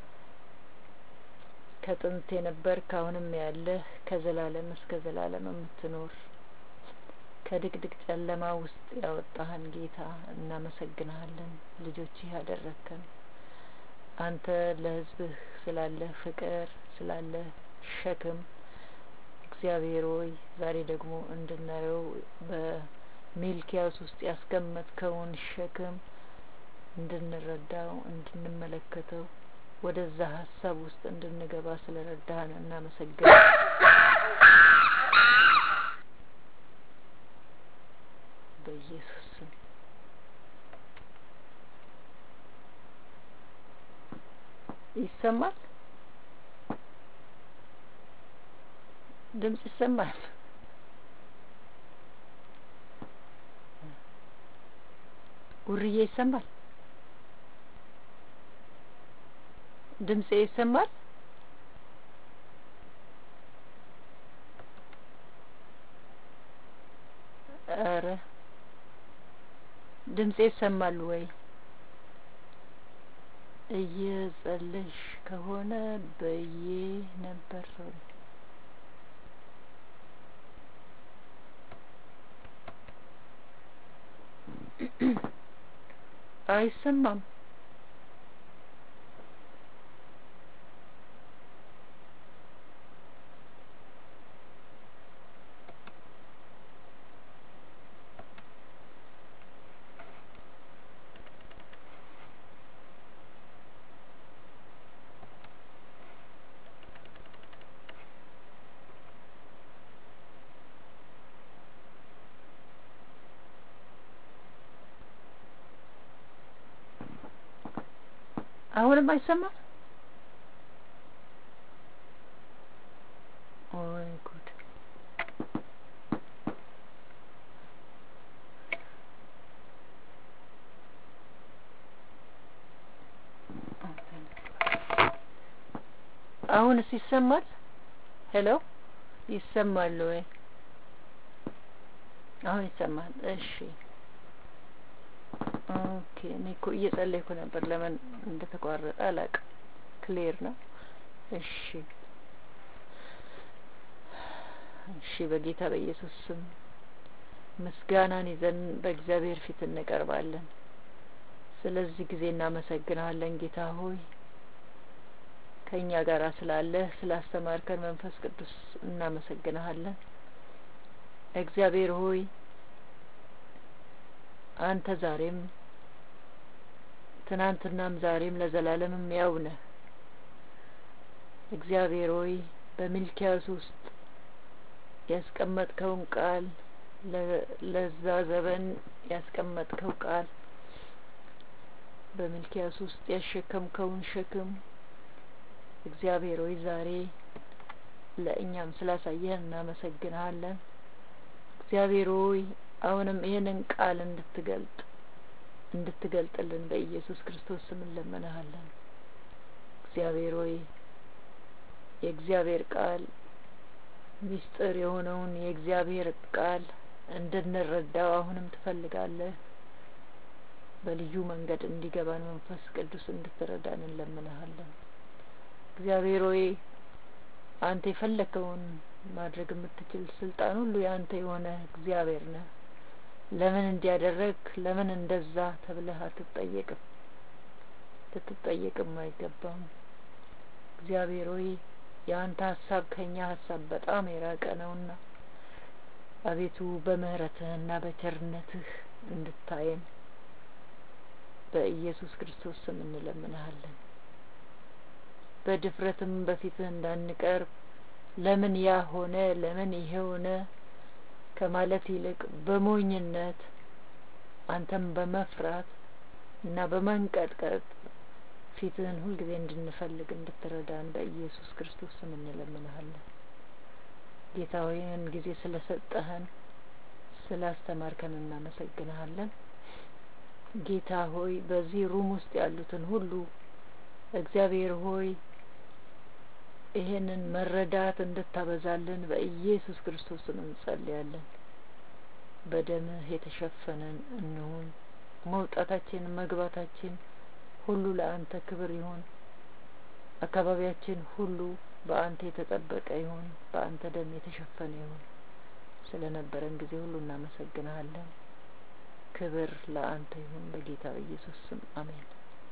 ከጥንት የነበርክ አሁንም ያለህ ከዘላለም እስከ ዘላለም የምትኖር ከድቅድቅ ጨለማ ውስጥ ያወጣህን ጌታ እናመሰግንሃለን። ልጆችህ ያደረግከን አንተ ለሕዝብህ ስላለህ ፍቅር ስላለህ ሸክም እግዚአብሔር ሆይ ዛሬ ደግሞ እንድናየው በሚልኪያስ ውስጥ ያስቀመጥከውን ሸክም እንድንረዳው እንድንመለከተው ወደዛ ሀሳብ ውስጥ እንድንገባ ስለረዳህን እናመሰግናለን። በኢየሱስ ስም ይሰማል። ድምጽ ይሰማል። ውርዬ ይሰማል። ድምጼ ይሰማል። ኧረ ድምጼ ይሰማል ወይ? እየጸለሽ ከሆነ በዬ ነበር ሶሪ አይሰማም። አሁንም አይሰማም? ኦይ ጉድ! አሁንስ ይሰማል? ሄሎ ይሰማል ወይ? አሁን ይሰማል። እሺ ኦኬ። እኔ እኮ እየጸለይኩ ነበር። ለምን እንደተቋረጠ አላውቅም። ክሊር ነው። እሺ እሺ። በጌታ በኢየሱስ ስም ምስጋናን ይዘን በእግዚአብሔር ፊት እንቀርባለን። ስለዚህ ጊዜ እናመሰግናለን ጌታ ሆይ ከእኛ ጋር ስላለህ ስላስተማርከን መንፈስ ቅዱስ እናመሰግንሃለን። እግዚአብሔር ሆይ አንተ ዛሬም ትናንትናም ዛሬም ለዘላለምም ያው ነህ። እግዚአብሔር ሆይ በሚልኪያስ ውስጥ ያስቀመጥከውን ቃል ለዛ ዘመን ያስቀመጥከው ቃል በሚልኪያስ ውስጥ ያሸከምከውን ሸክም እግዚአብሔር ሆይ ዛሬ ለእኛም ስላሳየን እናመሰግንሃለን። እግዚአብሔር ሆይ አሁንም ይህንን ቃል እንድትገልጥ እንድትገልጥልን በኢየሱስ ክርስቶስ ስም እንለምንሃለን። እግዚአብሔር ሆይ የእግዚአብሔር ቃል ሚስጥር የሆነውን የእግዚአብሔር ቃል እንድንረዳው አሁንም ትፈልጋለህ። በልዩ መንገድ እንዲገባን መንፈስ ቅዱስ እንድትረዳን እንለምንሃለን። እግዚአብሔር ሆይ አንተ የፈለከውን ማድረግ የምትችል ስልጣን ሁሉ የአንተ የሆነ እግዚአብሔር ነህ። ለምን እንዲያደረግ ለምን እንደዛ ተብለህ አትጠየቅም፣ ልትጠየቅም አይገባም። እግዚአብሔር ሆይ የአንተ ሀሳብ ከእኛ ሀሳብ በጣም የራቀ ነውና አቤቱ በምህረትህና በቸርነትህ እንድታየን በኢየሱስ ክርስቶስ ስም እንለምንሃለን። በድፍረትም በፊትህ እንዳንቀርብ ለምን ያ ሆነ ለምን ይሄ ሆነ ከማለት ይልቅ በሞኝነት አንተም በመፍራት እና በመንቀጥቀጥ ፊትህን ሁልጊዜ እንድንፈልግ እንድትረዳን በኢየሱስ ክርስቶስ ስም እንለምንሃለን። ጌታ ሆይ ይህን ጊዜ ስለሰጠህን ስላስተማርከን እናመሰግንሃለን። ጌታ ሆይ በዚህ ሩም ውስጥ ያሉትን ሁሉ እግዚአብሔር ሆይ ይሄንን መረዳት እንድታበዛልን በኢየሱስ ክርስቶስ ስም እንጸልያለን። በደምህ የተሸፈነን እንሁን። መውጣታችን መግባታችን ሁሉ ለአንተ ክብር ይሁን። አካባቢያችን ሁሉ በአንተ የተጠበቀ ይሁን። በአንተ ደም የተሸፈነ ይሁን። ስለ ነበረን ጊዜ ሁሉ እናመሰግንሃለን። ክብር ለአንተ ይሁን በጌታ በኢየሱስ ስም አሜን።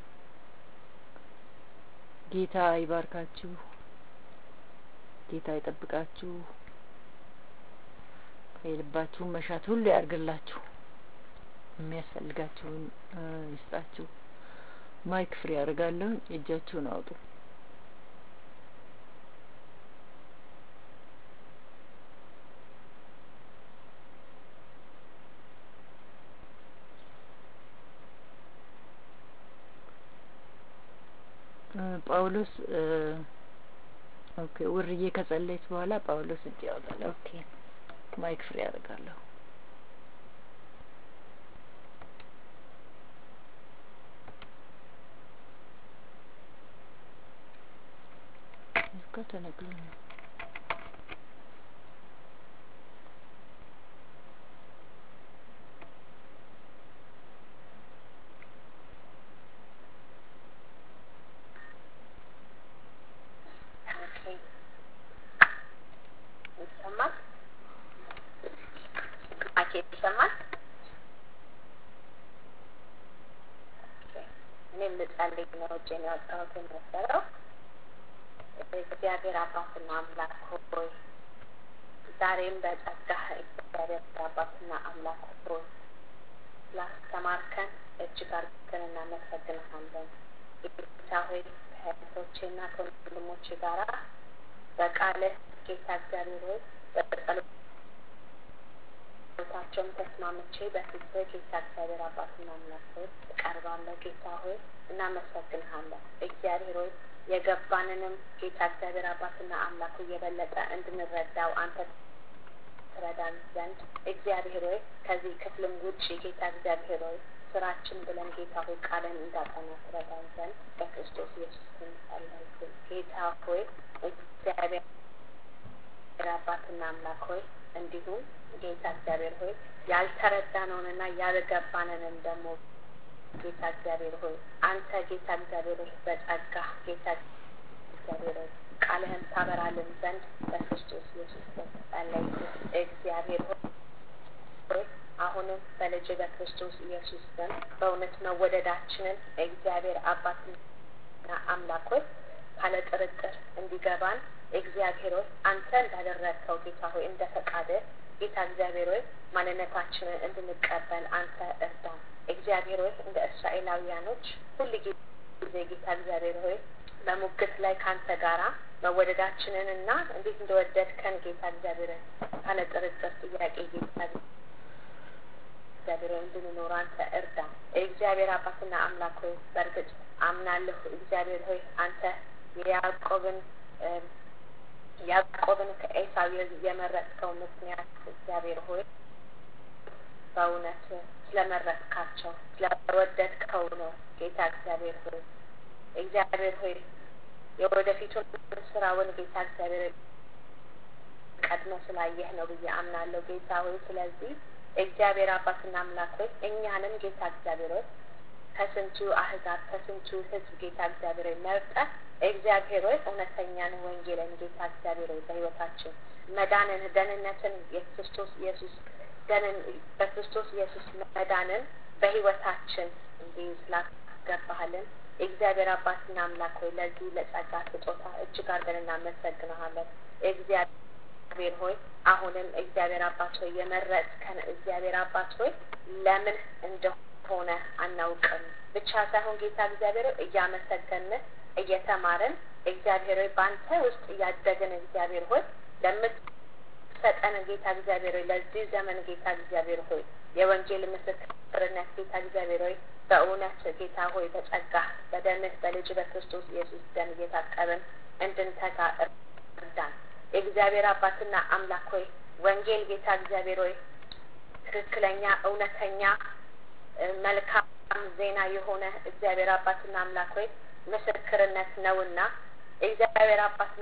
ጌታ ይባርካችሁ። ጌታ ይጠብቃችሁ። የልባችሁን መሻት ሁሉ ያርግላችሁ። የሚያስፈልጋችሁን ይስጣችሁ። ማይክ ፍሪ ያደርጋለሁ። እጃችሁን አውጡ። ጳውሎስ ኦኬ፣ ውርዬ ከጸለይት በኋላ ጳውሎስ እጅ ያወጣል። ኦኬ፣ ማይክ ፍሪ ያደርጋለሁ። እስከ ተነግሎ ነው ይሰማል? ማኬ ይሰማል? እኔም ልጸልይ ነው እጄን ያወጣሁት የነበረው። እግዚአብሔር አባትና አምላክ ሆይ ዛሬም በጸጋህ እግዚአብሔር አባትና አምላክ ሆይ ስላስተማርከን እጅግ አድርገን እናመሰግንሃለን። ጌታ ሆይ ከእህቶቼና ከወንድሞቼ ጋራ በቃልህ ጌታ እግዚአብሔር ሆይ በጸሎት ጸሎታቸውም ተስማምቼ በፊትህ ጌታ እግዚአብሔር አባትና አምላክ ሆይ እቀርባለሁ። ጌታ ሆይ እናመሰግንሃለን። እግዚአብሔር ሆይ የገባንንም ጌታ እግዚአብሔር አባትና አምላኩ እየበለጠ እንድንረዳው አንተ ትረዳን ዘንድ እግዚአብሔር ሆይ ከዚህ ክፍልም ውጭ ጌታ እግዚአብሔር ሆይ ስራችን ብለን ጌታ ሆይ ቃልን እንዳጠና ትረዳን ዘንድ በክርስቶስ ኢየሱስ ስም ጸለይኩ። ጌታ ሆይ እግዚአብሔር አባትና አምላክ ሆይ እንዲሁም ጌታ እግዚአብሔር ሆይ ያልተረዳነውንና ያልገባንንም ደግሞ ጌታ እግዚአብሔር ሆይ አንተ ጌታ እግዚአብሔር ሆይ በጸጋ ጌታ እግዚአብሔር ሆይ ቃልህን ታበራልን ዘንድ በክርስቶስ ኢየሱስ ስም ጸለይኩ። እግዚአብሔር ሆይ አሁንም በልጅ በክርስቶስ ኢየሱስ ስም በእውነት መወደዳችንን እግዚአብሔር አባትና አምላክ ሆይ ካለ ጥርጥር እንዲገባን እግዚአብሔር ሆይ አንተ እንዳደረግከው ጌታ ሆይ እንደ ፈቃድህ ጌታ እግዚአብሔር ሆይ ማንነታችንን እንድንቀበል አንተ እርዳን። እግዚአብሔር ሆይ እንደ እስራኤላውያኖች ሁል ጊዜ ጌታ እግዚአብሔር ሆይ በሙግት ላይ ከአንተ ጋራ መወደዳችንን እና እንዴት እንደወደድከን ጌታ እግዚአብሔርን ካለ ጥርጥር ጥያቄ ጌታ እግዚአብሔር ሆይ እንድንኖር አንተ እርዳ። እግዚአብሔር አባትና አምላክ ሆይ በእርግጥ አምናለሁ እግዚአብሔር ሆይ አንተ የያዕቆብን ያዕቆብን ከኤሳው የመረጥከው ምክንያት እግዚአብሔር ሆይ በእውነት ስለመረጥካቸው ስለወደድከው ነው። ጌታ እግዚአብሔር ሆይ እግዚአብሔር ሆይ የወደፊቱን ስራውን ጌታ እግዚአብሔር ቀድሞ ስላየህ ነው ብዬ አምናለሁ። ጌታ ሆይ ስለዚህ እግዚአብሔር አባትና አምላክ ሆይ እኛንም ጌታ እግዚአብሔር ሆይ ከስንቱ አህዛብ ከስንቱ ሕዝብ ጌታ እግዚአብሔር ሆይ መርጠህ እግዚአብሔር ሆይ እውነተኛን ወንጌልን ጌታ እግዚአብሔር ሆይ በህይወታችን መዳንን ደህንነትን የክርስቶስ ኢየሱስ ደንን በክርስቶስ ኢየሱስ መዳንን በህይወታችን እንዲህ ስላስገባሃልን እግዚአብሔር አባትና አምላክ ሆይ ለዚህ ለጸጋ ስጦታ እጅግ አድርገን እናመሰግንሃለን። እግዚአብሔር ሆይ አሁንም እግዚአብሔር አባት ሆይ የመረጥከን እግዚአብሔር አባት ሆይ ለምን እንደሆነ አናውቅም ብቻ ሳይሆን ጌታ እግዚአብሔር ሆይ እያመሰገንን እየተማርን እግዚአብሔር ሆይ በአንተ ውስጥ እያደግን እግዚአብሔር ሆይ ለምትሰጠን ጌታ እግዚአብሔር ሆይ ለዚህ ዘመን ጌታ እግዚአብሔር ሆይ የወንጌል ምስክርነት ጌታ እግዚአብሔር ሆይ በእውነት ጌታ ሆይ በጸጋ በደምህ በልጅ በክርስቶስ ኢየሱስ ደም እየታቀብን እንድንተጋ እርዳን። የእግዚአብሔር አባትና አምላክ ሆይ ወንጌል ጌታ እግዚአብሔር ሆይ ትክክለኛ እውነተኛ መልካም ዜና የሆነ እግዚአብሔር አባትና አምላክ ሆይ ምስክርነት ነውና እግዚአብሔር አባትና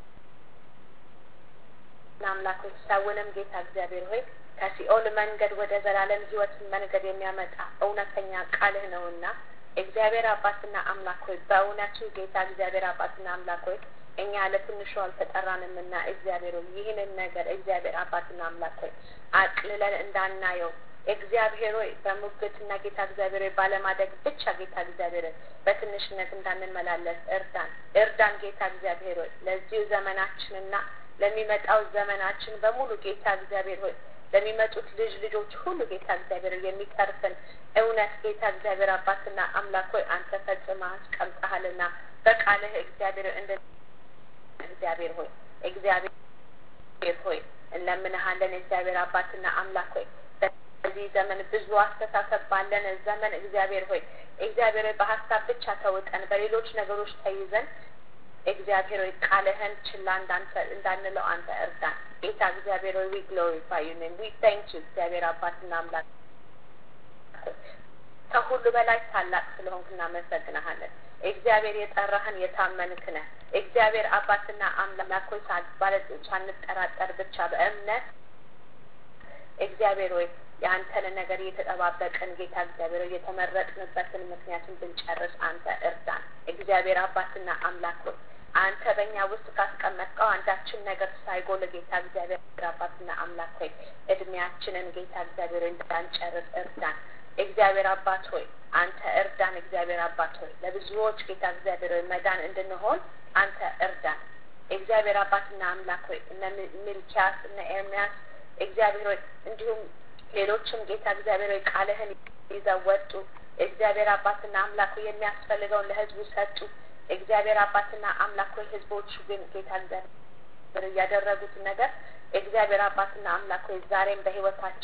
አምላክ ሆይ ሰውንም ጌታ እግዚአብሔር ሆይ ከሲኦል መንገድ ወደ ዘላለም ሕይወት መንገድ የሚያመጣ እውነተኛ ቃልህ ነውና እግዚአብሔር አባትና አምላክ ሆይ በእውነቱ ጌታ እግዚአብሔር አባትና አምላክ ሆይ እኛ ለትንሹ አልተጠራንምና እግዚአብሔር ሆይ ይህንን ነገር እግዚአብሔር አባትና አምላክ ሆይ አቅልለን እንዳናየው እግዚአብሔር ሆይ በሙግትና ጌታ እግዚአብሔር ሆይ ባለማደግ ብቻ ጌታ እግዚአብሔር በትንሽነት እንዳንመላለስ እርዳን እርዳን ጌታ እግዚአብሔር ሆይ ለዚሁ ዘመናችንና ለሚመጣው ዘመናችን በሙሉ ጌታ እግዚአብሔር ሆይ ለሚመጡት ልጅ ልጆች ሁሉ ጌታ እግዚአብሔር የሚተርፍን እውነት ጌታ እግዚአብሔር አባትና አምላክ ሆይ አንተ ፈጽማ አስቀምጠሃልና በቃልህ እግዚአብሔር እንደ እግዚአብሔር ሆይ እግዚአብሔር ሆይ እንለምንሃለን እግዚአብሔር አባትና አምላክ ሆይ በዚህ ዘመን ብዙ አስተሳሰብ ባለን ዘመን እግዚአብሔር ሆይ እግዚአብሔር ሆይ በሀሳብ ብቻ ተውጠን በሌሎች ነገሮች ተይዘን እግዚአብሔር ሆይ ቃልህን ችላ እንዳንለው አንተ እርዳን። ጌታ እግዚአብሔር ሆይ ዊ ግሎሪፋይ ዩ ኔም ዊ ታንክ ዩ እግዚአብሔር አባትና አምላክ ከሁሉ በላይ ታላቅ ስለሆንክ እናመሰግናሃለን። እግዚአብሔር የጠራህን የታመንክ ነህ። እግዚአብሔር አባትና አምላክ ሆይ ማለት ሳንጠራጠር ብቻ በእምነት እግዚአብሔር ሆይ የአንተን ነገር እየተጠባበቅን ጌታ እግዚአብሔር ሆይ የተመረጥንበትን ምክንያቱን ብንጨርስ አንተ እርዳን። እግዚአብሔር አባትና አምላክ ሆይ አንተ በእኛ ውስጥ ካስቀመጥከው አንዳችን ነገር ሳይጎል ጌታ እግዚአብሔር አባትና አምላክ ሆይ እድሜያችንን ጌታ እግዚአብሔር እንዳንጨርስ እርዳን። እግዚአብሔር አባት ሆይ አንተ እርዳን። እግዚአብሔር አባት ሆይ ለብዙዎች ጌታ እግዚአብሔር ሆይ መዳን እንድንሆን አንተ እርዳን። እግዚአብሔር አባትና አምላክ ሆይ እነ ሚልኪያስ እነ ኤርሚያስ እግዚአብሔር ሆይ እንዲሁም ሌሎችም ጌታ እግዚአብሔር ሆይ ቃልህን ይዘው ወጡ። እግዚአብሔር አባትና አምላክ ሆይ የሚያስፈልገውን ለህዝቡ ሰጡ። እግዚአብሔር አባትና አምላክ ሆይ ህዝቦቹ ግን ጌታ እግዚአብሔር እያደረጉት ነገር እግዚአብሔር አባትና አምላክ ሆይ ዛሬም በህይወታቸው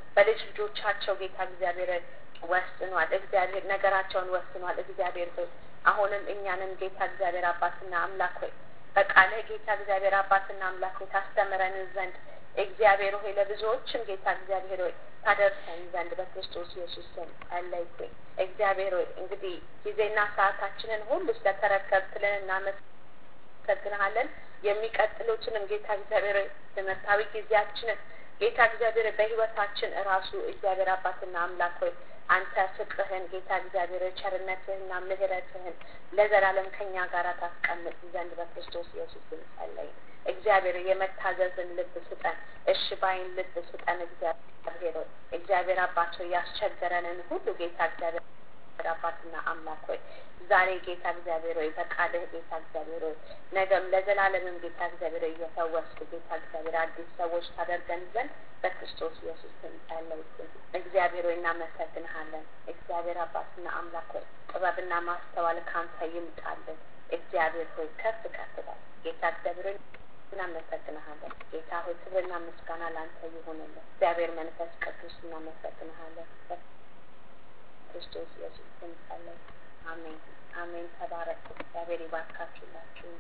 በልጅ ልጆቻቸው ጌታ እግዚአብሔር ወስኗል። እግዚአብሔር ነገራቸውን ወስኗል። እግዚአብሔር ሆይ አሁንም እኛንም ጌታ እግዚአብሔር አባትና አምላክ ሆይ በቃልህ ጌታ እግዚአብሔር አባትና አምላክ ሆይ ታስተምረን ዘንድ እግዚአብሔር ሆይ ለብዙዎችም ጌታ እግዚአብሔር ሆይ ታደርሰን ዘንድ በክርስቶስ ኢየሱስ ስም ጸለይኩኝ። እግዚአብሔር ሆይ እንግዲህ ጊዜና ሰዓታችንን ሁሉ ስለተረከብክልን እናመሰግንሃለን። የሚቀጥሉትንም ጌታ እግዚአብሔር ሆይ ትምህርታዊ ጊዜያችንን ጌታ እግዚአብሔር በህይወታችን እራሱ እግዚአብሔር አባትና አምላክ ሆይ አንተ ፍቅርህን ጌታ እግዚአብሔር ቸርነትህንና ምሕረትህን ለዘላለም ከኛ ጋር ታስቀምጥ ዘንድ በክርስቶስ ኢየሱስ ጸለይ። እግዚአብሔር የመታዘዝን ልብ ስጠን፣ እሺ ባይን ልብ ስጠን። እግዚአብሔር ሆይ እግዚአብሔር አባቸው ያስቸገረንን ሁሉ ጌታ እግዚአብሔር አባትና አምላክ ሆይ ዛሬ ጌታ እግዚአብሔር ሆይ በቃልህ ጌታ እግዚአብሔር ሆይ ነገም ለዘላለምም ጌታ እግዚአብሔር ሆይ እየፈወስክ ጌታ እግዚአብሔር አዲስ ሰዎች ታደርገን ዘንድ በክርስቶስ ኢየሱስ ስም ጸለይኩኝ። እግዚአብሔር ሆይ እናመሰግንሃለን። እግዚአብሔር አባትና አምላክ ሆይ ጥበብና ማስተዋል ካንተ ይምጣልን። እግዚአብሔር ሆይ ከፍ ከፍ በል ጌታ እግዚአብሔር ሆይ እናመሰግንሃለን። ጌታ ሆይ ክብርና ምስጋና ለአንተ ይሁንልን። እግዚአብሔር መንፈስ ቅዱስ እናመሰግንሃለን። ክርስቶስ ኢየሱስ ስም ጸለይ። አሜን አሜን። ተባረክ። እግዚአብሔር ይባርካችሁላችሁ።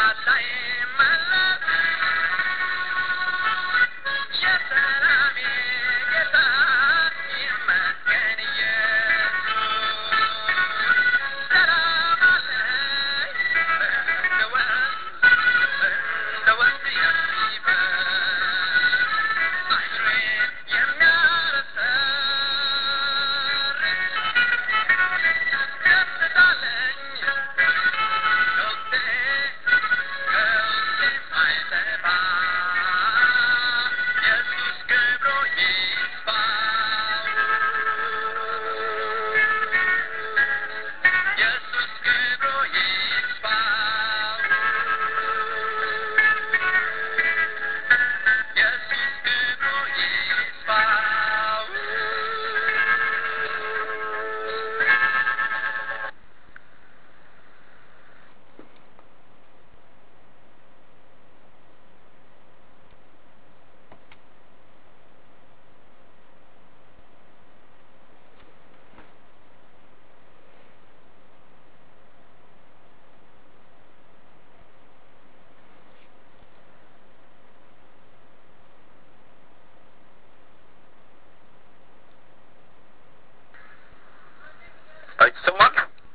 ይሰማል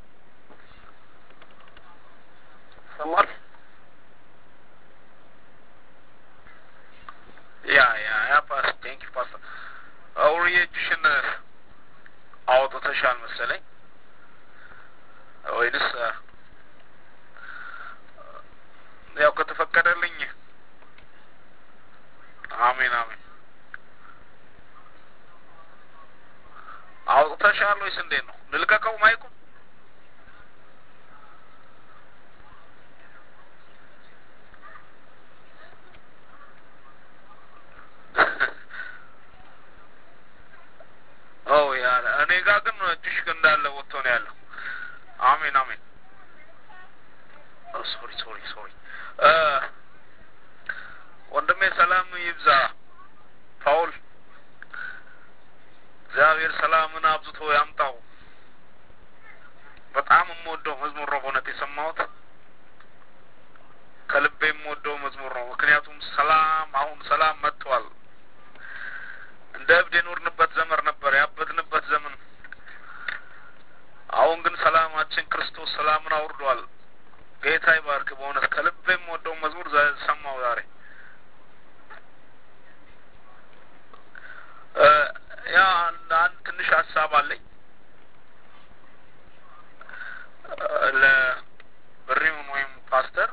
ይሰማል ያ ያ ያ ፓስ ቴንክ ዩ ፓስተር አውሪ እጅሽን አውጥተሻል መሰለኝ ወይንስ ያው ከተፈቀደልኝ አሜን አሜን አውጥተሻል ወይስ እንዴት ነው ልልቀቀው ማይኩ ኦ ያ እኔ ጋር ግን እጅሽ እንዳለ ወጥቶ ነው ያለው አሜን አሜን ሶሪ ሶሪ ሶሪ ወንድሜ ሰላም ይብዛ ፓውል እግዚአብሔር ሰላምን አብዝቶ ያምጣው በጣም የምወደው መዝሙር ነው በእውነት የሰማሁት ከልቤ የምወደው መዝሙር ነው ምክንያቱም ሰላም አሁን ሰላም መጥቷል እንደ እብድ የኖርንበት ዘመን ነበር ያበድንበት ዘመን አሁን ግን ሰላማችን ክርስቶስ ሰላምን አውርዷል ጌታ ይባርክ በእውነት ከልቤ የምወደው መዝሙር ሰማው ዛሬ ያ አንድ ትንሽ ሀሳብ አለኝ ለብሪውን ወይም ፓስተር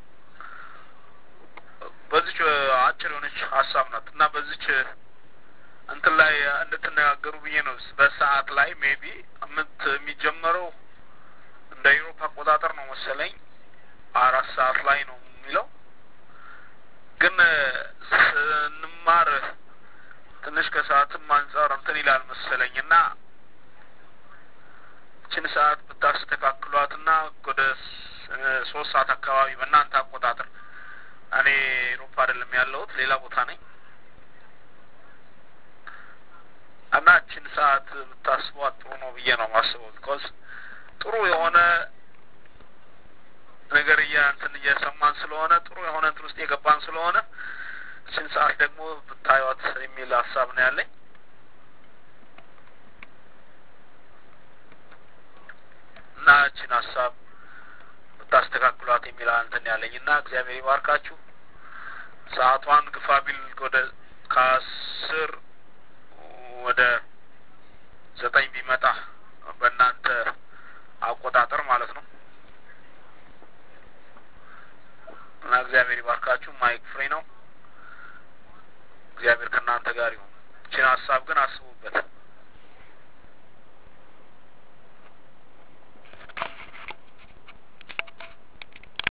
በዚች አጭር የሆነች ሀሳብ ናት እና በዚች እንትን ላይ እንድትነጋገሩ ብዬ ነው በሰዓት ላይ ሜቢ ምት የሚጀመረው እንደ ኢሮፓ አቆጣጠር ነው መሰለኝ አራት ሰዓት ላይ ነው የሚለው ግን ስንማር ትንሽ ከሰዓትም አንጻር እንትን ይላል መሰለኝ እና ችን ሰዓት ብታስተካክሏት እና ወደ ሶስት ሰዓት አካባቢ በእናንተ አቆጣጠር እኔ ኤሮፓ አይደለም ያለሁት ሌላ ቦታ ነኝ እና ችን ሰዓት ብታስቧት ጥሩ ነው ብዬ ነው ማስበው ቢኮዝ ጥሩ የሆነ ነገር እያ እንትን እየሰማን ስለሆነ ጥሩ የሆነ እንትን ውስጥ የገባን ስለሆነ ችን ሰዓት ደግሞ ብታዩት የሚል ሀሳብ ነው ያለኝ እና ችን ሀሳብ ብታስተካክሏት የሚል እንትን ያለኝ እና እግዚአብሔር ይባርካችሁ ሰዓቷን ግፋ ቢል ወደ ከአስር ወደ ዘጠኝ ቢመጣ በእናንተ አቆጣጠር ማለት ነው እና እግዚአብሔር ይባርካችሁ ማይክ ፍሬ ነው እግዚአብሔር ከእናንተ ጋር ይሁን ይችን ሀሳብ ግን አስቡ